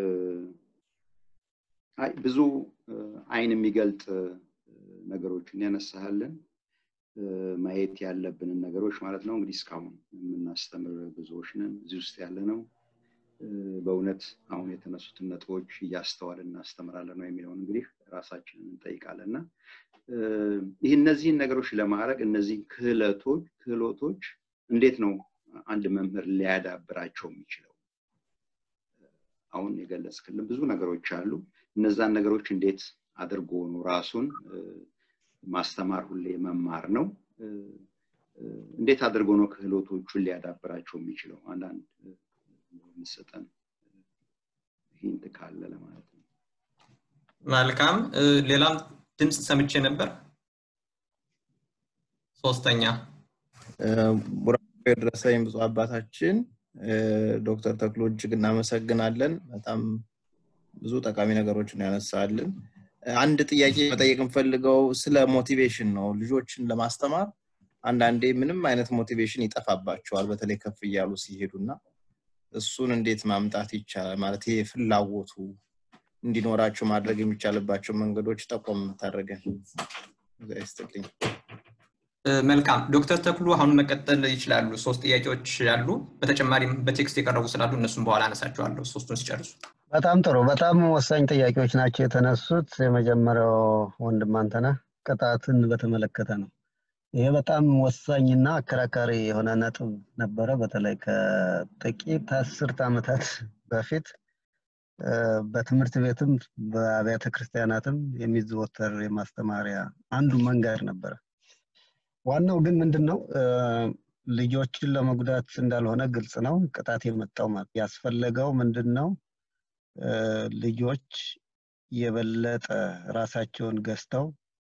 አይ ብዙ አይን የሚገልጥ ነገሮችን ያነሳሃልን ማየት ያለብንን ነገሮች ማለት ነው። እንግዲህ እስካሁን የምናስተምር ብዙዎች ነን፣ እዚህ ውስጥ ያለ ነው። በእውነት አሁን የተነሱትን ነጥቦች እያስተዋል እናስተምራለን ነው የሚለውን እንግዲህ ራሳችንን እንጠይቃለን እና ይህ እነዚህን ነገሮች ለማድረግ እነዚህ ክህለቶች ክህሎቶች እንዴት ነው አንድ መምህር ሊያዳብራቸው የሚችለው? አሁን የገለጽክልን ብዙ ነገሮች አሉ። እነዛን ነገሮች እንዴት አድርጎ ነው ራሱን ማስተማር ሁሌ መማር ነው። እንዴት አድርጎ ነው ክህሎቶቹን ሊያዳብራቸው የሚችለው? አንዳንድ የሚሰጠን ሂንት ካለ ለማለት ነው። መልካም። ሌላም ድምፅ ሰምቼ ነበር። ሶስተኛ ቡራኬ የደረሰኝ ብፁዕ አባታችን ዶክተር ተክሎ እጅግ እናመሰግናለን። በጣም ብዙ ጠቃሚ ነገሮችን ያነሳልን። አንድ ጥያቄ መጠየቅ የምፈልገው ስለ ሞቲቬሽን ነው። ልጆችን ለማስተማር አንዳንዴ ምንም አይነት ሞቲቬሽን ይጠፋባቸዋል፣ በተለይ ከፍ እያሉ ሲሄዱ እና እሱን እንዴት ማምጣት ይቻላል? ማለት ይሄ ፍላጎቱ እንዲኖራቸው ማድረግ የሚቻልባቸው መንገዶች ጠቆም የምታደርገን ይስጥልኝ። መልካም ዶክተር ተክሉ አሁን መቀጠል ይችላሉ። ሶስት ጥያቄዎች አሉ። በተጨማሪም በቴክስት የቀረቡ ስላሉ እነሱም በኋላ አነሳቸዋለሁ ሶስቱን ሲጨርሱ። በጣም ጥሩ። በጣም ወሳኝ ጥያቄዎች ናቸው የተነሱት። የመጀመሪያው ወንድም አንተነህ ቅጣትን በተመለከተ ነው። ይሄ በጣም ወሳኝና አከራካሪ የሆነ ነጥብ ነበረ። በተለይ ከጥቂት አስርት ዓመታት በፊት በትምህርት ቤትም በአብያተ ክርስቲያናትም የሚዘወተር የማስተማሪያ አንዱ መንገድ ነበረ። ዋናው ግን ምንድን ነው ልጆችን ለመጉዳት እንዳልሆነ ግልጽ ነው። ቅጣት የመጣው ማለት ያስፈለገው ምንድን ነው ልጆች የበለጠ ራሳቸውን ገዝተው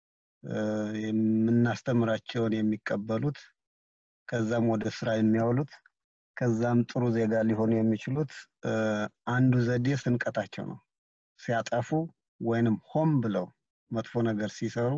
የምናስተምራቸውን የሚቀበሉት ከዛም ወደ ስራ የሚያውሉት ከዛም ጥሩ ዜጋ ሊሆኑ የሚችሉት አንዱ ዘዴ ስንቀጣቸው ነው። ሲያጠፉ ወይንም ሆም ብለው መጥፎ ነገር ሲሰሩ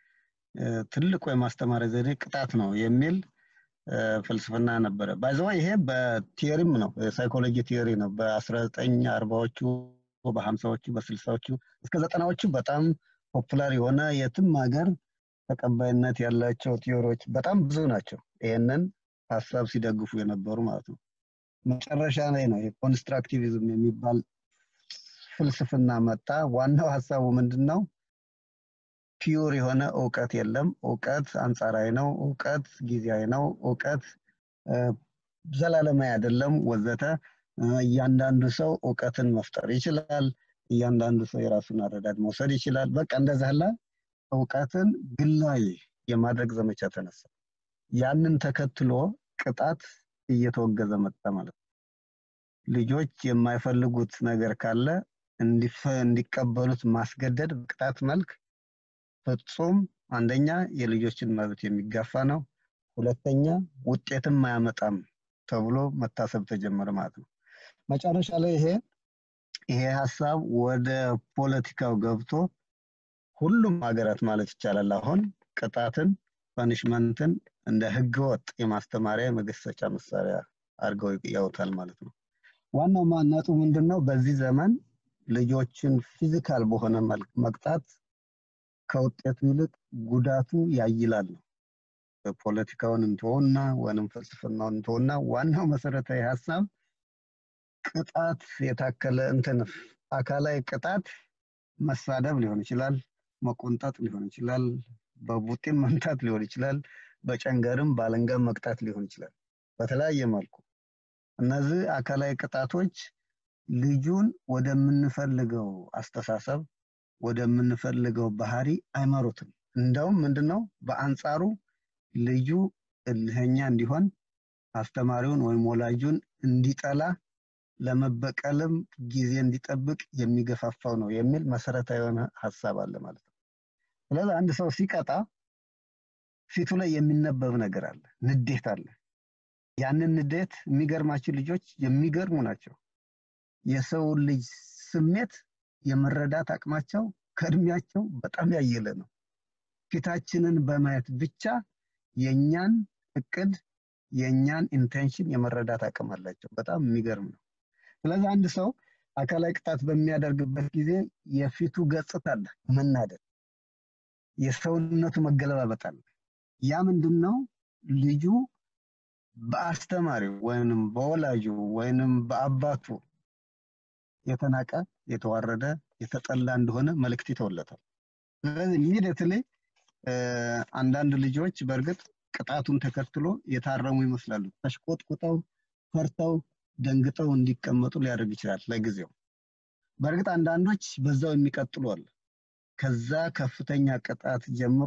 ትልቁ የማስተማሪያ ዘዴ ቅጣት ነው የሚል ፍልስፍና ነበረ። ባይዘዋ ይሄ በቲዮሪም ነው ሳይኮሎጂ ቲዮሪ ነው። በአስራ ዘጠኝ አርባዎቹ በሀምሳዎቹ በስልሳዎቹ እስከ ዘጠናዎቹ በጣም ፖፑላር የሆነ የትም ሀገር ተቀባይነት ያላቸው ቲዮሪዎች በጣም ብዙ ናቸው። ይህንን ሀሳብ ሲደግፉ የነበሩ ማለት ነው። መጨረሻ ላይ ነው የኮንስትራክቲቪዝም የሚባል ፍልስፍና መጣ። ዋናው ሀሳቡ ምንድን ነው? ፒዩር የሆነ እውቀት የለም። እውቀት አንጻራዊ ነው። እውቀት ጊዜያዊ ነው። እውቀት ዘላለማዊ አይደለም፣ ወዘተ። እያንዳንዱ ሰው እውቀትን መፍጠር ይችላል። እያንዳንዱ ሰው የራሱን አረዳድ መውሰድ ይችላል። በቃ እንደዛ ያለ እውቀትን ግላዊ የማድረግ ዘመቻ ተነሳ። ያንን ተከትሎ ቅጣት እየተወገዘ መጣ ማለት ነው። ልጆች የማይፈልጉት ነገር ካለ እንዲቀበሉት ማስገደድ በቅጣት መልክ ፍጹም አንደኛ የልጆችን መብት የሚጋፋ ነው። ሁለተኛ ውጤትም አያመጣም ተብሎ መታሰብ ተጀመረ ማለት ነው። መጨረሻ ላይ ይሄ ይሄ ሀሳብ ወደ ፖለቲካው ገብቶ ሁሉም ሀገራት ማለት ይቻላል አሁን ቅጣትን ፐኒሽመንትን እንደ ህገወጥ የማስተማሪያ የመገሰጫ መሳሪያ አድርገው ያውታል ማለት ነው። ዋናው ማነጡ ምንድን ነው? በዚህ ዘመን ልጆችን ፊዚካል በሆነ መልክ መቅጣት ከውጤቱ ይልቅ ጉዳቱ ያይላል ነው። ፖለቲካውን እንትሆና ወይም ፍልስፍናውን እንትሆና ዋናው መሰረታዊ ሀሳብ ቅጣት የታከለ እንትን አካላዊ ቅጣት መሳደብ ሊሆን ይችላል፣ መቆንጠጥ ሊሆን ይችላል፣ በቡጢም መምታት ሊሆን ይችላል፣ በጨንገርም ባለንጋም መቅጣት ሊሆን ይችላል። በተለያየ መልኩ እነዚህ አካላዊ ቅጣቶች ልጁን ወደምንፈልገው አስተሳሰብ ወደምንፈልገው ባህሪ አይመሩትም። እንደውም ምንድነው በአንጻሩ ልጁ እልህኛ እንዲሆን አስተማሪውን ወይም ወላጁን እንዲጠላ ለመበቀልም ጊዜ እንዲጠብቅ የሚገፋፋው ነው የሚል መሰረታዊ የሆነ ሀሳብ አለ ማለት ነው። ስለዚህ አንድ ሰው ሲቀጣ ፊቱ ላይ የሚነበብ ነገር አለ፣ ንዴት አለ። ያንን ንዴት የሚገርማቸው ልጆች የሚገርሙ ናቸው። የሰው ልጅ ስሜት የመረዳት አቅማቸው ከእድሜያቸው በጣም ያየለ ነው። ፊታችንን በማየት ብቻ የእኛን እቅድ የእኛን ኢንቴንሽን የመረዳት አቅም አላቸው። በጣም የሚገርም ነው። ስለዚህ አንድ ሰው አካላዊ ቅጣት በሚያደርግበት ጊዜ የፊቱ ገጽታ አለ፣ መናደድ፣ የሰውነቱ መገለባበጥ አለ። ያ ምንድን ነው? ልጁ በአስተማሪው ወይንም በወላጁ ወይንም በአባቱ የተናቀ የተዋረደ የተጠላ እንደሆነ መልእክት ይተውለታል። ስለዚህ ኢሚዲየትሊ አንዳንድ ልጆች በእርግጥ ቅጣቱን ተከትሎ የታረሙ ይመስላሉ። ተሽቆጥቁጠው ፈርተው ደንግጠው እንዲቀመጡ ሊያደርግ ይችላል ለጊዜው። በእርግጥ አንዳንዶች በዛው የሚቀጥሉ አሉ። ከዛ ከፍተኛ ቅጣት ጀምሮ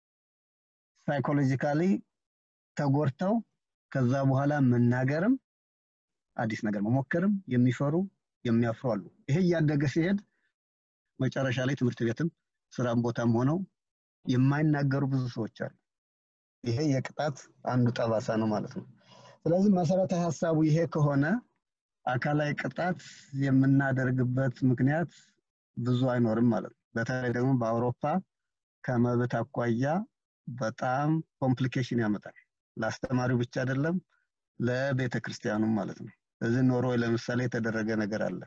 ሳይኮሎጂካሊ ተጎድተው ከዛ በኋላ መናገርም አዲስ ነገር መሞከርም የሚፈሩ የሚያፍሩ አሉ። ይሄ እያደገ ሲሄድ መጨረሻ ላይ ትምህርት ቤትም ስራም ቦታም ሆነው የማይናገሩ ብዙ ሰዎች አሉ። ይሄ የቅጣት አንዱ ጠባሳ ነው ማለት ነው። ስለዚህ መሰረታዊ ሀሳቡ ይሄ ከሆነ አካላዊ ቅጣት የምናደርግበት ምክንያት ብዙ አይኖርም ማለት ነው። በተለይ ደግሞ በአውሮፓ ከመብት አኳያ በጣም ኮምፕሊኬሽን ያመጣል። ለአስተማሪው ብቻ አይደለም ለቤተ ክርስቲያኑም ማለት ነው። እዚህ ኖርዌይ ለምሳሌ የተደረገ ነገር አለ።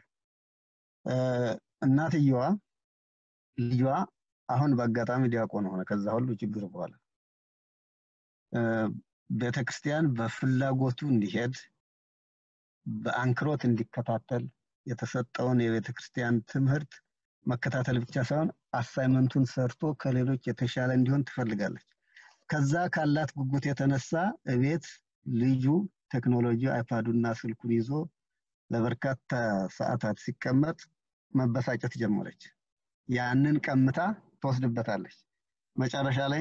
እናትየዋ ልጇ አሁን በአጋጣሚ ዲያቆን ሆነ። ከዛ ሁሉ ችግር በኋላ ቤተ ክርስቲያን በፍላጎቱ እንዲሄድ በአንክሮት እንዲከታተል የተሰጠውን የቤተ ክርስቲያን ትምህርት መከታተል ብቻ ሳይሆን አሳይመንቱን ሰርቶ ከሌሎች የተሻለ እንዲሆን ትፈልጋለች። ከዛ ካላት ጉጉት የተነሳ እቤት ልጁ ቴክኖሎጂ አይፓዱና ስልኩን ይዞ ለበርካታ ሰዓታት ሲቀመጥ መበሳጨት ጀመረች። ያንን ቀምታ ትወስድበታለች። መጨረሻ ላይ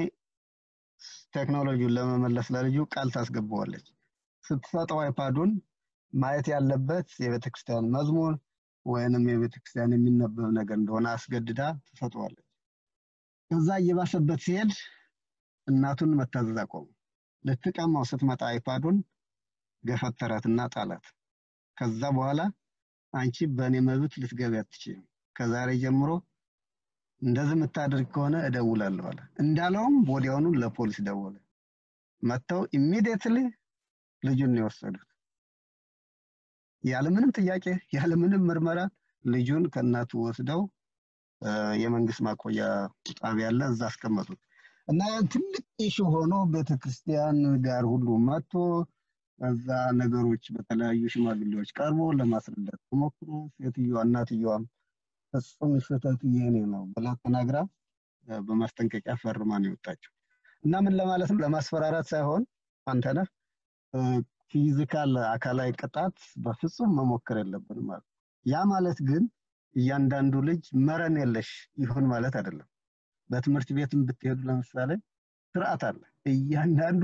ቴክኖሎጂውን ለመመለስ ለልጁ ቃል ታስገባዋለች። ስትሰጠው አይፓዱን ማየት ያለበት የቤተ ክርስቲያን መዝሙር ወይንም የቤተ ክርስቲያን የሚነበብ ነገር እንደሆነ አስገድዳ ትሰጠዋለች። ከዛ እየባሰበት ሲሄድ እናቱን መታዘዝ አቆሙ። ልትቀማው ስትመጣ አይፓዱን ገፈተራትና ጣላት። ከዛ በኋላ አንቺ በእኔ መብት ልትገቢ አትችይም፣ ከዛሬ ጀምሮ እንደዚህ የምታደርግ ከሆነ እደውላለሁ አለ። እንዳለውም ወዲያውኑ ለፖሊስ ደወለ። መጥተው ኢሚዲየትሊ ልጁን ነው የወሰዱት። ያለምንም ጥያቄ ያለምንም ምርመራ ልጁን ከእናቱ ወስደው የመንግስት ማቆያ ጣቢያ አለ፣ እዛ አስቀመጡት እና ትልቅ ኢሹ ሆኖ ቤተክርስቲያን ጋር ሁሉ መጥቶ እዛ ነገሮች በተለያዩ ሽማግሌዎች ቀርቦ ለማስረዳት ተሞክሮ ሴትዮዋ እናትየዋም ፍጹም ስህተቱ የኔ ነው ብላ ተናግራ በማስጠንቀቂያ ፈርማ ነው የወጣችው። እና ምን ለማለት ነው? ለማስፈራራት ሳይሆን አንተነህ ፊዚካል አካላዊ ቅጣት በፍጹም መሞከር የለብንም ማለት ያ ማለት ግን እያንዳንዱ ልጅ መረን የለሽ ይሁን ማለት አይደለም። በትምህርት ቤትም ብትሄዱ ለምሳሌ ስርዓት አለ። እያንዳንዱ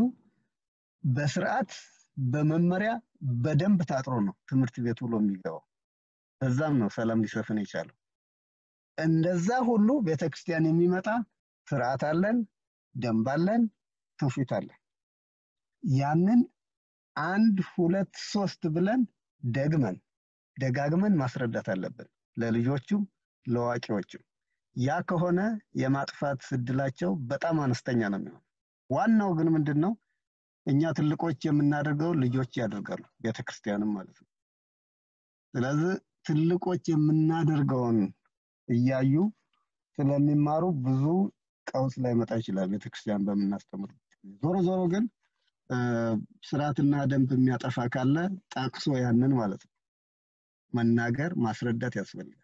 በስርዓት በመመሪያ በደንብ ታጥሮ ነው ትምህርት ቤት ውሎ የሚገባው። እዛም ነው ሰላም ሊሰፍን የቻለው። እንደዛ ሁሉ ቤተክርስቲያን የሚመጣ ስርዓት አለን፣ ደንብ አለን፣ ትውፊት አለን። ያንን አንድ ሁለት ሶስት ብለን ደግመን ደጋግመን ማስረዳት አለብን ለልጆቹም ለአዋቂዎችም። ያ ከሆነ የማጥፋት እድላቸው በጣም አነስተኛ ነው የሚሆነው። ዋናው ግን ምንድን ነው እኛ ትልቆች የምናደርገው ልጆች ያደርጋሉ፣ ቤተክርስቲያንም ማለት ነው። ስለዚህ ትልቆች የምናደርገውን እያዩ ስለሚማሩ ብዙ ቀውስ ላይመጣ ይችላል ቤተክርስቲያን በምናስተምር ዞሮ ዞሮ ግን ስርዓትና ደንብ የሚያጠፋ ካለ ጠቅሶ ያንን ማለት ነው መናገር ማስረዳት ያስፈልጋል።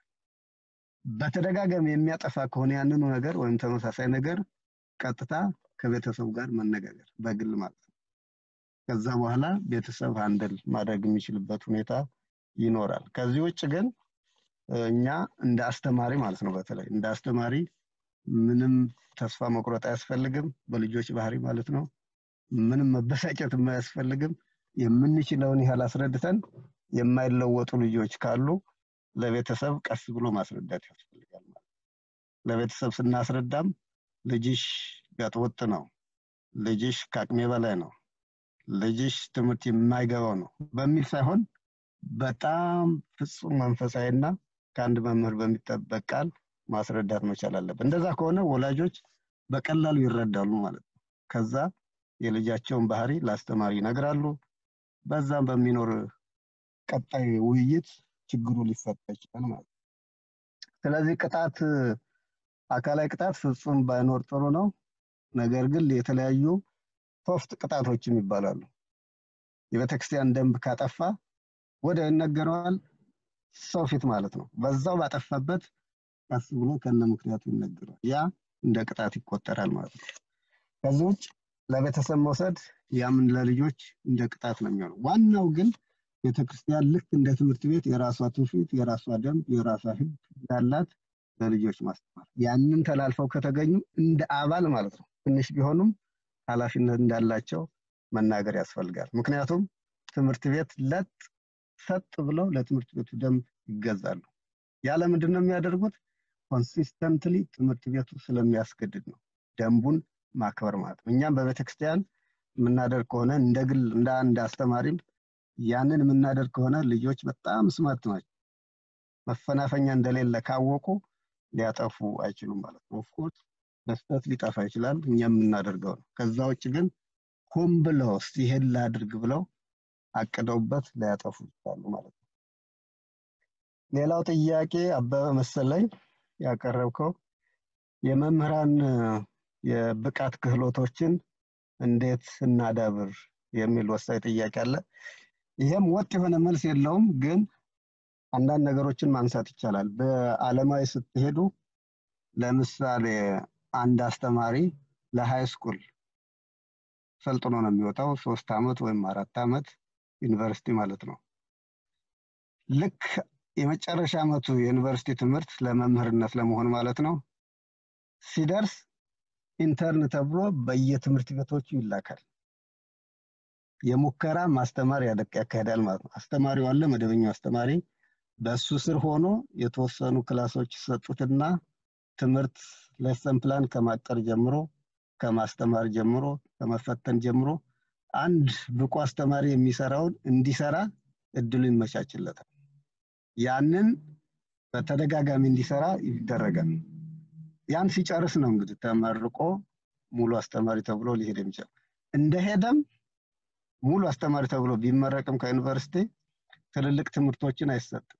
በተደጋጋሚ የሚያጠፋ ከሆነ ያንኑ ነገር ወይም ተመሳሳይ ነገር ቀጥታ ከቤተሰቡ ጋር መነጋገር በግል ማለት ነው። ከዛ በኋላ ቤተሰብ አንድል ማድረግ የሚችልበት ሁኔታ ይኖራል። ከዚህ ውጭ ግን እኛ እንደ አስተማሪ ማለት ነው በተለይ እንደ አስተማሪ ምንም ተስፋ መቁረጥ አያስፈልግም በልጆች ባህሪ ማለት ነው። ምንም መበሳጨት የማያስፈልግም። የምንችለውን ያህል አስረድተን የማይለወጡ ልጆች ካሉ ለቤተሰብ ቀስ ብሎ ማስረዳት ያስፈልጋል ማለት ለቤተሰብ ስናስረዳም ልጅሽ ጋጠወጥ ነው፣ ልጅሽ ከአቅሜ በላይ ነው፣ ልጅሽ ትምህርት የማይገባው ነው በሚል ሳይሆን በጣም ፍጹም መንፈሳዊና ከአንድ መምህር በሚጠበቅ ቃል ማስረዳት መቻል አለብን። እንደዛ ከሆነ ወላጆች በቀላሉ ይረዳሉ ማለት ነው። ከዛ የልጃቸውን ባህሪ ለአስተማሪ ይነግራሉ። በዛም በሚኖር ቀጣይ ውይይት ችግሩ ሊፈታ ይችላል ማለት ነው። ስለዚህ ቅጣት አካላዊ ቅጣት ፍጹም ባይኖር ጥሩ ነው። ነገር ግን የተለያዩ ሶፍት ቅጣቶችም ይባላሉ። የቤተክርስቲያን ደንብ ካጠፋ ወደ ይነገረዋል ሰው ፊት ማለት ነው። በዛው ባጠፋበት ቀስ ብሎ ከነ ምክንያቱ ይነገረዋል። ያ እንደ ቅጣት ይቆጠራል ማለት ነው። ከዚህ ውጭ ለቤተሰብ መውሰድ ያምን ለልጆች እንደ ቅጣት ነው የሚሆነው። ዋናው ግን ቤተክርስቲያን ልክ እንደ ትምህርት ቤት የራሷ ትውፊት፣ የራሷ ደንብ፣ የራሷ ህግ ያላት ለልጆች ማስተማር ያንን ተላልፈው ከተገኙ እንደ አባል ማለት ነው ትንሽ ቢሆኑም ኃላፊነት እንዳላቸው መናገር ያስፈልጋል። ምክንያቱም ትምህርት ቤት ለጥ ሰጥ ብለው ለትምህርት ቤቱ ደንብ ይገዛሉ። ያለ ምንድን ነው የሚያደርጉት? ኮንሲስተንትሊ ትምህርት ቤቱ ስለሚያስገድድ ነው ደንቡን ማክበር ማለት ነው። እኛም በቤተክርስቲያን የምናደርግ ከሆነ እንደ ግል እንደ አንድ አስተማሪም ያንን የምናደርግ ከሆነ ልጆች በጣም ስማርት ናቸው። መፈናፈኛ እንደሌለ ካወቁ ሊያጠፉ አይችሉም ማለት ነው። ኦፍኮርስ በስህተት ሊጠፋ ይችላል፣ እኛ የምናደርገው ነው። ከዛ ውጭ ግን ሆን ብለው እስቲ ይሄን ላድርግ ብለው አቅደውበት ሊያጠፉ ይችላሉ ማለት ነው። ሌላው ጥያቄ አበበ መሰለኝ ያቀረብከው የመምህራን የብቃት ክህሎቶችን እንዴት እናዳብር የሚል ወሳኝ ጥያቄ አለ። ይሄም ወጥ የሆነ መልስ የለውም፣ ግን አንዳንድ ነገሮችን ማንሳት ይቻላል። በአለማዊ ስትሄዱ ለምሳሌ አንድ አስተማሪ ለሃይ ስኩል ሰልጥኖ ነው የሚወጣው፣ ሶስት አመት ወይም አራት አመት ዩኒቨርሲቲ ማለት ነው። ልክ የመጨረሻ አመቱ የዩኒቨርሲቲ ትምህርት ለመምህርነት ለመሆን ማለት ነው ሲደርስ ኢንተርን ተብሎ በየትምህርት ቤቶቹ ይላካል። የሙከራ ማስተማር ያካሄዳል ማለት ነው። አስተማሪው አለ፣ መደበኛው አስተማሪ በእሱ ስር ሆኖ የተወሰኑ ክላሶች ይሰጡትና ትምህርት ሌሰን ፕላን ከማቀር ጀምሮ ከማስተማር ጀምሮ ከመፈተን ጀምሮ አንድ ብቁ አስተማሪ የሚሰራውን እንዲሰራ እድሉ ይመቻችለታል። ያንን በተደጋጋሚ እንዲሰራ ይደረጋል። ያን ሲጨርስ ነው እንግዲህ ተመርቆ ሙሉ አስተማሪ ተብሎ ሊሄድ የሚችል እንደሄደም ሙሉ አስተማሪ ተብሎ ቢመረቅም ከዩኒቨርሲቲ ትልልቅ ትምህርቶችን አይሰጥም።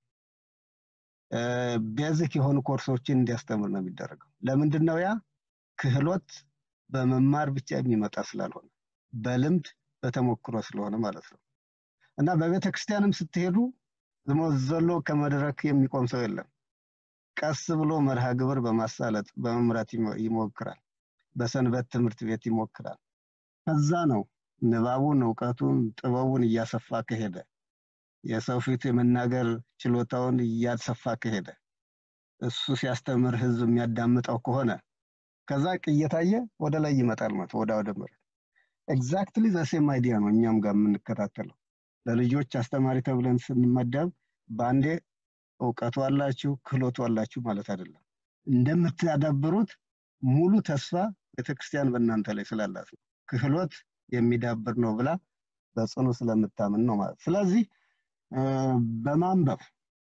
ቤዚክ የሆኑ ኮርሶችን እንዲያስተምር ነው የሚደረገው። ለምንድን ነው ያ? ክህሎት በመማር ብቻ የሚመጣ ስላልሆነ በልምድ በተሞክሮ ስለሆነ ማለት ነው። እና በቤተ ክርስቲያንም ስትሄዱ ዝሞ ዘሎ ከመድረክ የሚቆም ሰው የለም። ቀስ ብሎ መርሃ ግብር በማሳለጥ በመምራት ይሞክራል። በሰንበት ትምህርት ቤት ይሞክራል። ከዛ ነው ንባቡን፣ እውቀቱን፣ ጥበቡን እያሰፋ ከሄደ የሰው ፊት የመናገር ችሎታውን እያሰፋ ከሄደ እሱ ሲያስተምር ህዝብ የሚያዳምጠው ከሆነ ከዛ እየታየ ወደ ላይ ይመጣል ማለት ወደ ወደ ምረት ኤግዛክትሊ ዘሴም አይዲያ ነው እኛም ጋር የምንከታተለው። ለልጆች አስተማሪ ተብለን ስንመደብ በአንዴ እውቀቱ አላችሁ ክህሎቱ አላችሁ ማለት አይደለም። እንደምታዳብሩት ሙሉ ተስፋ ቤተክርስቲያን በእናንተ ላይ ስላላት ነው። ክህሎት የሚዳብር ነው ብላ በጽኑ ስለምታምን ነው ማለት። ስለዚህ በማንበብ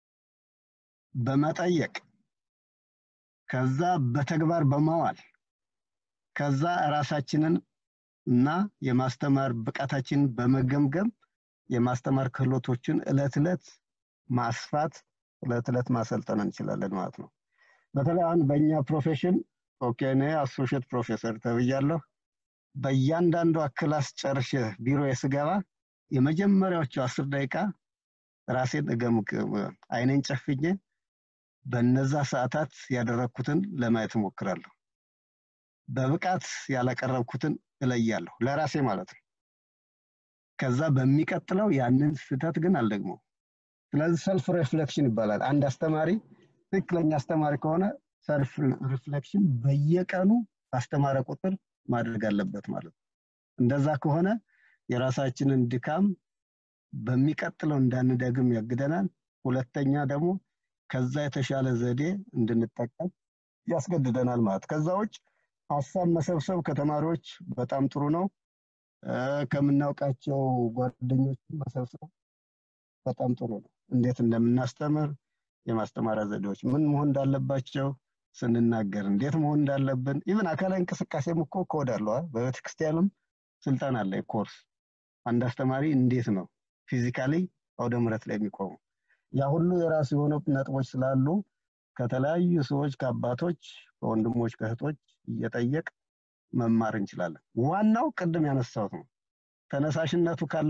በመጠየቅ ከዛ በተግባር በማዋል ከዛ ራሳችንን እና የማስተማር ብቃታችንን በመገምገም የማስተማር ክህሎቶችን እለት እለት ማስፋት እለት እለት ማሰልጠን እንችላለን ማለት ነው። በተለይ አሁን በእኛ ፕሮፌሽን ኦኬ እኔ አሶሽየት ፕሮፌሰር ተብያለሁ። በእያንዳንዷ ክላስ ጨርሼ ቢሮ ስገባ የመጀመሪያዎቹ አስር ደቂቃ ራሴን እገምግም አይኔን ጨፍኜ በነዛ ሰዓታት ያደረግኩትን ለማየት እሞክራለሁ። በብቃት ያላቀረብኩትን እለያለሁ ለራሴ ማለት ነው። ከዛ በሚቀጥለው ያንን ስህተት ግን አልደግመው። ስለዚህ ሰልፍ ሪፍሌክሽን ይባላል። አንድ አስተማሪ ትክክለኛ አስተማሪ ከሆነ ሰልፍ ሪፍሌክሽን በየቀኑ ባስተማረ ቁጥር ማድረግ አለበት ማለት ነው። እንደዛ ከሆነ የራሳችንን ድካም በሚቀጥለው እንዳንደግም ያግደናል። ሁለተኛ ደግሞ ከዛ የተሻለ ዘዴ እንድንጠቀም ያስገድደናል ማለት ከዛ ውጭ ሀሳብ መሰብሰብ ከተማሪዎች በጣም ጥሩ ነው። ከምናውቃቸው ጓደኞች መሰብሰብ በጣም ጥሩ ነው። እንዴት እንደምናስተምር የማስተማሪያ ዘዴዎች ምን መሆን እንዳለባቸው ስንናገር እንዴት መሆን እንዳለብን ኢቨን አካላዊ እንቅስቃሴም እኮ ኮድ አለዋል። በቤተክርስቲያንም ስልጠና አለ ኮርስ። አንድ አስተማሪ እንዴት ነው ፊዚካሊ አውደ ምረት ላይ የሚቆሙ ያ ሁሉ የራሱ የሆነ ነጥቦች ስላሉ ከተለያዩ ሰዎች ከአባቶች ከወንድሞች ከእህቶች እየጠየቅ መማር እንችላለን። ዋናው ቅድም ያነሳሁት ነው። ተነሳሽነቱ ካለ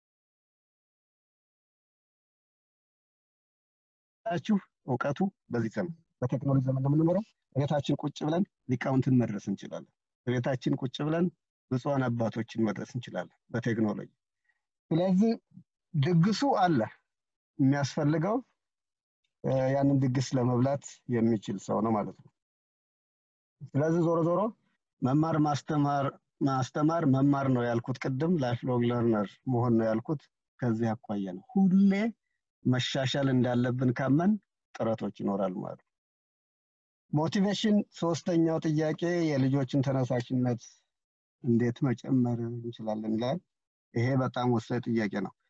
ችሁ እውቀቱ በዚህ ዘመን በቴክኖሎጂ ዘመን ነው የምንኖረው። ቤታችን ቁጭ ብለን ሊቃውንትን መድረስ እንችላለን። ቤታችን ቁጭ ብለን ብፁዓን አባቶችን መድረስ እንችላለን በቴክኖሎጂ። ስለዚህ ድግሱ አለ የሚያስፈልገው ያንን ድግስ ለመብላት የሚችል ሰው ነው ማለት ነው። ስለዚህ ዞሮ ዞሮ መማር ማስተማር ማስተማር መማር ነው ያልኩት ቅድም ላይፍ ሎንግ ለርነር መሆን ነው ያልኩት ከዚህ አኳያ ነው። ሁሌ መሻሻል እንዳለብን ካመን ጥረቶች ይኖራሉ ማለት ነው። ሞቲቬሽን ሶስተኛው ጥያቄ የልጆችን ተነሳሽነት እንዴት መጨመር እንችላለን ይላል። ይሄ በጣም ወሳኝ ጥያቄ ነው።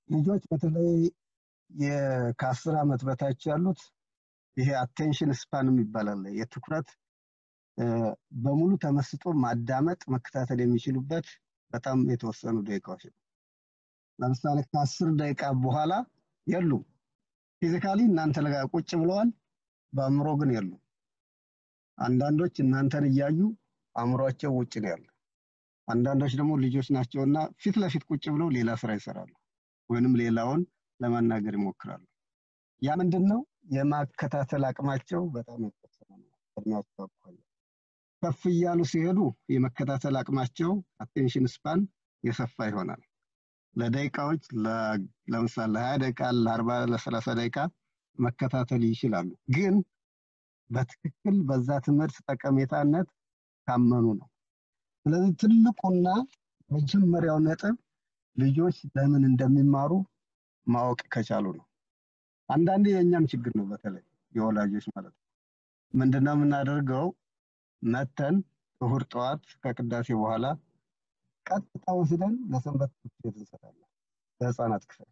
ልጆች በተለይ የ- ከአስር ዓመት በታች ያሉት ይሄ አቴንሽን ስፓን ይባላል የትኩረት እ፣ በሙሉ ተመስጦ ማዳመጥ መከታተል የሚችሉበት በጣም የተወሰኑ ደቂቃዎች ነው። ለምሳሌ ከአስር ደቂቃ በኋላ የሉም። ፊዚካሊ እናንተ ለጋ ቁጭ ብለዋል፣ በአእምሮ ግን የሉም። አንዳንዶች እናንተን እያዩ አእምሯቸው ውጭ ነው ያለ። አንዳንዶች ደግሞ ልጆች ናቸውና ፊት ለፊት ቁጭ ብለው ሌላ ስራ ይሰራሉ፣ ወይንም ሌላውን ለማናገር ይሞክራሉ። ያ ምንድን ነው? የማከታተል አቅማቸው በጣም የተወሰነ ነው። እድሜያቸው አኳያ ከፍ እያሉ ሲሄዱ የመከታተል አቅማቸው አቴንሽን ስፓን የሰፋ ይሆናል። ለደቂቃዎች ለ- ለምሳሌ ለሀያ ደቂቃ ለአርባ ለሰላሳ ደቂቃ መከታተል ይችላሉ። ግን በትክክል በዛ ትምህርት ጠቀሜታነት ካመኑ ነው። ስለዚህ ትልቁና መጀመሪያው ነጥብ ልጆች ለምን እንደሚማሩ ማወቅ ከቻሉ ነው። አንዳንዴ የእኛም ችግር ነው፣ በተለይ የወላጆች ማለት ነው። ምንድነው የምናደርገው? መተን እሁድ ጠዋት ከቅዳሴ በኋላ ቀጥታ ወስደን ለሰንበት ትምህርት ቤት እንሰጣለን፣ ለህፃናት ክፍል።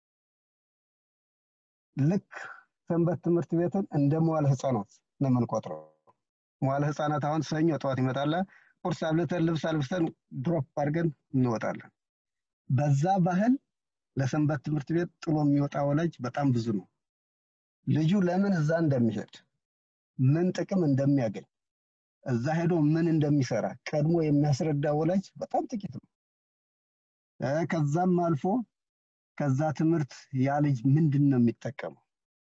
ልክ ሰንበት ትምህርት ቤትን እንደ መዋለ ህፃናት ነው የምንቆጥረው። መዋለ ህፃናት አሁን ሰኞ ጠዋት ይመጣል፣ ቁርስ አብልተን ልብስ አልብሰን ድሮፕ አድርገን እንወጣለን። በዛ ባህል ለሰንበት ትምህርት ቤት ጥሎ የሚወጣ ወላጅ በጣም ብዙ ነው። ልጁ ለምን እዛ እንደሚሄድ ምን ጥቅም እንደሚያገኝ እዛ ሄዶ ምን እንደሚሰራ ቀድሞ የሚያስረዳ ወላጅ በጣም ጥቂት ነው። እ፣ ከዛም አልፎ ከዛ ትምህርት ያ ልጅ ምንድን ነው የሚጠቀመው?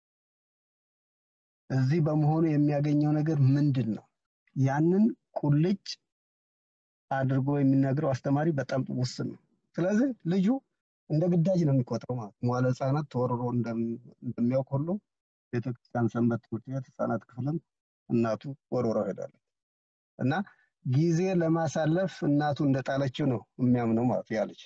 እዚህ በመሆኑ የሚያገኘው ነገር ምንድን ነው? ያንን ቁልጭ አድርጎ የሚናገረው አስተማሪ በጣም ውስን ነው። ስለዚህ ልጁ እንደ ግዳጅ ነው የሚቆጥረው ማለት ነው። መዋለ ህፃናት ተወርሮ እንደም- እንደሚያውቅ ሁሉ ቤተክርስቲያን ሰንበት ትምህርት ቤት ህፃናት ክፍልም እናቱ ወርውረው ሄዳለች እና ጊዜ ለማሳለፍ እናቱ እንደጣለችው ነው የሚያምነው ማለት ያ ልጅ።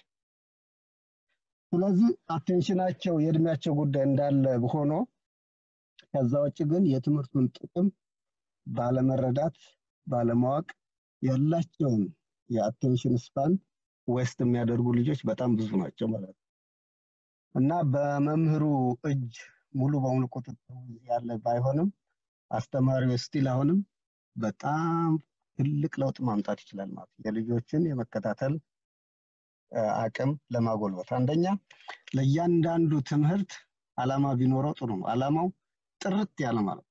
ስለዚህ አቴንሽናቸው የእድሜያቸው ጉዳይ እንዳለ ሆኖ ከዛ ውጭ ግን የትምህርቱን ጥቅም ባለመረዳት ባለማወቅ ያላቸውን የአቴንሽን ስፓን ዌስት የሚያደርጉ ልጆች በጣም ብዙ ናቸው ማለት ነው እና በመምህሩ እጅ ሙሉ በሙሉ ቁጥጥር ያለ ባይሆንም አስተማሪው ስቲል አሁንም በጣም ትልቅ ለውጥ ማምጣት ይችላል ማለት ነው። የልጆችን የመከታተል እ፣ አቅም ለማጎልበት አንደኛ ለእያንዳንዱ ትምህርት አላማ ቢኖረው ጥሩ ነው። አላማው ጥርት ያለ ማለት ነው።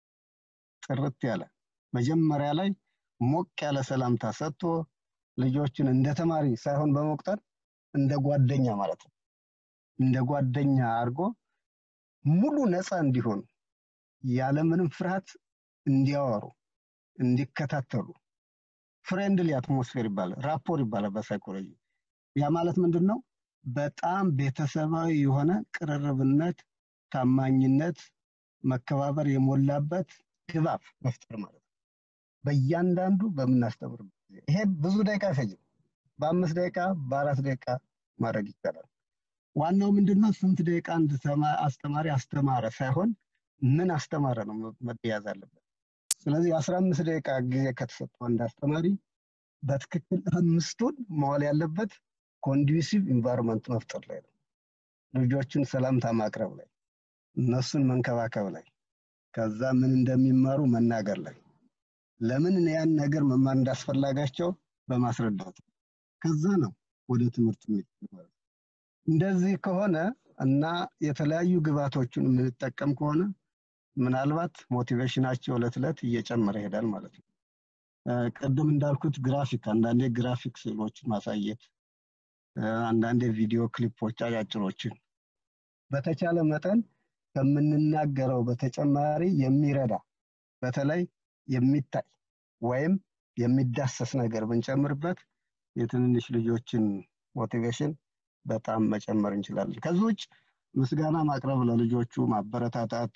ጥርት ያለ መጀመሪያ ላይ ሞቅ ያለ ሰላምታ ሰጥቶ ልጆችን እንደ ተማሪ ሳይሆን በመቁጠር እንደ ጓደኛ ማለት ነው። እንደ ጓደኛ አድርጎ ሙሉ ነፃ እንዲሆኑ ያለምንም ፍርሃት እንዲያወሩ እንዲከታተሉ ፍሬንድሊ አትሞስፌር ይባላል፣ ራፖር ይባላል በሳይኮሎጂ። ያ ማለት ምንድን ነው? በጣም ቤተሰባዊ የሆነ ቅርርብነት፣ ታማኝነት፣ መከባበር የሞላበት ድባብ መፍጠር ማለት ነው። በእያንዳንዱ በምናስተምርበት ጊዜ ይሄ ብዙ ደቂቃ አይፈጅም። በአምስት ደቂቃ በአራት ደቂቃ ማድረግ ይቻላል። ዋናው ምንድነው? ስንት ደቂቃ አንድ ተማ- አስተማሪ አስተማረ ሳይሆን ምን አስተማረ ነው መያዝ አለበት። ስለዚህ የአስራ አምስት ደቂቃ ጊዜ ከተሰጠው አንድ አስተማሪ በትክክል አምስቱን መዋል ያለበት ኮንዱሲቭ ኢንቫይሮንመንት መፍጠር ላይ ነው። ልጆችን ሰላምታ ማቅረብ ላይ፣ እነሱን መንከባከብ ላይ፣ ከዛ ምን እንደሚማሩ መናገር ላይ፣ ለምን ያን ነገር መማር እንዳስፈላጋቸው በማስረዳት ከዛ ነው ወደ ትምህርት የሚሄዱት ማለት ነው። እንደዚህ ከሆነ እና የተለያዩ ግብዓቶችን የምንጠቀም ከሆነ ምናልባት ሞቲቬሽናቸው ዕለት ዕለት እየጨመረ ይሄዳል ማለት ነው። እ፣ ቅድም እንዳልኩት ግራፊክ አንዳንዴ ግራፊክ ስዕሎችን ማሳየት እ፣ አንዳንዴ ቪዲዮ ክሊፖች አጫጭሮችን በተቻለ መጠን ከምንናገረው በተጨማሪ የሚረዳ በተለይ የሚታይ ወይም የሚዳሰስ ነገር ብንጨምርበት የትንንሽ ልጆችን ሞቲቬሽን በጣም መጨመር እንችላለን። ከዚህ ውጭ ምስጋና ማቅረብ፣ ለልጆቹ ማበረታታት፣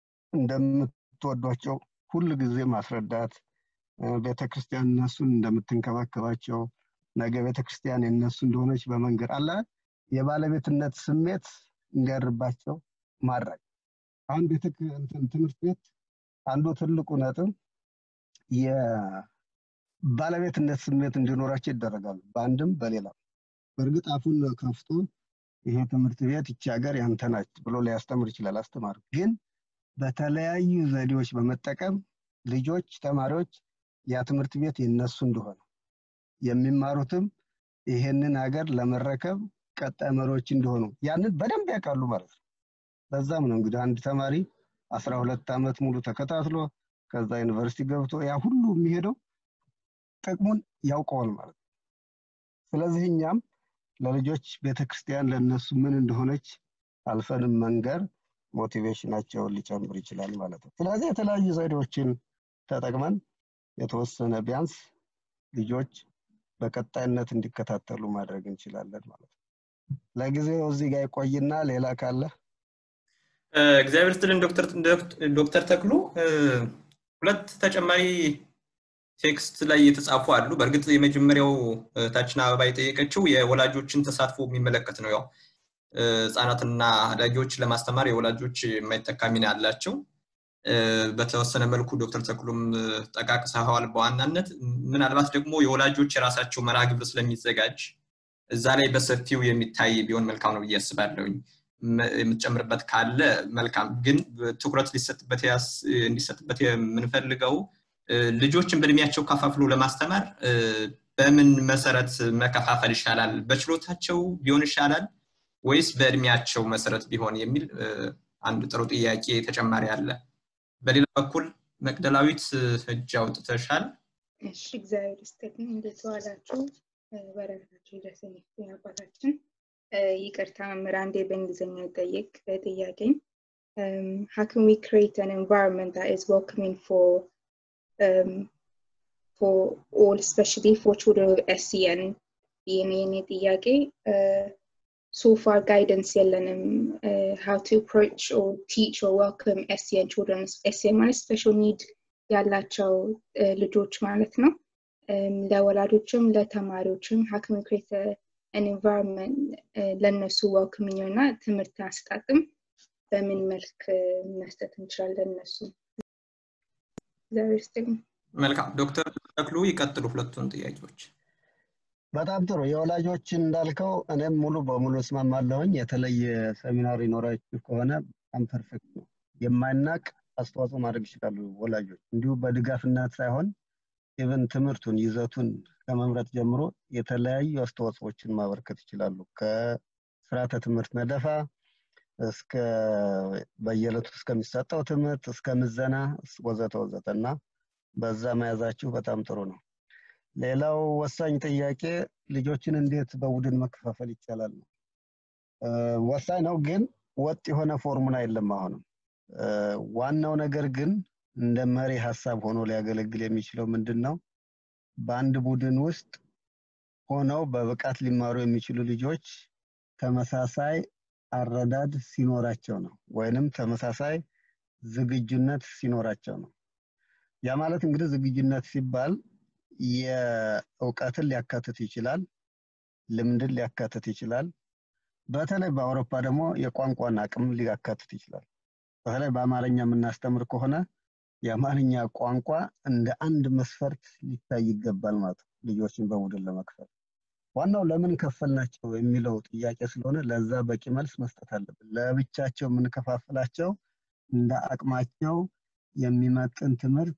እንደምትወዷቸው ሁል ጊዜ ማስረዳት፣ እ፣ ቤተክርስቲያን እነሱን እንደምትንከባከባቸው ነገ ቤተክርስቲያን የእነሱ እንደሆነች በመንገድ አለ የባለቤትነት ስሜት እንዲያድርባቸው ማድረግ። አሁን ቤተ እንትን ትምህርት ቤት አንዱ ትልቁ ነጥብ የባለቤትነት ስሜት እንዲኖራቸው ይደረጋሉ፣ በአንድም በሌላም። በእርግጥ አፉን ከፍቶ ይሄ ትምህርት ቤት ይቺ ሀገር ያንተ ናች ብሎ ሊያስተምር ይችላል አስተማሪ ግን በተለያዩ ዘዴዎች በመጠቀም ልጆች ተማሪዎች ያ ትምህርት ቤት የነሱ እንደሆነ የሚማሩትም ይሄንን ሀገር ለመረከብ ቀጣይ መሪዎች እንደሆኑ ያንን በደንብ ያውቃሉ ማለት ነው ለዛም ነው እንግዲህ አንድ ተማሪ አስራ ሁለት ዓመት ሙሉ ተከታትሎ ከዛ ዩኒቨርሲቲ ገብቶ ያ ሁሉ የሚሄደው ጥቅሙን ያውቀዋል ማለት ነው ስለዚህ እኛም ለልጆች ቤተክርስቲያን ለነሱ ምን እንደሆነች አልፈንም መንገር ሞቲቬሽናቸውን ሊጨምር ይችላል ማለት ነው ስለዚህ የተለያዩ ዘዴዎችን ተጠቅመን የተወሰነ ቢያንስ ልጆች በቀጣይነት እንዲከታተሉ ማድረግ እንችላለን ማለት ነው ለጊዜው እዚህ ጋር ይቆይና ሌላ ካለ እግዚአብሔር ስትልን ዶክተር ተክሉ ሁለት ተጨማሪ ቴክስት ላይ የተጻፉ አሉ በእርግጥ የመጀመሪያው ታችን አበባ የጠየቀችው የወላጆችን ተሳትፎ የሚመለከት ነው ያው ህጻናትና አዳጊዎች ለማስተማር የወላጆች የማይተካ ሚና አላቸው በተወሰነ መልኩ ዶክተር ተክሉም ጠቃቅሰዋል በዋናነት ምናልባት ደግሞ የወላጆች የራሳቸው መርሃ ግብር ስለሚዘጋጅ እዛ ላይ በሰፊው የሚታይ ቢሆን መልካም ነው ብዬ አስባለሁኝ የምትጨምርበት ካለ መልካም ግን ትኩረት ሊሰጥበት እንዲሰጥበት የምንፈልገው ልጆችን በእድሜያቸው ከፋፍሎ ለማስተማር በምን መሰረት መከፋፈል ይሻላል በችሎታቸው ቢሆን ይሻላል ወይስ በእድሜያቸው መሰረት ቢሆን የሚል አንድ ጥሩ ጥያቄ ተጨማሪ አለ በሌላ በኩል መቅደላዊት እጅ አውጥተሻል እሺ እግዚአብሔር ይስጥልኝ እንዴት ዋላችሁ በረከታችሁ ይድረሰኝ አባታችን ይቅርታ መምህር አንዴ በእንግሊዝኛ ጠይቅ ጥያቄኝ how can we create an environment that is welcoming for um, for all especially for children with SCN የኔ የኔ ጥያቄ so far guidance የለንም uh, how to approach or teach or welcome SCN children SCN ማለት special need ያላቸው ልጆች ማለት ነው ለወላጆችም ለተማሪዎችም how can we create a, an environment ለእነሱ welcoming እና ትምህርት አስጣጥም በምን መልክ መስጠት እንችላለን እነሱ እግዚአብሔር ይስጥልኝ መልካም ዶክተር ተክሉ ይቀጥሉ ሁለቱን ጥያቄዎች በጣም ጥሩ የወላጆችን እንዳልከው እኔም ሙሉ በሙሉ እስማማለሁኝ የተለየ ሰሚናር ይኖራችሁ ከሆነ በጣም ፐርፌክት ነው የማይናቅ አስተዋጽኦ ማድረግ ይችላሉ ወላጆች እንዲሁ በድጋፍነት ሳይሆን ኢቨን ትምህርቱን ይዘቱን ከመምረጥ ጀምሮ የተለያዩ አስተዋጽኦችን ማበርከት ይችላሉ ከስርዓተ ትምህርት ነደፋ እስከ በየዕለቱ እስከሚሰጠው ትምህርት እስከ ምዘና ወዘተ ወዘተ እና በዛ መያዛችሁ በጣም ጥሩ ነው ሌላው ወሳኝ ጥያቄ ልጆችን እንዴት በቡድን መከፋፈል ይቻላል ነው ወሳኝ ነው ግን ወጥ የሆነ ፎርሙላ የለም አሁንም ዋናው ነገር ግን እንደ መሪ ሀሳብ ሆኖ ሊያገለግል የሚችለው ምንድን ነው በአንድ ቡድን ውስጥ ሆነው በብቃት ሊማሩ የሚችሉ ልጆች ተመሳሳይ አረዳድ ሲኖራቸው ነው ወይንም ተመሳሳይ ዝግጁነት ሲኖራቸው ነው ያ ማለት እንግዲህ ዝግጁነት ሲባል የእውቀትን ሊያካትት ይችላል ልምድን ሊያካትት ይችላል በተለይ በአውሮፓ ደግሞ የቋንቋን አቅም ሊያካትት ይችላል በተለይ በአማርኛ የምናስተምር ከሆነ የአማርኛ ቋንቋ እንደ አንድ መስፈርት ሊታይ ይገባል ማለት ነው ልጆችን በቡድን ለመክፈል ዋናው ለምን ከፈልናቸው የሚለው ጥያቄ ስለሆነ ለዛ በቂ መልስ መስጠት አለብን ለብቻቸው የምንከፋፍላቸው እንደ አቅማቸው የሚመጥን ትምህርት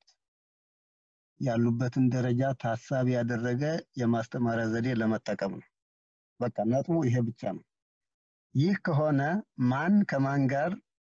ያሉበትን ደረጃ ታሳቢ ያደረገ የማስተማሪያ ዘዴ ለመጠቀም ነው በቃ ነጥቡ ይሄ ብቻ ነው ይህ ከሆነ ማን ከማን ጋር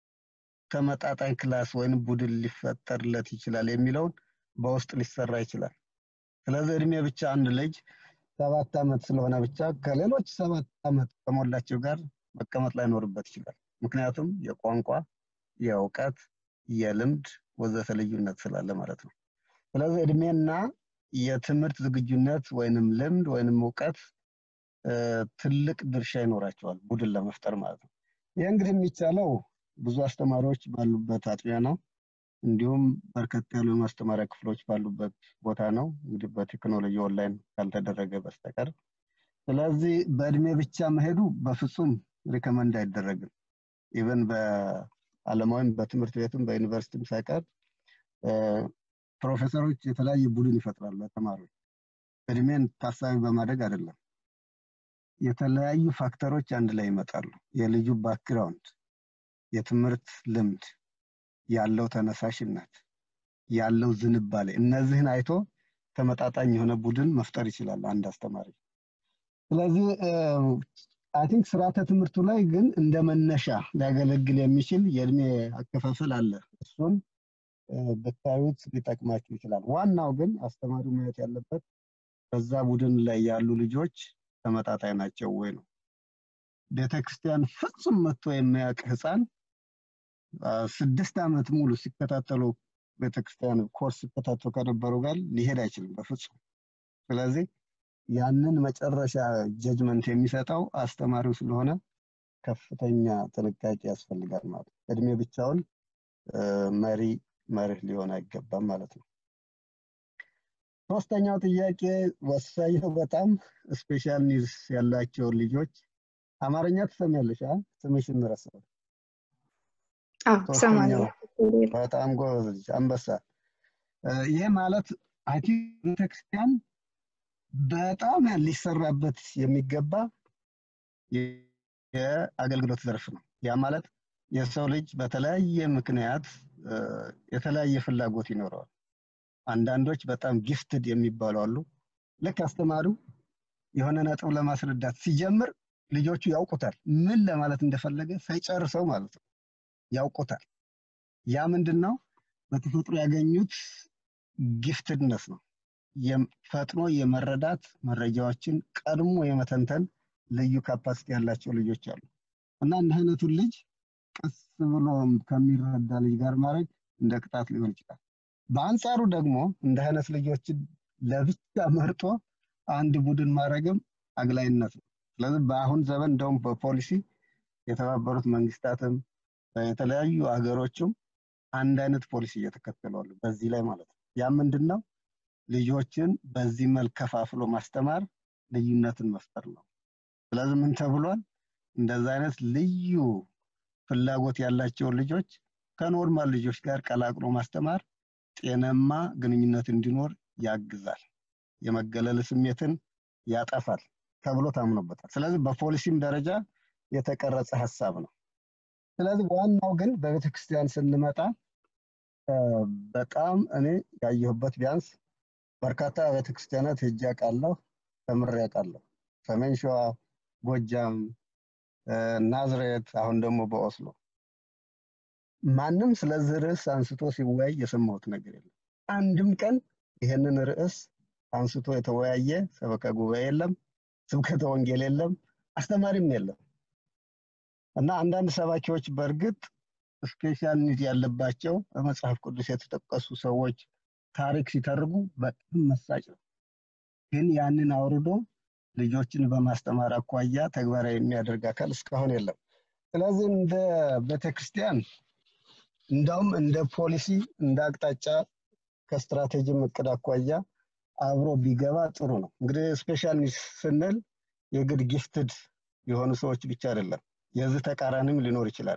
ተመጣጣኝ ክላስ ወይም ቡድን ሊፈጠርለት ይችላል የሚለውን በውስጥ ሊሰራ ይችላል ስለዚህ እድሜ ብቻ አንድ ልጅ ሰባት ዓመት ስለሆነ ብቻ ከሌሎች ሰባት ዓመት ከሞላቸው ጋር መቀመጥ ላይኖርበት ይችላል ምክንያቱም የቋንቋ የእውቀት የልምድ ወዘተ ልዩነት ስላለ ማለት ነው ስለዚህ እድሜና የትምህርት ዝግጁነት ወይንም ልምድ ወይንም እውቀት ትልቅ ድርሻ ይኖራቸዋል ቡድን ለመፍጠር ማለት ነው ይህ እንግዲህ የሚቻለው ብዙ አስተማሪዎች ባሉበት አጥቢያ ነው እንዲሁም በርከት ያሉ የማስተማሪያ ክፍሎች ባሉበት ቦታ ነው እንግዲህ በቴክኖሎጂ ኦንላይን ካልተደረገ በስተቀር ስለዚህ በእድሜ ብቻ መሄዱ በፍጹም ሪከመንድ አይደረግም ኢቨን በአለማዊም በትምህርት ቤትም በዩኒቨርሲቲም ሳይቀር ፕሮፌሰሮች የተለያየ ቡድን ይፈጥራሉ ለተማሪዎች እድሜን ታሳቢ በማድረግ አይደለም የተለያዩ ፋክተሮች አንድ ላይ ይመጣሉ። የልጁ ባክግራውንድ፣ የትምህርት ልምድ፣ ያለው ተነሳሽነት፣ ያለው ዝንባሌ እነዚህን አይቶ ተመጣጣኝ የሆነ ቡድን መፍጠር ይችላል አንድ አስተማሪ። ስለዚህ አይ ቲንክ ስርዓተ ትምህርቱ ላይ ግን እንደ መነሻ ሊያገለግል የሚችል የእድሜ አከፋፈል አለ። እሱን ብታዩት ሊጠቅማችሁ ይችላል። ዋናው ግን አስተማሪው ማየት ያለበት በዛ ቡድን ላይ ያሉ ልጆች ተመጣጣኝ ናቸው ወይ ነው። ቤተክርስቲያን ፍጹም መጥቶ የሚያውቅ ህፃን ስድስት ዓመት ሙሉ ሲከታተሉ ቤተክርስቲያን ኮርስ ሲከታተሉ ከነበሩ ጋር ሊሄድ አይችልም በፍጹም። ስለዚህ ያንን መጨረሻ ጀጅመንት የሚሰጠው አስተማሪው ስለሆነ ከፍተኛ ጥንቃቄ ያስፈልጋል ማለት ነው። እድሜ ብቻውን መሪ መርህ ሊሆን አይገባም ማለት ነው። ሶስተኛው ጥያቄ ወሳኝ ነው በጣም ስፔሻል ኒድስ ያላቸው ልጆች አማርኛ ትሰሚያለሽ? ስምሽን ረሳሁት። ሶስተኛው በጣም ጎበዝ ልጅ አንበሳ። ይህ ማለት አይ ቲንክ ቤተክርስቲያን በጣም ሊሰራበት የሚገባ የአገልግሎት ዘርፍ ነው። ያ ማለት የሰው ልጅ በተለያየ ምክንያት የተለያየ ፍላጎት ይኖረዋል። አንዳንዶች በጣም ጊፍትድ የሚባሉ አሉ። ልክ አስተማሪው የሆነ ነጥብ ለማስረዳት ሲጀምር ልጆቹ ያውቁታል፣ ምን ለማለት እንደፈለገ ሳይጨርሰው ማለት ነው ያውቁታል። ያ ምንድን ነው? በተፈጥሮ ያገኙት ጊፍትድነስ ነው። ፈጥኖ የመረዳት መረጃዎችን ቀድሞ የመተንተን ልዩ ካፓሲቲ ያላቸው ልጆች አሉ እና እንዲህ አይነቱን ልጅ ቀስ ብሎ ከሚረዳ ልጅ ጋር ማድረግ እንደ ቅጣት ሊሆን ይችላል። በአንጻሩ ደግሞ እንደ አይነት ልጆችን ለብቻ መርጦ አንድ ቡድን ማድረግም አግላይነት ነው። ስለዚህ በአሁን ዘመን እንደውም በፖሊሲ የተባበሩት መንግስታትም የተለያዩ ሀገሮችም አንድ አይነት ፖሊሲ እየተከተሉ አሉ በዚህ ላይ ማለት ነው። ያ ምንድን ነው? ልጆችን በዚህ መልክ ከፋፍሎ ማስተማር ልዩነትን መፍጠር ነው። ስለዚህ ምን ተብሏል? እንደዛ አይነት ልዩ ፍላጎት ያላቸውን ልጆች ከኖርማል ልጆች ጋር ቀላቅሎ ማስተማር ጤናማ ግንኙነት እንዲኖር ያግዛል፣ የመገለል ስሜትን ያጠፋል ተብሎ ታምኖበታል። ስለዚህ በፖሊሲም ደረጃ የተቀረጸ ሀሳብ ነው። ስለዚህ ዋናው ግን በቤተክርስቲያን ስንመጣ በጣም እኔ ያየሁበት ቢያንስ በርካታ ቤተክርስቲያናት ሄጄ አውቃለሁ፣ ተምሬ አውቃለሁ። ሰሜን ሸዋ፣ ጎጃም፣ ናዝሬት፣ አሁን ደግሞ በኦስሎ ማንም ስለዚህ ርዕስ አንስቶ ሲወያይ የሰማሁት ነገር የለም። አንድም ቀን ይህንን ርዕስ አንስቶ የተወያየ ሰበካ ጉባኤ የለም፣ ስብከተ ወንጌል የለም፣ አስተማሪም የለም። እና አንዳንድ ሰባኪዎች በእርግጥ ስፔሻል ኒድ ያለባቸው በመጽሐፍ ቅዱስ የተጠቀሱ ሰዎች ታሪክ ሲተርጉ በጣም መሳጭ ነው። ግን ያንን አውርዶ ልጆችን በማስተማር አኳያ ተግባራዊ የሚያደርግ አካል እስካሁን የለም። ስለዚህ እንደ ቤተክርስቲያን እንዳውም እንደ ፖሊሲ እንደ አቅጣጫ ከስትራቴጂም እቅድ አኳያ አብሮ ቢገባ ጥሩ ነው። እንግዲህ ስፔሻል ኒድስ ስንል የግድ ጊፍትድ የሆኑ ሰዎች ብቻ አይደለም፣ የዚህ ተቃራኒም ሊኖር ይችላል።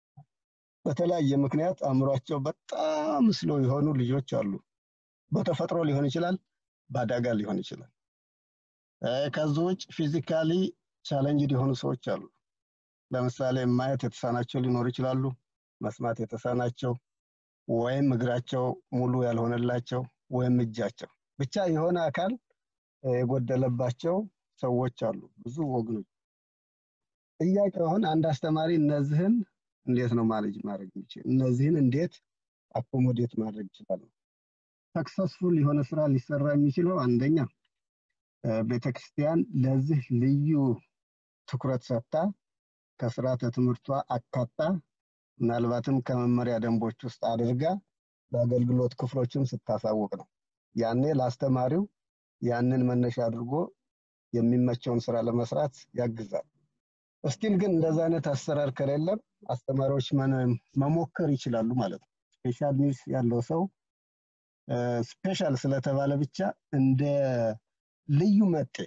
በተለያየ ምክንያት አእምሯቸው በጣም ስሎ የሆኑ ልጆች አሉ። በተፈጥሮ ሊሆን ይችላል፣ በአደጋ ሊሆን ይችላል። ከዚህ ውጭ ፊዚካሊ ቻለንጅድ የሆኑ ሰዎች አሉ። ለምሳሌ ማየት የተሳናቸው ሊኖሩ ይችላሉ፣ መስማት የተሳናቸው ወይም እግራቸው ሙሉ ያልሆነላቸው ወይም እጃቸው ብቻ የሆነ አካል የጎደለባቸው ሰዎች አሉ፣ ብዙ ወገኖች። ጥያቄው አሁን አንድ አስተማሪ እነዚህን እንዴት ነው ማኔጅ ማድረግ የሚችል? እነዚህን እንዴት አኮሞዴት ማድረግ ይችላል? ሰክሰስፉል የሆነ ስራ ሊሰራ የሚችለው አንደኛ ቤተክርስቲያን ለዚህ ልዩ ትኩረት ሰጥታ ከስርዓተ ትምህርቷ አካታ ምናልባትም ከመመሪያ ደንቦች ውስጥ አድርጋ በአገልግሎት ክፍሎችም ስታሳውቅ ነው። ያኔ ለአስተማሪው ያንን መነሻ አድርጎ የሚመቸውን ስራ ለመስራት ያግዛል። እስቲል ግን እንደዛ አይነት አሰራር ከሌለም አስተማሪዎች መሞከር ይችላሉ ማለት ነው። ስፔሻል ኒድስ ያለው ሰው ስፔሻል ስለተባለ ብቻ እንደ ልዩ መጤ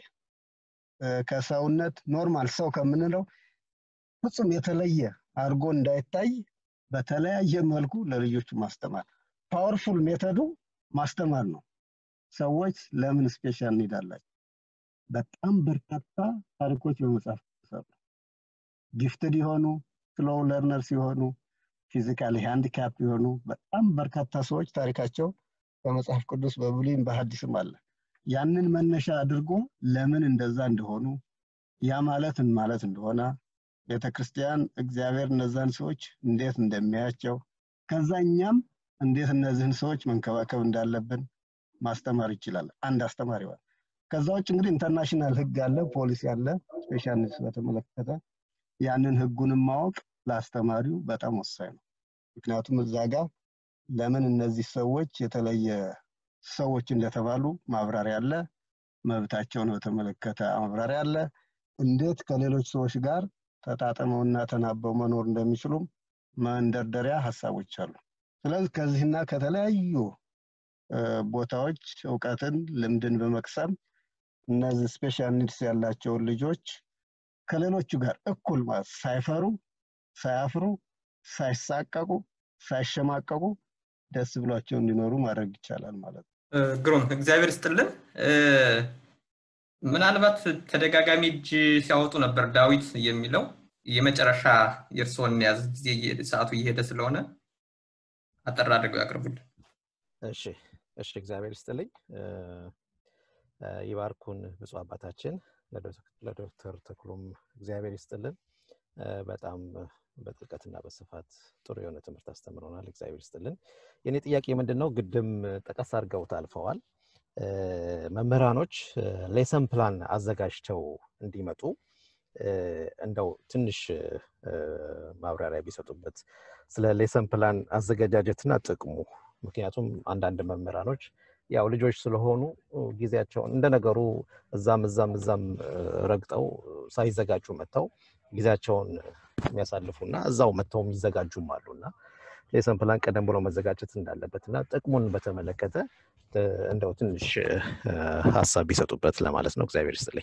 ከሰውነት ኖርማል ሰው ከምንለው ፍጹም የተለየ አድርጎ እንዳይታይ በተለያየ መልኩ ለልጆቹ ማስተማር ፓወርፉል ሜተዱ ማስተማር ነው። ሰዎች ለምን ስፔሻል ኒድ አላቸው? በጣም በርካታ ታሪኮች በመጽሐፍ ቅዱስ አሉ። ጊፍትድ የሆኑ ስሎው ለርነር ሲሆኑ ፊዚካሊ ሃንዲካፕ የሆኑ በጣም በርካታ ሰዎች ታሪካቸው በመጽሐፍ ቅዱስ በብሉይም በሐዲስም አለ። ያንን መነሻ አድርጎ ለምን እንደዛ እንደሆኑ ያ ማለት ምን ማለት እንደሆነ ቤተ ክርስቲያን እግዚአብሔር እነዛን ሰዎች እንዴት እንደሚያያቸው ከዛ እኛም እንዴት እነዚህን ሰዎች መንከባከብ እንዳለብን ማስተማር ይችላል አንድ አስተማሪ ይሆናል። ከዛ ውጭ እንግዲህ ኢንተርናሽናል ህግ አለ፣ ፖሊሲ አለ፣ ስፔሻል ኒድስ በተመለከተ ያንን ህጉንም ማወቅ ለአስተማሪው በጣም ወሳኝ ነው። ምክንያቱም እዛ ጋር ለምን እነዚህ ሰዎች የተለየ ሰዎች እንደተባሉ ማብራሪያ አለ፣ መብታቸውን በተመለከተ ማብራሪያ አለ፣ እንዴት ከሌሎች ሰዎች ጋር ተጣጥመውና ተናበው መኖር እንደሚችሉም መንደርደሪያ ሀሳቦች አሉ። ስለዚህ ከዚህና ከተለያዩ ቦታዎች እውቀትን፣ ልምድን በመቅሰም እነዚህ ስፔሻል ኒድስ ያላቸውን ልጆች ከሌሎቹ ጋር እኩል ማለት ሳይፈሩ፣ ሳያፍሩ፣ ሳይሳቀቁ፣ ሳይሸማቀቁ ደስ ብሏቸው እንዲኖሩ ማድረግ ይቻላል ማለት ነው። ግሩም እግዚአብሔር ስጥልን። ምናልባት ተደጋጋሚ እጅ ሲያወጡ ነበር ዳዊት የሚለው የመጨረሻ የእርስዎን ያዝ ጊዜ ሰዓቱ እየሄደ ስለሆነ አጠር አድርገው ያቅርቡልን። እሺ እሺ፣ እግዚአብሔር ይስጥልኝ። ይባርኩን ብፁዕ አባታችን ለዶክተር ተክሎም እግዚአብሔር ይስጥልን። በጣም በጥልቀትና በስፋት ጥሩ የሆነ ትምህርት አስተምረናል። እግዚአብሔር ይስጥልን። የኔ ጥያቄ ምንድን ነው? ግድም ጠቀስ አድርገውት አልፈዋል። መምህራኖች ሌሰን ፕላን አዘጋጅተው እንዲመጡ እንደው ትንሽ ማብራሪያ ቢሰጡበት ስለ ሌሰን ፕላን አዘገጃጀትና ጥቅሙ። ምክንያቱም አንዳንድ መምህራኖች ያው ልጆች ስለሆኑ ጊዜያቸውን እንደ ነገሩ እዛም እዛም እዛም ረግጠው ሳይዘጋጁ መጥተው ጊዜያቸውን የሚያሳልፉና እዛው መጥተው የሚዘጋጁም አሉ እና ሌሰን ፕላን ቀደም ብሎ መዘጋጀት እንዳለበት እና ጥቅሙን በተመለከተ እንደው ትንሽ ሀሳብ ቢሰጡበት ለማለት ነው። እግዚአብሔር ይስጥልኝ።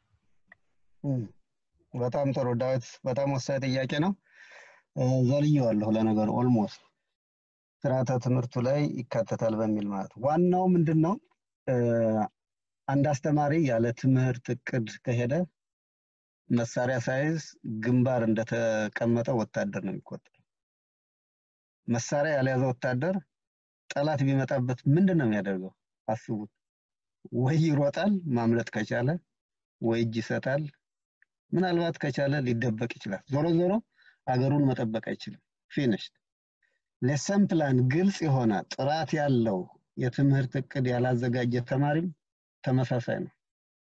በጣም ጥሩ ዳዊት፣ በጣም ወሳኝ ጥያቄ ነው። ዘልየዋለሁ ለነገሩ ኦልሞስት ስርዓተ ትምህርቱ ላይ ይካተታል በሚል ማለት ዋናው ምንድን ነው? አንድ አስተማሪ ያለ ትምህርት እቅድ ከሄደ መሳሪያ ሳይዝ ግንባር እንደተቀመጠ ወታደር ነው የሚቆጠረው። መሳሪያ ያልያዘ ወታደር ጠላት ቢመጣበት ምንድን ነው የሚያደርገው? አስቡት። ወይ ይሮጣል ማምለጥ ከቻለ፣ ወይ እጅ ይሰጣል። ምናልባት ከቻለ ሊደበቅ ይችላል። ዞሮ ዞሮ አገሩን መጠበቅ አይችልም። ፊኒሽድ። ሌሰን ፕላን ግልጽ የሆነ ጥራት ያለው የትምህርት እቅድ ያላዘጋጀ ተማሪም ተመሳሳይ ነው።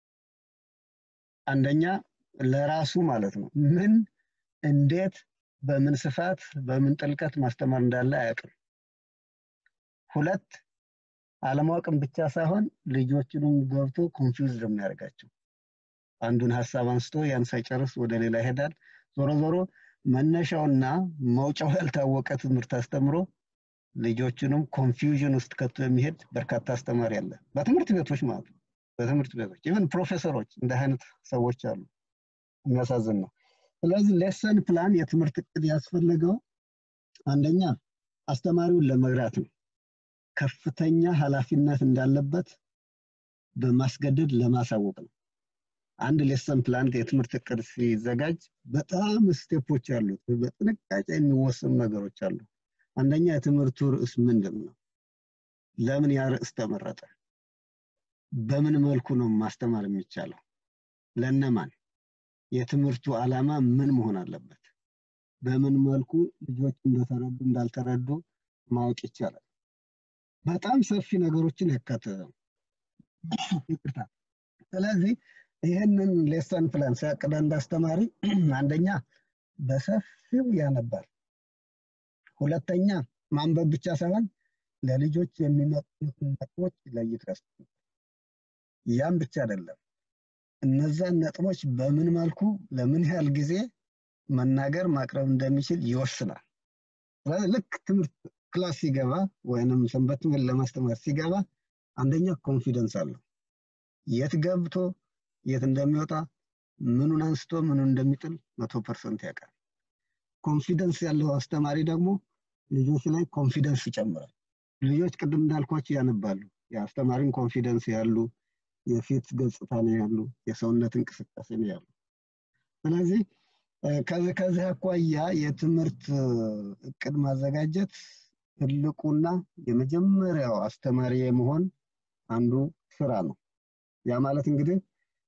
አንደኛ ለራሱ ማለት ነው ምን እንዴት በምን ስፋት በምን ጥልቀት ማስተማር እንዳለ አያውቅም። ሁለት አለማወቅም ብቻ ሳይሆን ልጆችንም ገብቶ ኮንፊውዝድ የሚያደርጋቸው አንዱን ሀሳብ አንስቶ ያን ሳይጨርስ ወደ ሌላ ይሄዳል። ዞሮ ዞሮ መነሻውና መውጫው ያልታወቀ ትምህርት አስተምሮ ልጆችንም ኮንፊውዥን ውስጥ ከቶ የሚሄድ በርካታ አስተማሪ አለ። በትምህርት ቤቶች ማለት ነው። በትምህርት ቤቶች ኢቨን ፕሮፌሰሮች እንደ አይነት ሰዎች አሉ። የሚያሳዝን ነው። ስለዚህ ሌሰን ፕላን የትምህርት እቅድ ያስፈለገው አንደኛ አስተማሪውን ለመግራት ነው። ከፍተኛ ኃላፊነት እንዳለበት በማስገደድ ለማሳወቅ ነው። አንድ ሌሰን ፕላን የትምህርት እቅድ ሲዘጋጅ በጣም ስቴፖች አሉት። በጥንቃቄ የሚወሰኑ ነገሮች አሉ። አንደኛ የትምህርቱ ርዕስ ምንድን ነው? ለምን ያ ርዕስ ተመረጠ? በምን መልኩ ነው ማስተማር የሚቻለው? ለነማን? የትምህርቱ ዓላማ ምን መሆን አለበት? በምን መልኩ ልጆች እንደተረዱ እንዳልተረዱ ማወቅ ይቻላል። በጣም ሰፊ ነገሮችን ያካተተ ነው። ይቅርታ። ስለዚህ ይህንን ሌሰን ፕላን ሲያቅድ አንድ አስተማሪ አንደኛ በሰፊው ያነባል። ሁለተኛ ማንበብ ብቻ ሳይሆን ለልጆች የሚመጡትን ነጥቦች ለይቶ ያስቀምጣል። ያም ብቻ አይደለም። እነዛን ነጥቦች በምን መልኩ ለምን ያህል ጊዜ መናገር ማቅረብ እንደሚችል ይወስናል። ስለዚህ ልክ ትምህርት ክላስ ሲገባ ወይንም ሰንበት ትምህርት ለማስተማር ሲገባ አንደኛ ኮንፊደንስ አለው። የት ገብቶ የት እንደሚወጣ ምኑን አንስቶ ምኑን እንደሚጥል መቶ ፐርሰንት ያውቃል። ኮንፊደንስ ያለው አስተማሪ ደግሞ ልጆች ላይ ኮንፊደንስ ይጨምራል። ልጆች ቅድም እንዳልኳቸው ያነባሉ። የአስተማሪን ኮንፊደንስ ያሉ የፊት ገጽታ ነው ያሉ፣ የሰውነት እንቅስቃሴ ነው ያሉ። ስለዚህ ከዚህ ከዚህ አኳያ የትምህርት እቅድ ማዘጋጀት ትልቁና የመጀመሪያው አስተማሪ የመሆን አንዱ ስራ ነው። ያ ማለት እንግዲህ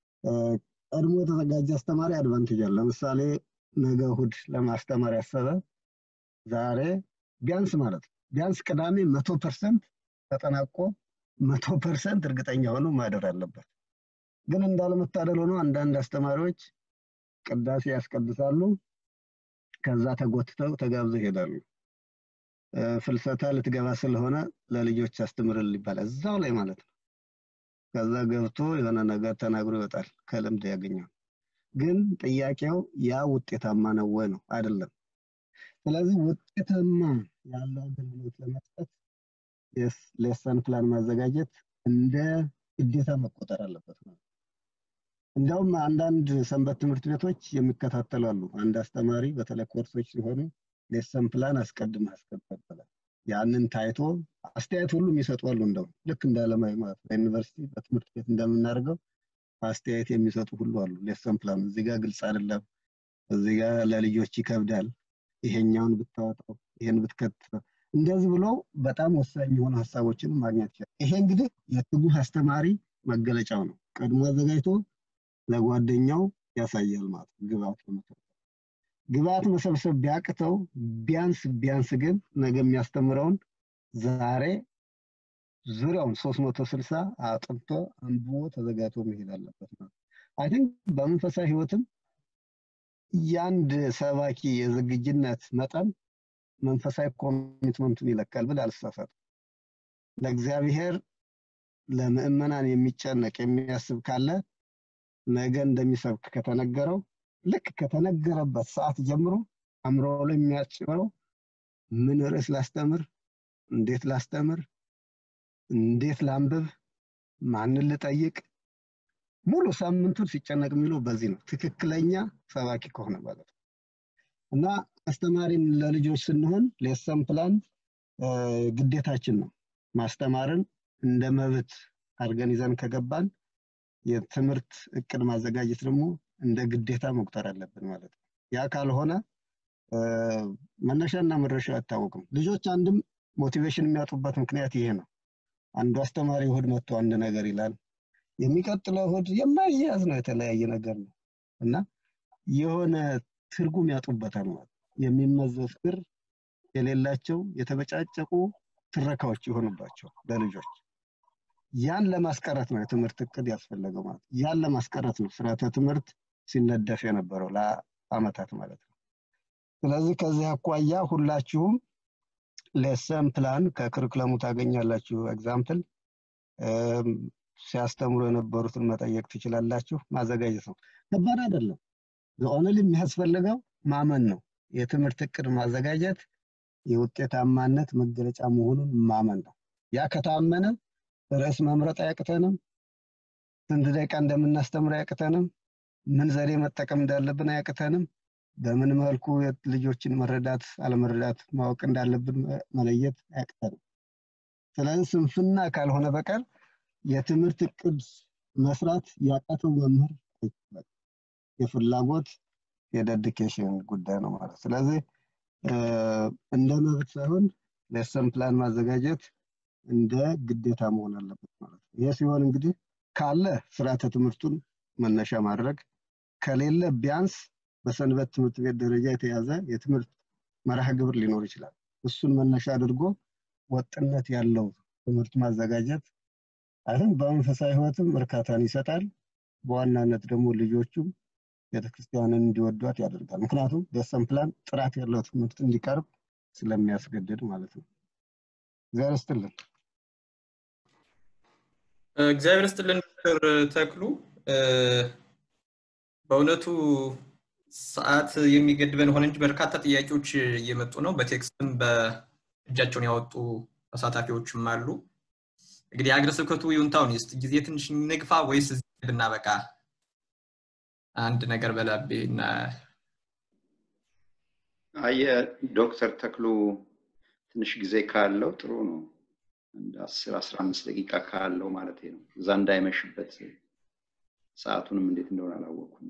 ቀድሞ የተዘጋጀ አስተማሪ አድቫንቴጅ አለ። ለምሳሌ ነገ እሑድ ለማስተማር ያሰበ ዛሬ ቢያንስ ማለት ነው ቢያንስ ቅዳሜ መቶ ፐርሰንት ተጠናቆ መቶ ፐርሰንት እርግጠኛ ሆኖ ማደር አለበት። ግን እንዳለመታደል ሆኖ አንዳንድ አስተማሪዎች ቅዳሴ ያስቀድሳሉ፣ ከዛ ተጎትተው ተጋብዘው ይሄዳሉ። ፍልሰታ ልትገባ ስለሆነ ለልጆች አስተምርል ይባላል እዛው ላይ ማለት ነው። ከዛ ገብቶ የሆነ ነገር ተናግሮ ይወጣል፣ ከልምድ ያገኘው። ግን ጥያቄው ያ ውጤታማ ነው ወይ ነው? አይደለም። ስለዚህ ውጤታማ ያለው አገልግሎት ለመስጠት ሌሰን ፕላን ማዘጋጀት እንደ ግዴታ መቆጠር አለበት ነው። እንዲያውም አንዳንድ ሰንበት ትምህርት ቤቶች የሚከታተሉ አሉ። አንድ አስተማሪ በተለይ ኮርሶች ሲሆኑ ሌሰን ፕላን አስቀድመህ አስቀጥል ያንን ታይቶ አስተያየት ሁሉ የሚሰጡ አሉ። እንደው ልክ እንደ አለማዊ ማለት ነው በዩኒቨርሲቲ በትምህርት ቤት እንደምናደርገው አስተያየት የሚሰጡ ሁሉ አሉ። ሌሰን ፕላን እዚህ ጋር ግልጽ አይደለም፣ እዚህ ጋር ለልጆች ይከብዳል፣ ይሄኛውን ብታወጣው፣ ይሄን ብትከትተው እንደዚህ ብሎ በጣም ወሳኝ የሆኑ ሀሳቦችን ማግኘት ይችላል። ይሄ እንግዲህ የትጉህ አስተማሪ መገለጫው ነው። ቀድሞ አዘጋጅቶ ለጓደኛው ያሳያል ማለት ነው። ግብአት ለመሰብሰብ ግብአት መሰብሰብ ቢያቅተው ቢያንስ ቢያንስ ግን ነገ የሚያስተምረውን ዛሬ ዙሪያውን ሶስት መቶ ስልሳ አጥንቶ አንብቦ ተዘጋጅቶ መሄድ አለበት ማለት አይ ቲንክ በመንፈሳዊ ህይወትም የአንድ ሰባኪ የዝግጅነት መጠን መንፈሳዊ ኮሚትመንቱን ይለካል ብል አልሳሳትም። ለእግዚአብሔር ለምእመናን የሚጨነቅ የሚያስብ ካለ ነገ እንደሚሰብክ ከተነገረው ልክ ከተነገረበት ሰዓት ጀምሮ አእምሮ ላይ የሚያጭረው ምን ርዕስ ላስተምር፣ እንዴት ላስተምር፣ እንዴት ላንብብ፣ ማንን ልጠይቅ፣ ሙሉ ሳምንቱን ሲጨነቅ የሚለው በዚህ ነው። ትክክለኛ ሰባኪ ከሆነ ማለት ነው። እና አስተማሪም ለልጆች ስንሆን ሌሰን ፕላን ግዴታችን ነው። ማስተማርን እንደ መብት አድርገን ይዘን ከገባን የትምህርት እቅድ ማዘጋጀት ደግሞ እንደ ግዴታ መቁጠር አለብን ማለት ነው። ያ ካልሆነ መነሻና መድረሻው አይታወቅም። ልጆች አንድም ሞቲቬሽን የሚያጡበት ምክንያት ይሄ ነው። አንዱ አስተማሪ እሑድ መጥቶ አንድ ነገር ይላል፣ የሚቀጥለው እሑድ የማይያዝ ነው፣ የተለያየ ነገር ነው እና የሆነ ትርጉም ያጡበታል ማለት የሚመዘዝ ክር የሌላቸው የተበጫጨቁ ትረካዎች የሆኑባቸው ለልጆች ያን ለማስቀረት ነው የትምህርት እቅድ ያስፈለገው ማለት ያን ለማስቀረት ነው ስርዓተ ትምህርት ሲነደፍ የነበረው ለአመታት ማለት ነው። ስለዚህ ከዚህ አኳያ ሁላችሁም ሌሰን ፕላን ከክርክለሙ ታገኛላችሁ። ኤግዛምፕል ሲያስተምሩ የነበሩትን መጠየቅ ትችላላችሁ። ማዘጋጀት ነው፣ ከባድ አይደለም። ኦንሊ የሚያስፈልገው ማመን ነው። የትምህርት እቅድ ማዘጋጀት የውጤታማነት መገለጫ መሆኑን ማመን ነው። ያ ከታመነ ርዕስ መምረጥ አያቅተንም። ስንት ደቂቃ እንደምናስተምር አያቅተንም። ምን ዘዴ መጠቀም እንዳለብን አያቅተንም። በምን መልኩ ልጆችን መረዳት አለመረዳት ማወቅ እንዳለብን መለየት አያቅተንም። ስለዚህ ስንፍና ካልሆነ በቀር የትምህርት እቅድ መስራት ያቃተው መምህር አይችልም። የፍላጎት የደዲኬሽን ጉዳይ ነው ማለት ስለዚህ እንደ መብት ሳይሆን ሌሰን ፕላን ማዘጋጀት እንደ ግዴታ መሆን አለበት ማለት ነው። ይህ ሲሆን እንግዲህ ካለ ስርዓተ ትምህርቱን መነሻ ማድረግ ከሌለ ቢያንስ በሰንበት ትምህርት ቤት ደረጃ የተያዘ የትምህርት መርሃ ግብር ሊኖር ይችላል። እሱን መነሻ አድርጎ ወጥነት ያለው ትምህርት ማዘጋጀት አይም በመንፈሳዊ ህይወትም እርካታን ይሰጣል። በዋናነት ደግሞ ልጆቹም ቤተክርስቲያንን እንዲወዷት ያደርጋል። ምክንያቱም ሌሰን ፕላን ጥራት ያለው ትምህርት እንዲቀርብ ስለሚያስገድድ ማለት ነው። እግዚአብሔር ይስጥልን። እግዚአብሔር ይስጥልን ዶክተር ተክሉ። በእውነቱ ሰዓት የሚገድበን ሆነ እንጂ በርካታ ጥያቄዎች እየመጡ ነው። በቴክስትም በእጃቸውን ያወጡ ተሳታፊዎችም አሉ። እንግዲህ የሀገረ ስብከቱ ይሁንታውን ይስጥ። ጊዜ ትንሽ ንግፋ ወይስ እዚህ ብናበቃ? አንድ ነገር በላቤ እና አየ ዶክተር ተክሉ ትንሽ ጊዜ ካለው ጥሩ ነው። አንድ አስር አስራ አምስት ደቂቃ ካለው ማለት ነው። እዛ እንዳይመሽበት ሰዓቱንም እንዴት እንደሆነ አላወቅኩም።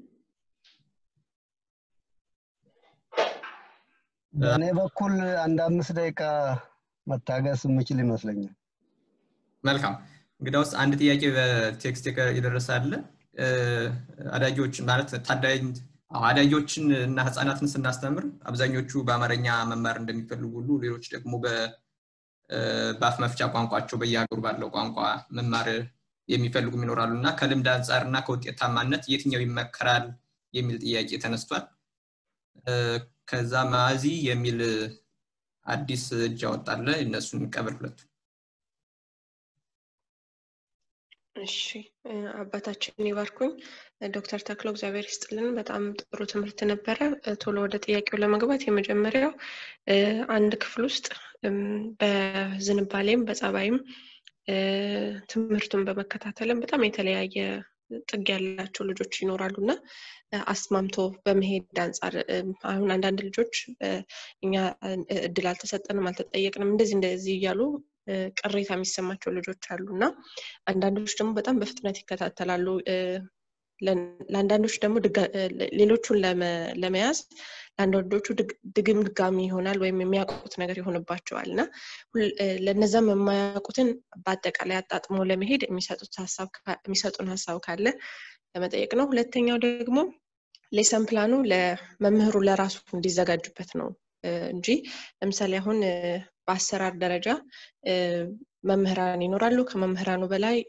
በእኔ በኩል አንድ አምስት ደቂቃ መታገስ የምችል ይመስለኛል። መልካም እንግዲያውስ አንድ ጥያቄ በቴክስት የደረሰ አለ። አዳጊዎች ማለት ታዳጊ አዳጊዎችን እና ህፃናትን ስናስተምር አብዛኞቹ በአማርኛ መማር እንደሚፈልጉ ሁሉ ሌሎች ደግሞ በአፍ መፍቻ ቋንቋቸው በየሀገሩ ባለው ቋንቋ መማር የሚፈልጉም ይኖራሉ እና ከልምድ አንጻር እና ከውጤታማነት የትኛው ይመከራል የሚል ጥያቄ ተነስቷል። ከዛ ማዚ የሚል አዲስ እጅ አወጣለ እነሱን ቀብር ሁለቱ እሺ አባታችን ይባርኩኝ። ዶክተር ተክሎ እግዚአብሔር ይስጥልን። በጣም ጥሩ ትምህርት ነበረ። ቶሎ ወደ ጥያቄው ለመግባት የመጀመሪያው አንድ ክፍል ውስጥ በዝንባሌም በጸባይም ትምህርቱን በመከታተልም በጣም የተለያየ ጥግ ያላቸው ልጆች ይኖራሉ እና አስማምቶ በመሄድ አንጻር አሁን አንዳንድ ልጆች እኛ እድል አልተሰጠንም አልተጠየቅንም እንደዚህ እንደዚህ እያሉ ቅሬታ የሚሰማቸው ልጆች አሉ እና አንዳንዶች ደግሞ በጣም በፍጥነት ይከታተላሉ። ለአንዳንዶች ደግሞ ሌሎቹን ለመያዝ ለአንዳንዶቹ ድግም ድጋሚ ይሆናል ወይም የሚያውቁት ነገር ይሆንባቸዋል እና ለነዛም የማያውቁትን በአጠቃላይ አጣጥሞ ለመሄድ የሚሰጡን ሀሳብ ካለ ለመጠየቅ ነው። ሁለተኛው ደግሞ ሌሰን ፕላኑ ለመምህሩ ለራሱ እንዲዘጋጁበት ነው እንጂ ለምሳሌ አሁን በአሰራር ደረጃ መምህራን ይኖራሉ። ከመምህራኑ በላይ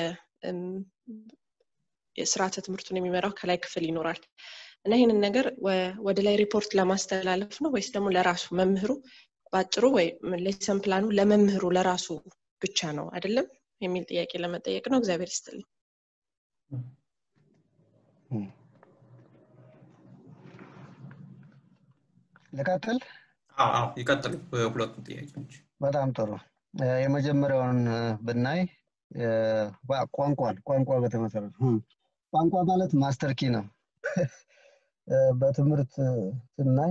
የስርዓተ ትምህርቱን የሚመራው ከላይ ክፍል ይኖራል እና ይህንን ነገር ወደ ላይ ሪፖርት ለማስተላለፍ ነው ወይስ ደግሞ ለራሱ መምህሩ በአጭሩ ወይ ሌሰን ፕላኑ ለመምህሩ ለራሱ ብቻ ነው አይደለም የሚል ጥያቄ ለመጠየቅ ነው። እግዚአብሔር ይስጥልኝ። ልቀጥል? አዎ ይቀጥሉ ሁለቱም ጥያቄዎች። በጣም ጥሩ። የመጀመሪያውን ብናይ ቋንቋን ቋንቋ በተመሰረተ ቋንቋ ማለት ማስተር ኪ ነው። በትምህርት ስናይ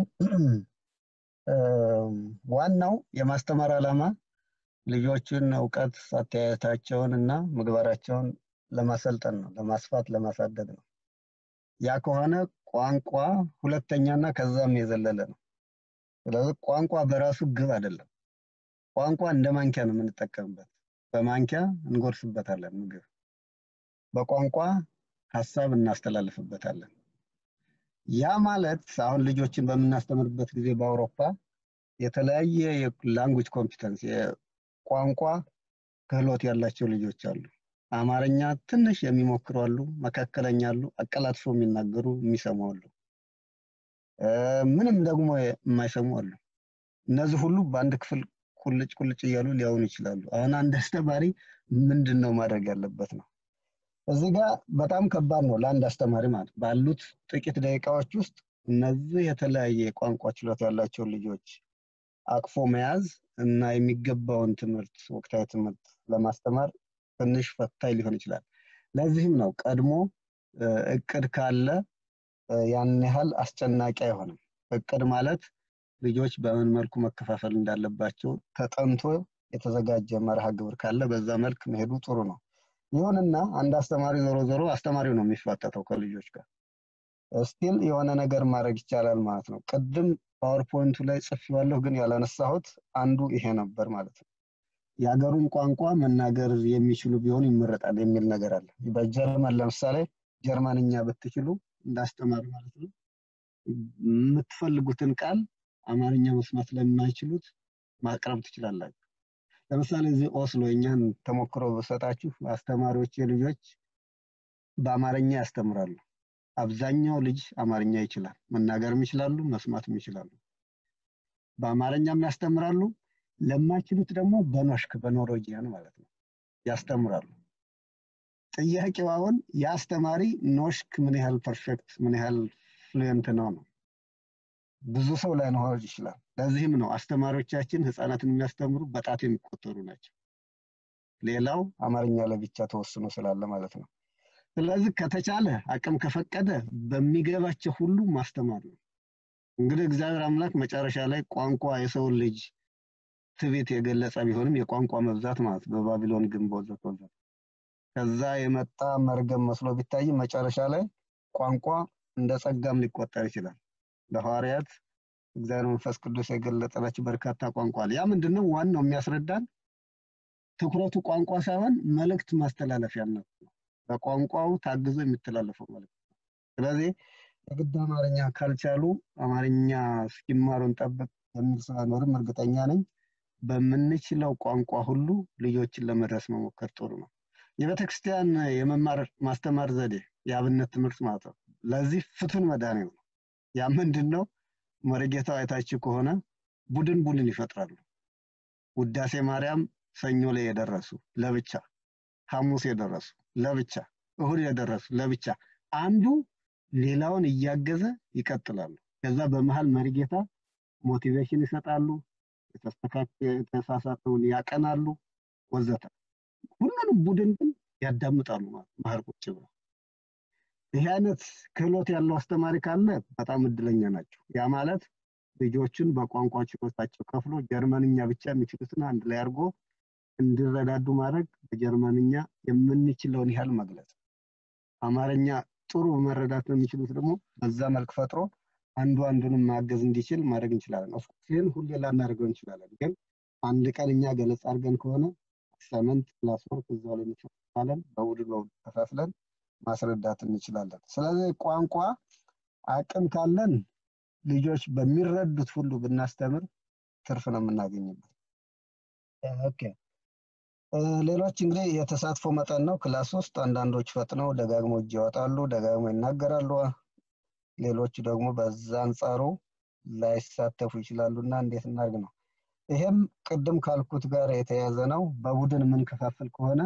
ዋናው የማስተማር ዓላማ ልጆችን እውቀት አተያየታቸውን እና ምግባራቸውን ለማሰልጠን ነው፣ ለማስፋት ለማሳደግ ነው። ያ ከሆነ ቋንቋ ሁለተኛና ከዛም የዘለለ ነው። ስለዚህ ቋንቋ በራሱ ግብ አይደለም። ቋንቋ እንደ ማንኪያ ነው የምንጠቀምበት። በማንኪያ እንጎርስበታለን ምግብ። በቋንቋ ሀሳብ እናስተላልፍበታለን። ያ ማለት አሁን ልጆችን በምናስተምርበት ጊዜ በአውሮፓ የተለያየ የላንጉጅ ኮምፒተንስ የቋንቋ ክህሎት ያላቸው ልጆች አሉ። አማርኛ ትንሽ የሚሞክሩ አሉ፣ መካከለኛ አሉ፣ አቀላጥፎ የሚናገሩ የሚሰሙ አሉ፣ ምንም ደግሞ የማይሰሙ አሉ። እነዚህ ሁሉ በአንድ ክፍል ቁልጭ ቁልጭ እያሉ ሊያውኑ ይችላሉ። አሁን አንድ አስተማሪ ምንድን ነው ማድረግ ያለበት ነው? እዚህ ጋር በጣም ከባድ ነው ለአንድ አስተማሪ ማለት ባሉት ጥቂት ደቂቃዎች ውስጥ እነዚህ የተለያየ የቋንቋ ችሎታ ያላቸውን ልጆች አቅፎ መያዝ እና የሚገባውን ትምህርት ወቅታዊ ትምህርት ለማስተማር ትንሽ ፈታኝ ሊሆን ይችላል። ለዚህም ነው ቀድሞ እቅድ ካለ ያን ያህል አስጨናቂ አይሆንም። እቅድ ማለት ልጆች በምን መልኩ መከፋፈል እንዳለባቸው ተጠንቶ የተዘጋጀ መርሃ ግብር ካለ በዛ መልክ መሄዱ ጥሩ ነው። ይሁንና አንድ አስተማሪ ዞሮ ዞሮ አስተማሪው ነው የሚፋጠጠው ከልጆች ጋር ስቲል የሆነ ነገር ማድረግ ይቻላል ማለት ነው። ቅድም ፓወርፖይንቱ ላይ ጽፌዋለሁ፣ ግን ያላነሳሁት አንዱ ይሄ ነበር ማለት ነው። የሀገሩን ቋንቋ መናገር የሚችሉ ቢሆኑ ይመረጣል የሚል ነገር አለ። በጀርመን ለምሳሌ ጀርመንኛ ብትችሉ እንዳስተማሪ ማለት ነው የምትፈልጉትን ቃል አማርኛ መስማት ለማይችሉት ማቅረብ ትችላላችሁ። ለምሳሌ እዚህ ኦስሎ እኛን ተሞክሮ በሰጣችሁ አስተማሪዎች ልጆች በአማርኛ ያስተምራሉ። አብዛኛው ልጅ አማርኛ ይችላል፣ መናገርም ይችላሉ፣ መስማትም ይችላሉ። በአማርኛም ያስተምራሉ። ለማይችሉት ደግሞ በኖሽክ በኖርዌጂያን ማለት ነው ያስተምራሉ። ጥያቄው አሁን የአስተማሪ ኖሽክ ምን ያህል ፐርፌክት ምን ያህል ፍሉየንት ነው ነው ብዙ ሰው ላይኖር ይችላል። ለዚህም ነው አስተማሪዎቻችን ህፃናትን የሚያስተምሩ በጣት የሚቆጠሩ ናቸው። ሌላው አማርኛ ለብቻ ተወስኖ ስላለ ማለት ነው። ስለዚህ ከተቻለ አቅም ከፈቀደ በሚገባቸው ሁሉ ማስተማር ነው። እንግዲህ እግዚአብሔር አምላክ መጨረሻ ላይ ቋንቋ የሰውን ልጅ ትዕቢት የገለጸ ቢሆንም የቋንቋ መብዛት ማለት በባቢሎን ግንብ ወዘተ ወዘተ ከዛ የመጣ መርገም መስሎ ቢታይ መጨረሻ ላይ ቋንቋ እንደ ጸጋም ሊቆጠር ይችላል። ለሐዋርያት እግዚአብሔር መንፈስ ቅዱስ የገለጠላቸው በርካታ ቋንቋ አለ። ያ ምንድነው? ዋናው የሚያስረዳን ትኩረቱ ቋንቋ ሳይሆን መልእክት ማስተላለፊያነት ነው። በቋንቋው ታግዞ የሚተላለፈው መልእክት ነው። ስለዚህ የግድ አማርኛ ካልቻሉ አማርኛ እስኪማሩን ጠብቅ የሚል ሰው አይኖርም። እርግጠኛ ነኝ። በምንችለው ቋንቋ ሁሉ ልጆችን ለመድረስ መሞከር ጥሩ ነው። የቤተክርስቲያን የመማር ማስተማር ዘዴ የአብነት ትምህርት ማለት ነው። ለዚህ ፍቱን መድኃኒው ነው። ያ ምንድን ነው? መሪጌታው አይታችሁ ከሆነ ቡድን ቡድን ይፈጥራሉ። ውዳሴ ማርያም ሰኞ ላይ የደረሱ ለብቻ፣ ሐሙስ የደረሱ ለብቻ፣ እሁድ የደረሱ ለብቻ፣ አንዱ ሌላውን እያገዘ ይቀጥላሉ። ከዛ በመሀል መሪጌታ ሞቲቬሽን ይሰጣሉ፣ የተሳሳተውን ያቀናሉ፣ ወዘተ። ሁሉንም ቡድን ግን ያዳምጣሉ ማለት መሀል ቁጭ ብለው። ይህ አይነት ክህሎት ያለው አስተማሪ ካለ በጣም እድለኛ ናቸው። ያ ማለት ልጆችን በቋንቋ ችሎታቸው ከፍሎ ጀርመንኛ ብቻ የሚችሉትን አንድ ላይ አድርጎ እንዲረዳዱ ማድረግ፣ በጀርመንኛ የምንችለውን ያህል መግለጽ፣ አማርኛ ጥሩ መረዳት ነው የሚችሉት ደግሞ በዛ መልክ ፈጥሮ አንዱ አንዱንም ማገዝ እንዲችል ማድረግ እንችላለን። ኦፍኮርስ ይህን ሁሌ ላናደርገው እንችላለን፣ ግን አንድ ቀን እኛ ገለጽ አድርገን ከሆነ አሳይመንት ክላስ ወርክ እዛው ላይ እንሰጣለን። በቡድን በቡድን ከፋፍለን ማስረዳት እንችላለን። ስለዚህ ቋንቋ አቅም ካለን ልጆች በሚረዱት ሁሉ ብናስተምር ትርፍ ነው የምናገኝበት። ኦኬ ሌሎች እንግዲህ የተሳትፎ መጠን ነው። ክላስ ውስጥ አንዳንዶች ፈጥነው ደጋግሞ እጅ ያወጣሉ፣ ደጋግሞ ይናገራሉ። ሌሎቹ ደግሞ በዛ አንጻሩ ላይሳተፉ ይችላሉ እና እንዴት እናድርግ ነው። ይሄም ቅድም ካልኩት ጋር የተያያዘ ነው። በቡድን የምንከፋፍል ከሆነ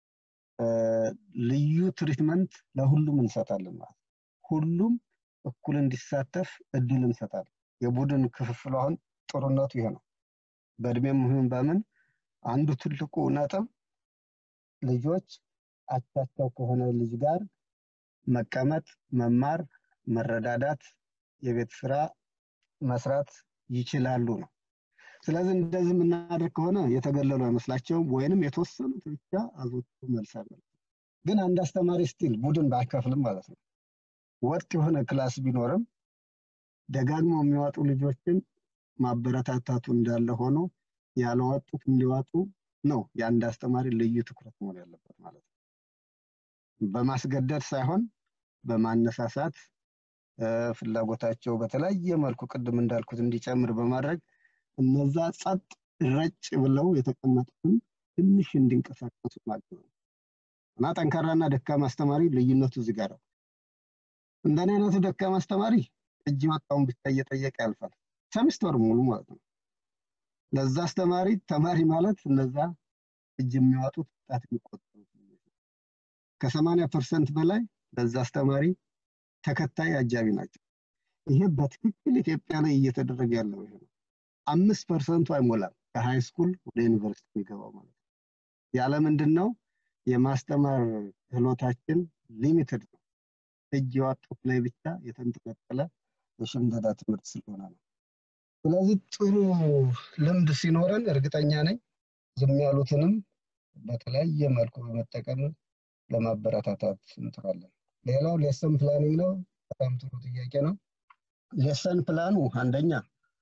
ልዩ ትሪትመንት ለሁሉም እንሰጣለን ማለት ነው። ሁሉም እኩል እንዲሳተፍ እድል እንሰጣለን። የቡድን ክፍፍሉ አሁን ጥሩነቱ ይሄ ነው። በእድሜም ይሁን በምን አንዱ ትልቁ ነጥብ ልጆች አቻቸው ከሆነ ልጅ ጋር መቀመጥ፣ መማር፣ መረዳዳት፣ የቤት ስራ መስራት ይችላሉ ነው። ስለዚህ እንደዚህ የምናደርግ ከሆነ የተገለሉ አይመስላቸውም፣ ወይንም የተወሰኑት ብቻ አዞቱ መልስ ግን አንድ አስተማሪ ስቲል ቡድን ባይከፍልም ማለት ነው ወጥ የሆነ ክላስ ቢኖርም ደጋግመው የሚዋጡ ልጆችን ማበረታታቱ እንዳለ ሆኖ ያለወጡት እንዲዋጡ ነው የአንድ አስተማሪ ልዩ ትኩረት መሆን ያለበት ማለት ነው። በማስገደድ ሳይሆን በማነሳሳት ፍላጎታቸው በተለያየ መልኩ ቅድም እንዳልኩት እንዲጨምር በማድረግ እነዛ ጸጥ ረጭ ብለው የተቀመጡትን ትንሽ እንዲንቀሳቀሱ ማገዝ ነው እና ጠንካራና ደካማ አስተማሪ ልዩነቱ እዚህ ጋር ነው። እንደኔ አይነቱ ደካማ አስተማሪ እጅ ወጣውን ብቻ እየጠየቀ ያልፋል፣ ሰሚስተር ሙሉ ማለት ነው። ለዛ አስተማሪ ተማሪ ማለት እነዛ እጅ የሚያወጡት ጣት የሚቆጠሩት ከሰማንያ ፐርሰንት በላይ ለዛ አስተማሪ ተከታይ አጃቢ ናቸው። ይሄ በትክክል ኢትዮጵያ ላይ እየተደረገ ያለው ይሄ ነው። አምስት ፐርሰንቱ አይሞላም ከሃይ ስኩል ወደ ዩኒቨርሲቲ የሚገባው ማለት ነው። ያለ ምንድን ነው የማስተማር ክህሎታችን ሊሚትድ ነው። እጅ የዋጡት ላይ ብቻ የተንጠለጠለ የሽምደዳ ትምህርት ስለሆነ ነው። ስለዚህ ጥሩ ልምድ ሲኖረን እርግጠኛ ነኝ ዝም ያሉትንም በተለያየ መልኩ በመጠቀም ለማበረታታት እንጥራለን። ሌላው ሌሰን ፕላኒንግ ነው። በጣም ጥሩ ጥያቄ ነው። ሌሰን ፕላኑ አንደኛ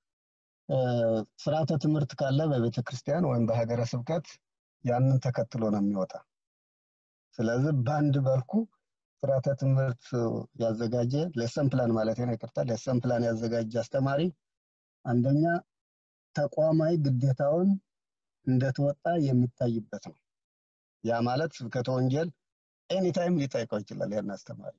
ስርዓተ ትምህርት ካለ በቤተ ክርስቲያን ወይም በሀገረ ስብከት ያንን ተከትሎ ነው የሚወጣ። ስለዚህ በአንድ መልኩ ስርዓተ ትምህርት ያዘጋጀ ሌሰን ፕላን ማለት ነው፣ ይቅርታ፣ ሌሰን ፕላን ያዘጋጀ አስተማሪ አንደኛ ተቋማዊ ግዴታውን እንደተወጣ የሚታይበት ነው። ያ ማለት ስብከተ ወንጌል ኤኒታይም ሊጠይቀው ይችላል ያን አስተማሪ።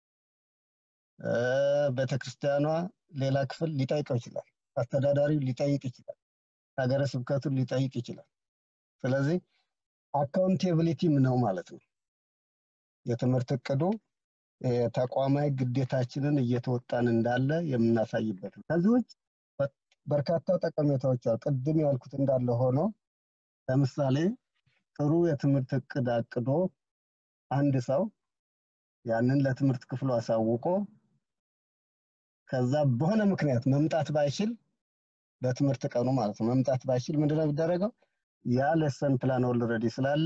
ቤተክርስቲያኗ ሌላ ክፍል ሊጠይቀው ይችላል። አስተዳዳሪው ሊጠይቅ ይችላል። ሀገረ ስብከቱን ሊጠይቅ ይችላል። ስለዚህ አካውንቴቢሊቲም ነው ማለት ነው። የትምህርት እቅዱ ተቋማዊ ግዴታችንን እየተወጣን እንዳለ የምናሳይበት ነው። ከዚህ ውጭ በርካታ ጠቀሜታዎች አሉ። ቅድም ያልኩት እንዳለ ሆኖ ለምሳሌ ጥሩ የትምህርት እቅድ አቅዶ አንድ ሰው ያንን ለትምህርት ክፍሉ አሳውቆ ከዛ በሆነ ምክንያት መምጣት ባይችል በትምህርት ቀኑ ማለት ነው መምጣት ባይችል ምንድነው የሚደረገው? ያ ሌሰን ፕላን ኦልሬዲ ስላለ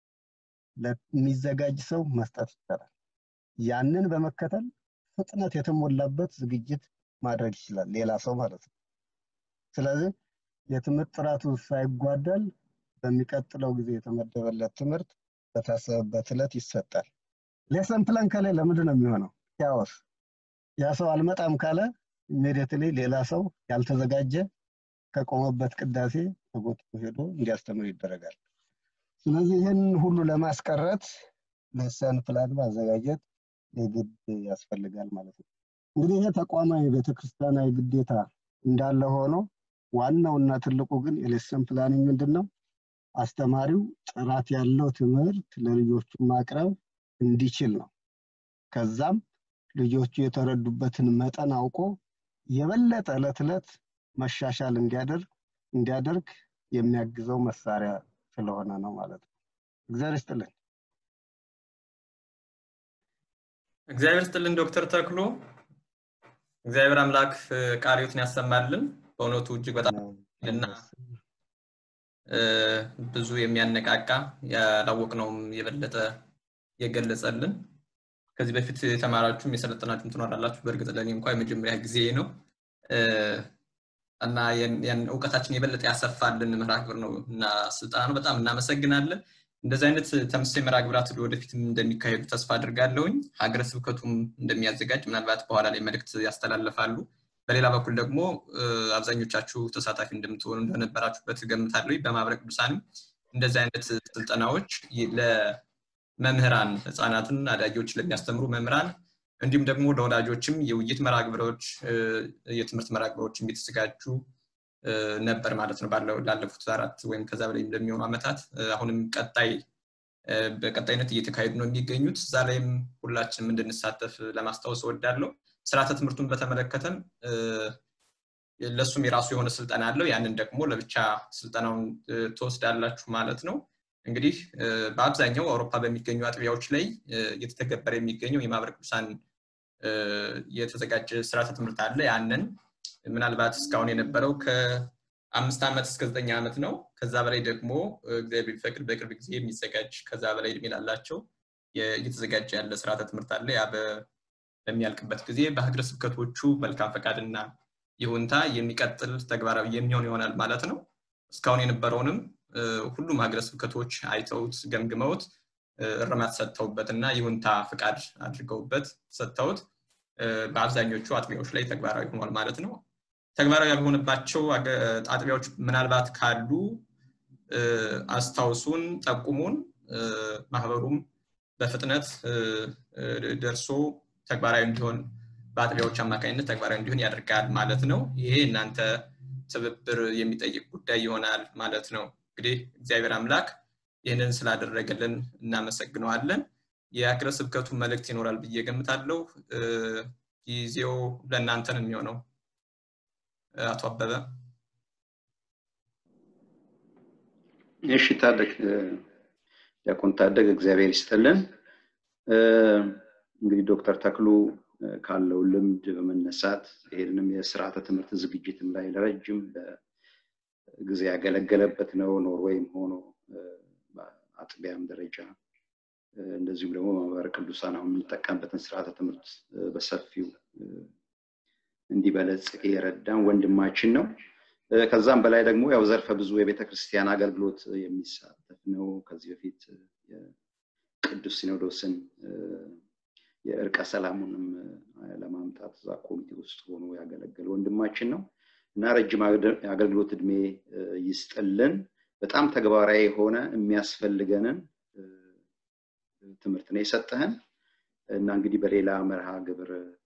ለሚዘጋጅ ሰው መስጠት ይቻላል። ያንን በመከተል ፍጥነት የተሞላበት ዝግጅት ማድረግ ይችላል ሌላ ሰው ማለት ነው። ስለዚህ የትምህርት ጥራቱ ሳይጓደል በሚቀጥለው ጊዜ የተመደበለት ትምህርት በታሰበበት ዕለት ይሰጣል። ሌሰን ፕላን ከሌለ ምንድን ነው የሚሆነው? ያወስ ያ ሰው አልመጣም ካለ ኢሚዲየትሊ ሌላ ሰው ያልተዘጋጀ ከቆመበት ቅዳሴ ተጎትቶ ሄዶ እንዲያስተምር ይደረጋል። ስለዚህ ይህን ሁሉ ለማስቀረት ሌሰን ፕላን ማዘጋጀት የግድ ያስፈልጋል ማለት ነው። እንግዲህ ይሄ ተቋማዊ ቤተክርስቲያናዊ ግዴታ እንዳለ ሆኖ ዋናውና ትልቁ ግን የሌሰን ፕላኒንግ ምንድን ነው? አስተማሪው ጥራት ያለው ትምህርት ለልጆቹ ማቅረብ እንዲችል ነው። ከዛም ልጆቹ የተረዱበትን መጠን አውቆ የበለጠ ዕለት ዕለት መሻሻል እንዲያደርግ እንዲያደርግ የሚያግዘው መሳሪያ ስለሆነ ነው ማለት ነው። እግዚአብሔር ይስጥልን። እግዚአብሔር ይስጥልን ዶክተር ተክሉ። እግዚአብሔር አምላክ ቃሪዎትን ያሰማልን። በእውነቱ እጅግ በጣም እና ብዙ የሚያነቃቃ ያላወቅነውም የበለጠ የገለጸልን ከዚህ በፊት የተማራችሁም የሰለጠናችሁም ትኖራላችሁ። በእርግጥ ለእኔ እንኳ የመጀመሪያ ጊዜ ነው እና ያን እውቀታችን የበለጠ ያሰፋልን መርሃ ግብር ነው እና ስልጠና ነው። በጣም እናመሰግናለን። እንደዚህ አይነት ተመሳሳይ መርሃ ግብራት ወደፊትም እንደሚካሄዱ ተስፋ አድርጋለሁኝ። ሀገረ ስብከቱም እንደሚያዘጋጅ ምናልባት በኋላ ላይ መልእክት ያስተላልፋሉ። በሌላ በኩል ደግሞ አብዛኞቻችሁ ተሳታፊ እንደምትሆኑ እንደነበራችሁበት ገምታለሁ። በማህበረ ቅዱሳንም እንደዚህ አይነት ስልጠናዎች ለመምህራን ህፃናትን፣ አዳጊዎች ለሚያስተምሩ መምህራን እንዲሁም ደግሞ ለወላጆችም የውይይት መርሃ ግብሮች፣ የትምህርት መርሃ ግብሮችም የተዘጋጁ ነበር ማለት ነው ላለፉት አራት ወይም ከዛ በላይ እንደሚሆኑ ዓመታት አሁንም ቀጣይ በቀጣይነት እየተካሄዱ ነው የሚገኙት። እዛ ላይም ሁላችንም እንድንሳተፍ ለማስታወስ እወዳለሁ። ስርዓተ ትምህርቱን በተመለከተም ለእሱም የራሱ የሆነ ስልጠና አለው። ያንን ደግሞ ለብቻ ስልጠናውን ትወስዳላችሁ ማለት ነው። እንግዲህ በአብዛኛው አውሮፓ በሚገኙ አጥቢያዎች ላይ እየተተገበረ የሚገኘው የማህበረ ቅዱሳን የተዘጋጀ ስርዓተ ትምህርት አለ። ያንን ምናልባት እስካሁን የነበረው ከአምስት ዓመት እስከ ዘጠኝ ዓመት ነው። ከዛ በላይ ደግሞ እግዚአብሔር ቢፈቅድ በቅርብ ጊዜ የሚዘጋጅ ከዛ በላይ እድሜ ላላቸው እየተዘጋጀ ያለ ስርዓተ ትምህርት አለ። ያ በሚያልቅበት ጊዜ በሀገረ ስብከቶቹ መልካም ፈቃድና ይሁንታ የሚቀጥል ተግባራዊ የሚሆን ይሆናል ማለት ነው። እስካሁን የነበረውንም ሁሉም ሀገረ ስብከቶች አይተውት ገምግመውት እርማት ሰጥተውበት እና ይሁንታ ፍቃድ አድርገውበት ሰጥተውት በአብዛኞቹ አጥቢያዎች ላይ ተግባራዊ ሆኗል ማለት ነው። ተግባራዊ ያልሆነባቸው አጥቢያዎች ምናልባት ካሉ አስታውሱን፣ ጠቁሙን። ማህበሩም በፍጥነት ደርሶ ተግባራዊ እንዲሆን በአጥቢያዎች አማካኝነት ተግባራዊ እንዲሆን ያደርጋል ማለት ነው። ይሄ እናንተ ትብብር የሚጠይቅ ጉዳይ ይሆናል ማለት ነው። እንግዲህ እግዚአብሔር አምላክ ይህንን ስላደረገልን እናመሰግነዋለን። የሀገረ ስብከቱ መልእክት ይኖራል ብዬ ገምታለሁ። ጊዜው ለእናንተ ነው የሚሆነው። አቶ አበበ እሺ፣ ታደግ ዲያቆን ታደግ እግዚአብሔር ይስጥልን። እንግዲህ ዶክተር ተክሉ ካለው ልምድ በመነሳት ይሄንንም የስርዓተ ትምህርት ዝግጅትም ላይ ለረጅም ጊዜ ያገለገለበት ነው። ኖርዌይም ሆኖ በአጥቢያም ደረጃ እንደዚሁም ደግሞ ማህበረ ቅዱሳን አሁን የምንጠቀምበትን ስርዓተ ትምህርት በሰፊው እንዲበለጽግ የረዳን ወንድማችን ነው። ከዛም በላይ ደግሞ ያው ዘርፈ ብዙ የቤተ ክርስቲያን አገልግሎት የሚሳተፍ ነው። ከዚህ በፊት ቅዱስ ሲኖዶስን የእርቀ ሰላሙንም ለማምጣት እዛ ኮሚቴ ውስጥ ሆኖ ያገለገለ ወንድማችን ነው እና ረጅም የአገልግሎት እድሜ ይስጥልን። በጣም ተግባራዊ የሆነ የሚያስፈልገንን ትምህርት ነው የሰጠህን እና እንግዲህ በሌላ መርሃ ግብር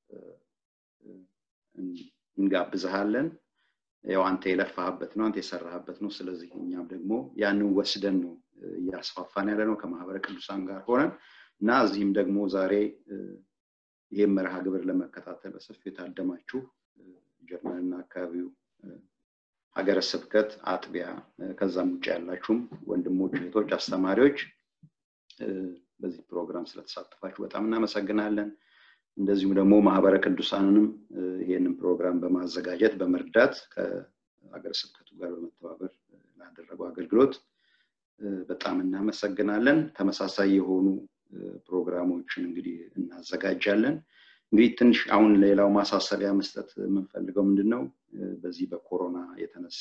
እንጋብዝሃለን። ያው አንተ የለፋህበት ነው፣ አንተ የሰራህበት ነው። ስለዚህ እኛም ደግሞ ያንን ወስደን ነው እያስፋፋን ያለ ነው ከማህበረ ቅዱሳን ጋር ሆነን እና እዚህም ደግሞ ዛሬ ይህም መርሃ ግብር ለመከታተል በሰፊው የታደማችሁ ጀርመንና አካባቢው ሀገረ ስብከት አጥቢያ ከዛም ውጭ ያላችሁም ወንድሞች፣ እህቶች፣ አስተማሪዎች በዚህ ፕሮግራም ስለተሳተፋችሁ በጣም እናመሰግናለን። እንደዚሁም ደግሞ ማህበረ ቅዱሳንንም ይህንን ፕሮግራም በማዘጋጀት በመርዳት ከሀገረ ስብከቱ ጋር በመተባበር ላደረገው አገልግሎት በጣም እናመሰግናለን። ተመሳሳይ የሆኑ ፕሮግራሞችን እንግዲህ እናዘጋጃለን። እንግዲህ ትንሽ አሁን ሌላው ማሳሰቢያ መስጠት የምንፈልገው ምንድን ነው በዚህ በኮሮና የተነሳ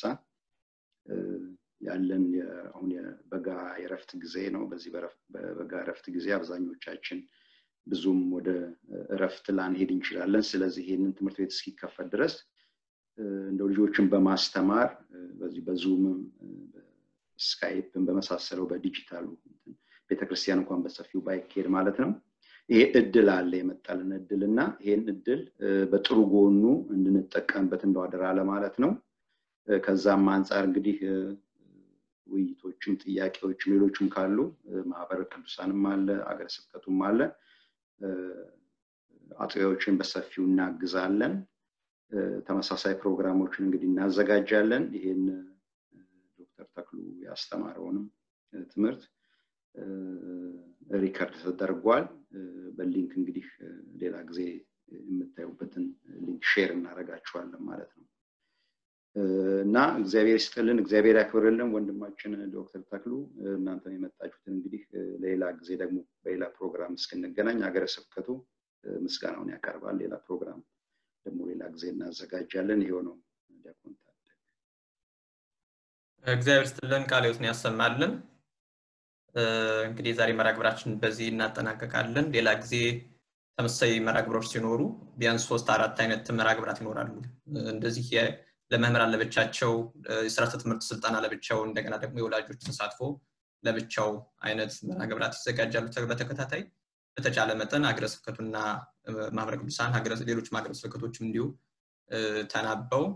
ያለን አሁን የበጋ የረፍት ጊዜ ነው። በዚህ በበጋ እረፍት ጊዜ አብዛኞቻችን ብዙም ወደ እረፍት ላንሄድ እንችላለን። ስለዚህ ይህንን ትምህርት ቤት እስኪከፈት ድረስ እንደው ልጆችን በማስተማር በዚህ በዙምም ስካይፕን በመሳሰለው በዲጂታሉ ቤተክርስቲያን እንኳን በሰፊው ባይካሄድ ማለት ነው ይሄ እድል አለ የመጣልን እድል እና ይሄን እድል በጥሩ ጎኑ እንድንጠቀምበት እንደው አደራ ለማለት ነው። ከዛም አንጻር እንግዲህ ውይይቶችም ጥያቄዎችም ሌሎችም ካሉ ማህበረ ቅዱሳንም አለ አገረ ስብከቱም አለ አጥቢያዎችን በሰፊው እናግዛለን። ተመሳሳይ ፕሮግራሞችን እንግዲህ እናዘጋጃለን። ይሄን ዶክተር ተክሉ ያስተማረውንም ትምህርት ሪከርድ ተደርጓል። በሊንክ እንግዲህ ሌላ ጊዜ የምታዩበትን ሊንክ ሼር እናደርጋችኋለን ማለት ነው እና እግዚአብሔር ይስጥልን፣ እግዚአብሔር ያክብርልን ወንድማችን ዶክተር ተክሉ። እናንተም የመጣችሁትን እንግዲህ ለሌላ ጊዜ ደግሞ በሌላ ፕሮግራም እስክንገናኝ ሀገረ ስብከቱ ምስጋናውን ያቀርባል። ሌላ ፕሮግራም ደግሞ ሌላ ጊዜ እናዘጋጃለን። ይሄው ነው ዲያቆን እግዚአብሔር ይስጥልን፣ ቃለ ሕይወትን ያሰማልን። እንግዲህ የዛሬ መርሃ ግብራችን በዚህ እናጠናቀቃለን። ሌላ ጊዜ ተመሳሳይ መርሃ ግብሮች ሲኖሩ ቢያንስ ሶስት አራት አይነት መርሃ ግብራት ይኖራሉ። እንደዚህ ለመምህራን ለብቻቸው፣ የስርዓተ ትምህርት ስልጠና ለብቻው፣ እንደገና ደግሞ የወላጆች ተሳትፎ ለብቻው አይነት መርሃ ግብራት ይዘጋጃሉ በተከታታይ። በተቻለ መጠን ሀገረ ስብከቱና ማህበረ ቅዱሳን ሌሎች ሀገረ ስብከቶችም እንዲሁ ተናበው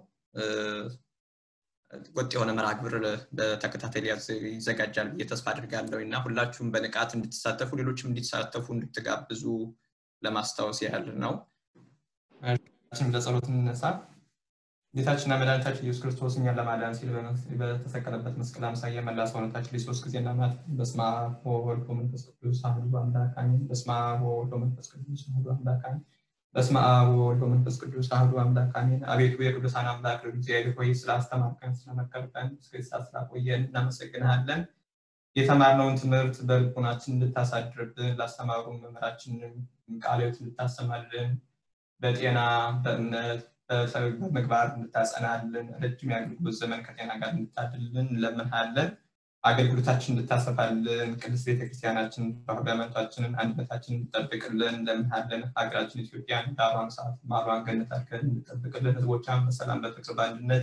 ወጥ የሆነ መርሃ ግብር በተከታታይ ይዘጋጃል ብዬ ተስፋ አድርጋለሁ እና ሁላችሁም በንቃት እንድትሳተፉ ሌሎችም እንዲሳተፉ እንድትጋብዙ ለማስታወስ ያህል ነው። ለጸሎት እንነሳ። ጌታችንና መድኃኒታችን ኢየሱስ ክርስቶስ እኛን ለማዳን ሲል በተሰቀለበት መስቀል አምሳያ መላ ሰውነታችን ላይ ሶስት ጊዜ እናማት። በስመ አብ ወወልድ ወመንፈስ ቅዱስ አሐዱ አምላክ አሜን። በስመ አብ ወወልድ ወመንፈስ ቅዱስ አሐዱ አምላክ አሜን። በስመ አብ ወወልድ ወመንፈስ ቅዱስ አሐዱ አምላክ አሜን። አቤቱ የቅዱሳን አምላክ እግዚአብሔር ሆይ ስላስተማርከን፣ ስለመከርከን፣ እስከ ሰዓት ስላቆየን እናመሰግንሃለን። የተማርነውን ትምህርት በልቦናችን እንድታሳድርብን ላስተማሩ መምህራችንን ቃለ ሕይወት እንድታሰማልን በጤና በእምነት በምግባር እንድታጸናልን ረጅም የአገልግሎት ዘመን ከጤና ጋር እንድታድልን እንለምንሃለን። አገልግሎታችን እንድታሰፋልን ቅድስት ቤተክርስቲያናችን ሃይማኖታችንን አንድነታችንን እንድጠብቅልን እንለምንሃለን። ሀገራችን ኢትዮጵያን ዳሯን ሰዓት ማሯን ገነት አድርገን እንድጠብቅልን ህዝቦቿን በሰላም በፍቅር በአንድነት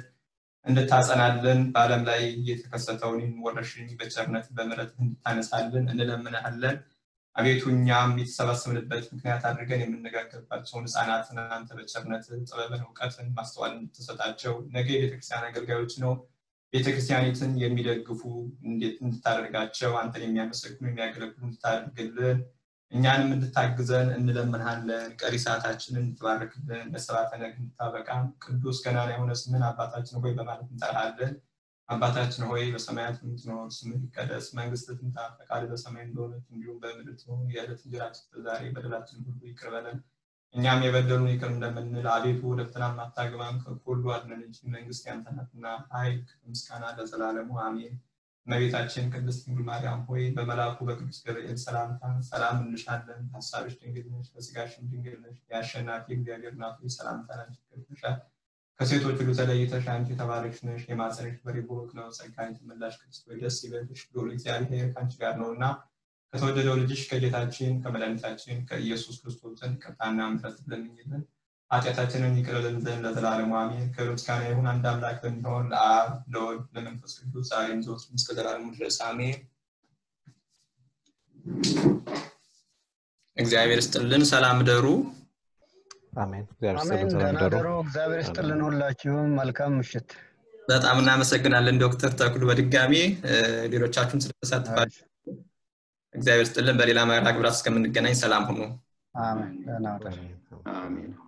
እንድታጸናልን በዓለም ላይ የተከሰተውን ወረርሽኝ በቸርነት በምሕረት እንድታነሳልን እንለምንሃለን። አቤቱ እኛም የተሰባሰብንበት ምክንያት አድርገን የምነጋገርባቸውን ህፃናትን አንተ በቸርነት ጥበብን፣ እውቀትን፣ ማስተዋል እንድትሰጣቸው ነገ የቤተክርስቲያን አገልጋዮች ነው ቤተክርስቲያኒትን የሚደግፉ እንዴት እንድታደርጋቸው አንተን የሚያመሰግኑ የሚያገለግሉ እንድታደርግልን እኛንም እንድታግዘን እንለምንሃለን። ቀሪ ሰዓታችንን እንድትባርክልን ለሰባተ ነግ እንድታበቃ ቅዱስ ገናና የሆነ ስምን አባታችን ሆይ በማለት እንጠራሃለን። አባታችን ሆይ በሰማያት የምትኖር ስምህ ይቀደስ፣ መንግስት ትምጣ፣ ፈቃድህ በሰማይ እንደሆነች እንዲሁም በምድር ትሁን። የዕለት እንጀራችንን ዛሬ በደላችን ሁሉ ይቅር በለን እኛም የበደሉን ይቅር እንደምንል፣ አቤቱ ወደ ፈተናም አታግባን ከክፉ ሁሉ አድነን እንጂ መንግስት ያንተ ናትና ኃይል፣ ምስጋና ለዘላለሙ አሜን። እመቤታችን ቅድስት ድንግል ማርያም ሆይ በመልአኩ በቅዱስ ገብርኤል ሰላምታ ሰላም እንልሻለን። ሀሳብሽ ድንግል ነሽ፣ በስጋሽም ድንግል ነሽ። የአሸናፊ እግዚአብሔር እናት ሆይ ሰላምታ ላንቺ ይገባሻል። ከሴቶች ሁሉ ተለይተሽ አንቺ የተባረክሽ ነሽ፣ የማኅፀንሽ ፍሬ ቡሩክ ነው። ጸጋን የተመላሽ ቅድስት ሆይ ደስ ይበልሽ፣ ልዑል እግዚአብሔር ከአንቺ ጋር ነውና ከተወደደው ልጅሽ ከጌታችን ከመድኃኒታችን ከኢየሱስ ክርስቶስ ዘንድ ይቅርታና ምሕረት ለምኝልን ኃጢአታችንን ይቅር ይለን ዘንድ ለዘላለሙ አሜን። ክብር ምስጋና ይሁን አንድ አምላክ በሚሆን ለአብ ለወልድ ለመንፈስ ቅዱስ ዛሬም ዘወትርም እስከ ዘላለሙ ድረስ አሜን። እግዚአብሔር ይስጥልን። ሰላም ደሩ። አሜን። እግዚአብሔር አሜን። ይስጥልን። ሰላም ደህና ደሩ። ደሩ። እግዚአብሔር ይስጥልን ሁላችሁም። መልካም ምሽት። በጣም እናመሰግናለን ዶክተር ተክሉ በድጋሚ እ፣ ሌሎቻችሁም ስለተሳትፋችሁ እግዚአብሔር ይስጥልን። በሌላ መርሃ ግብራት እስከምንገናኝ ሰላም ሁኑ። አሜን። ደህና ዋሉ። አሜን። አሜን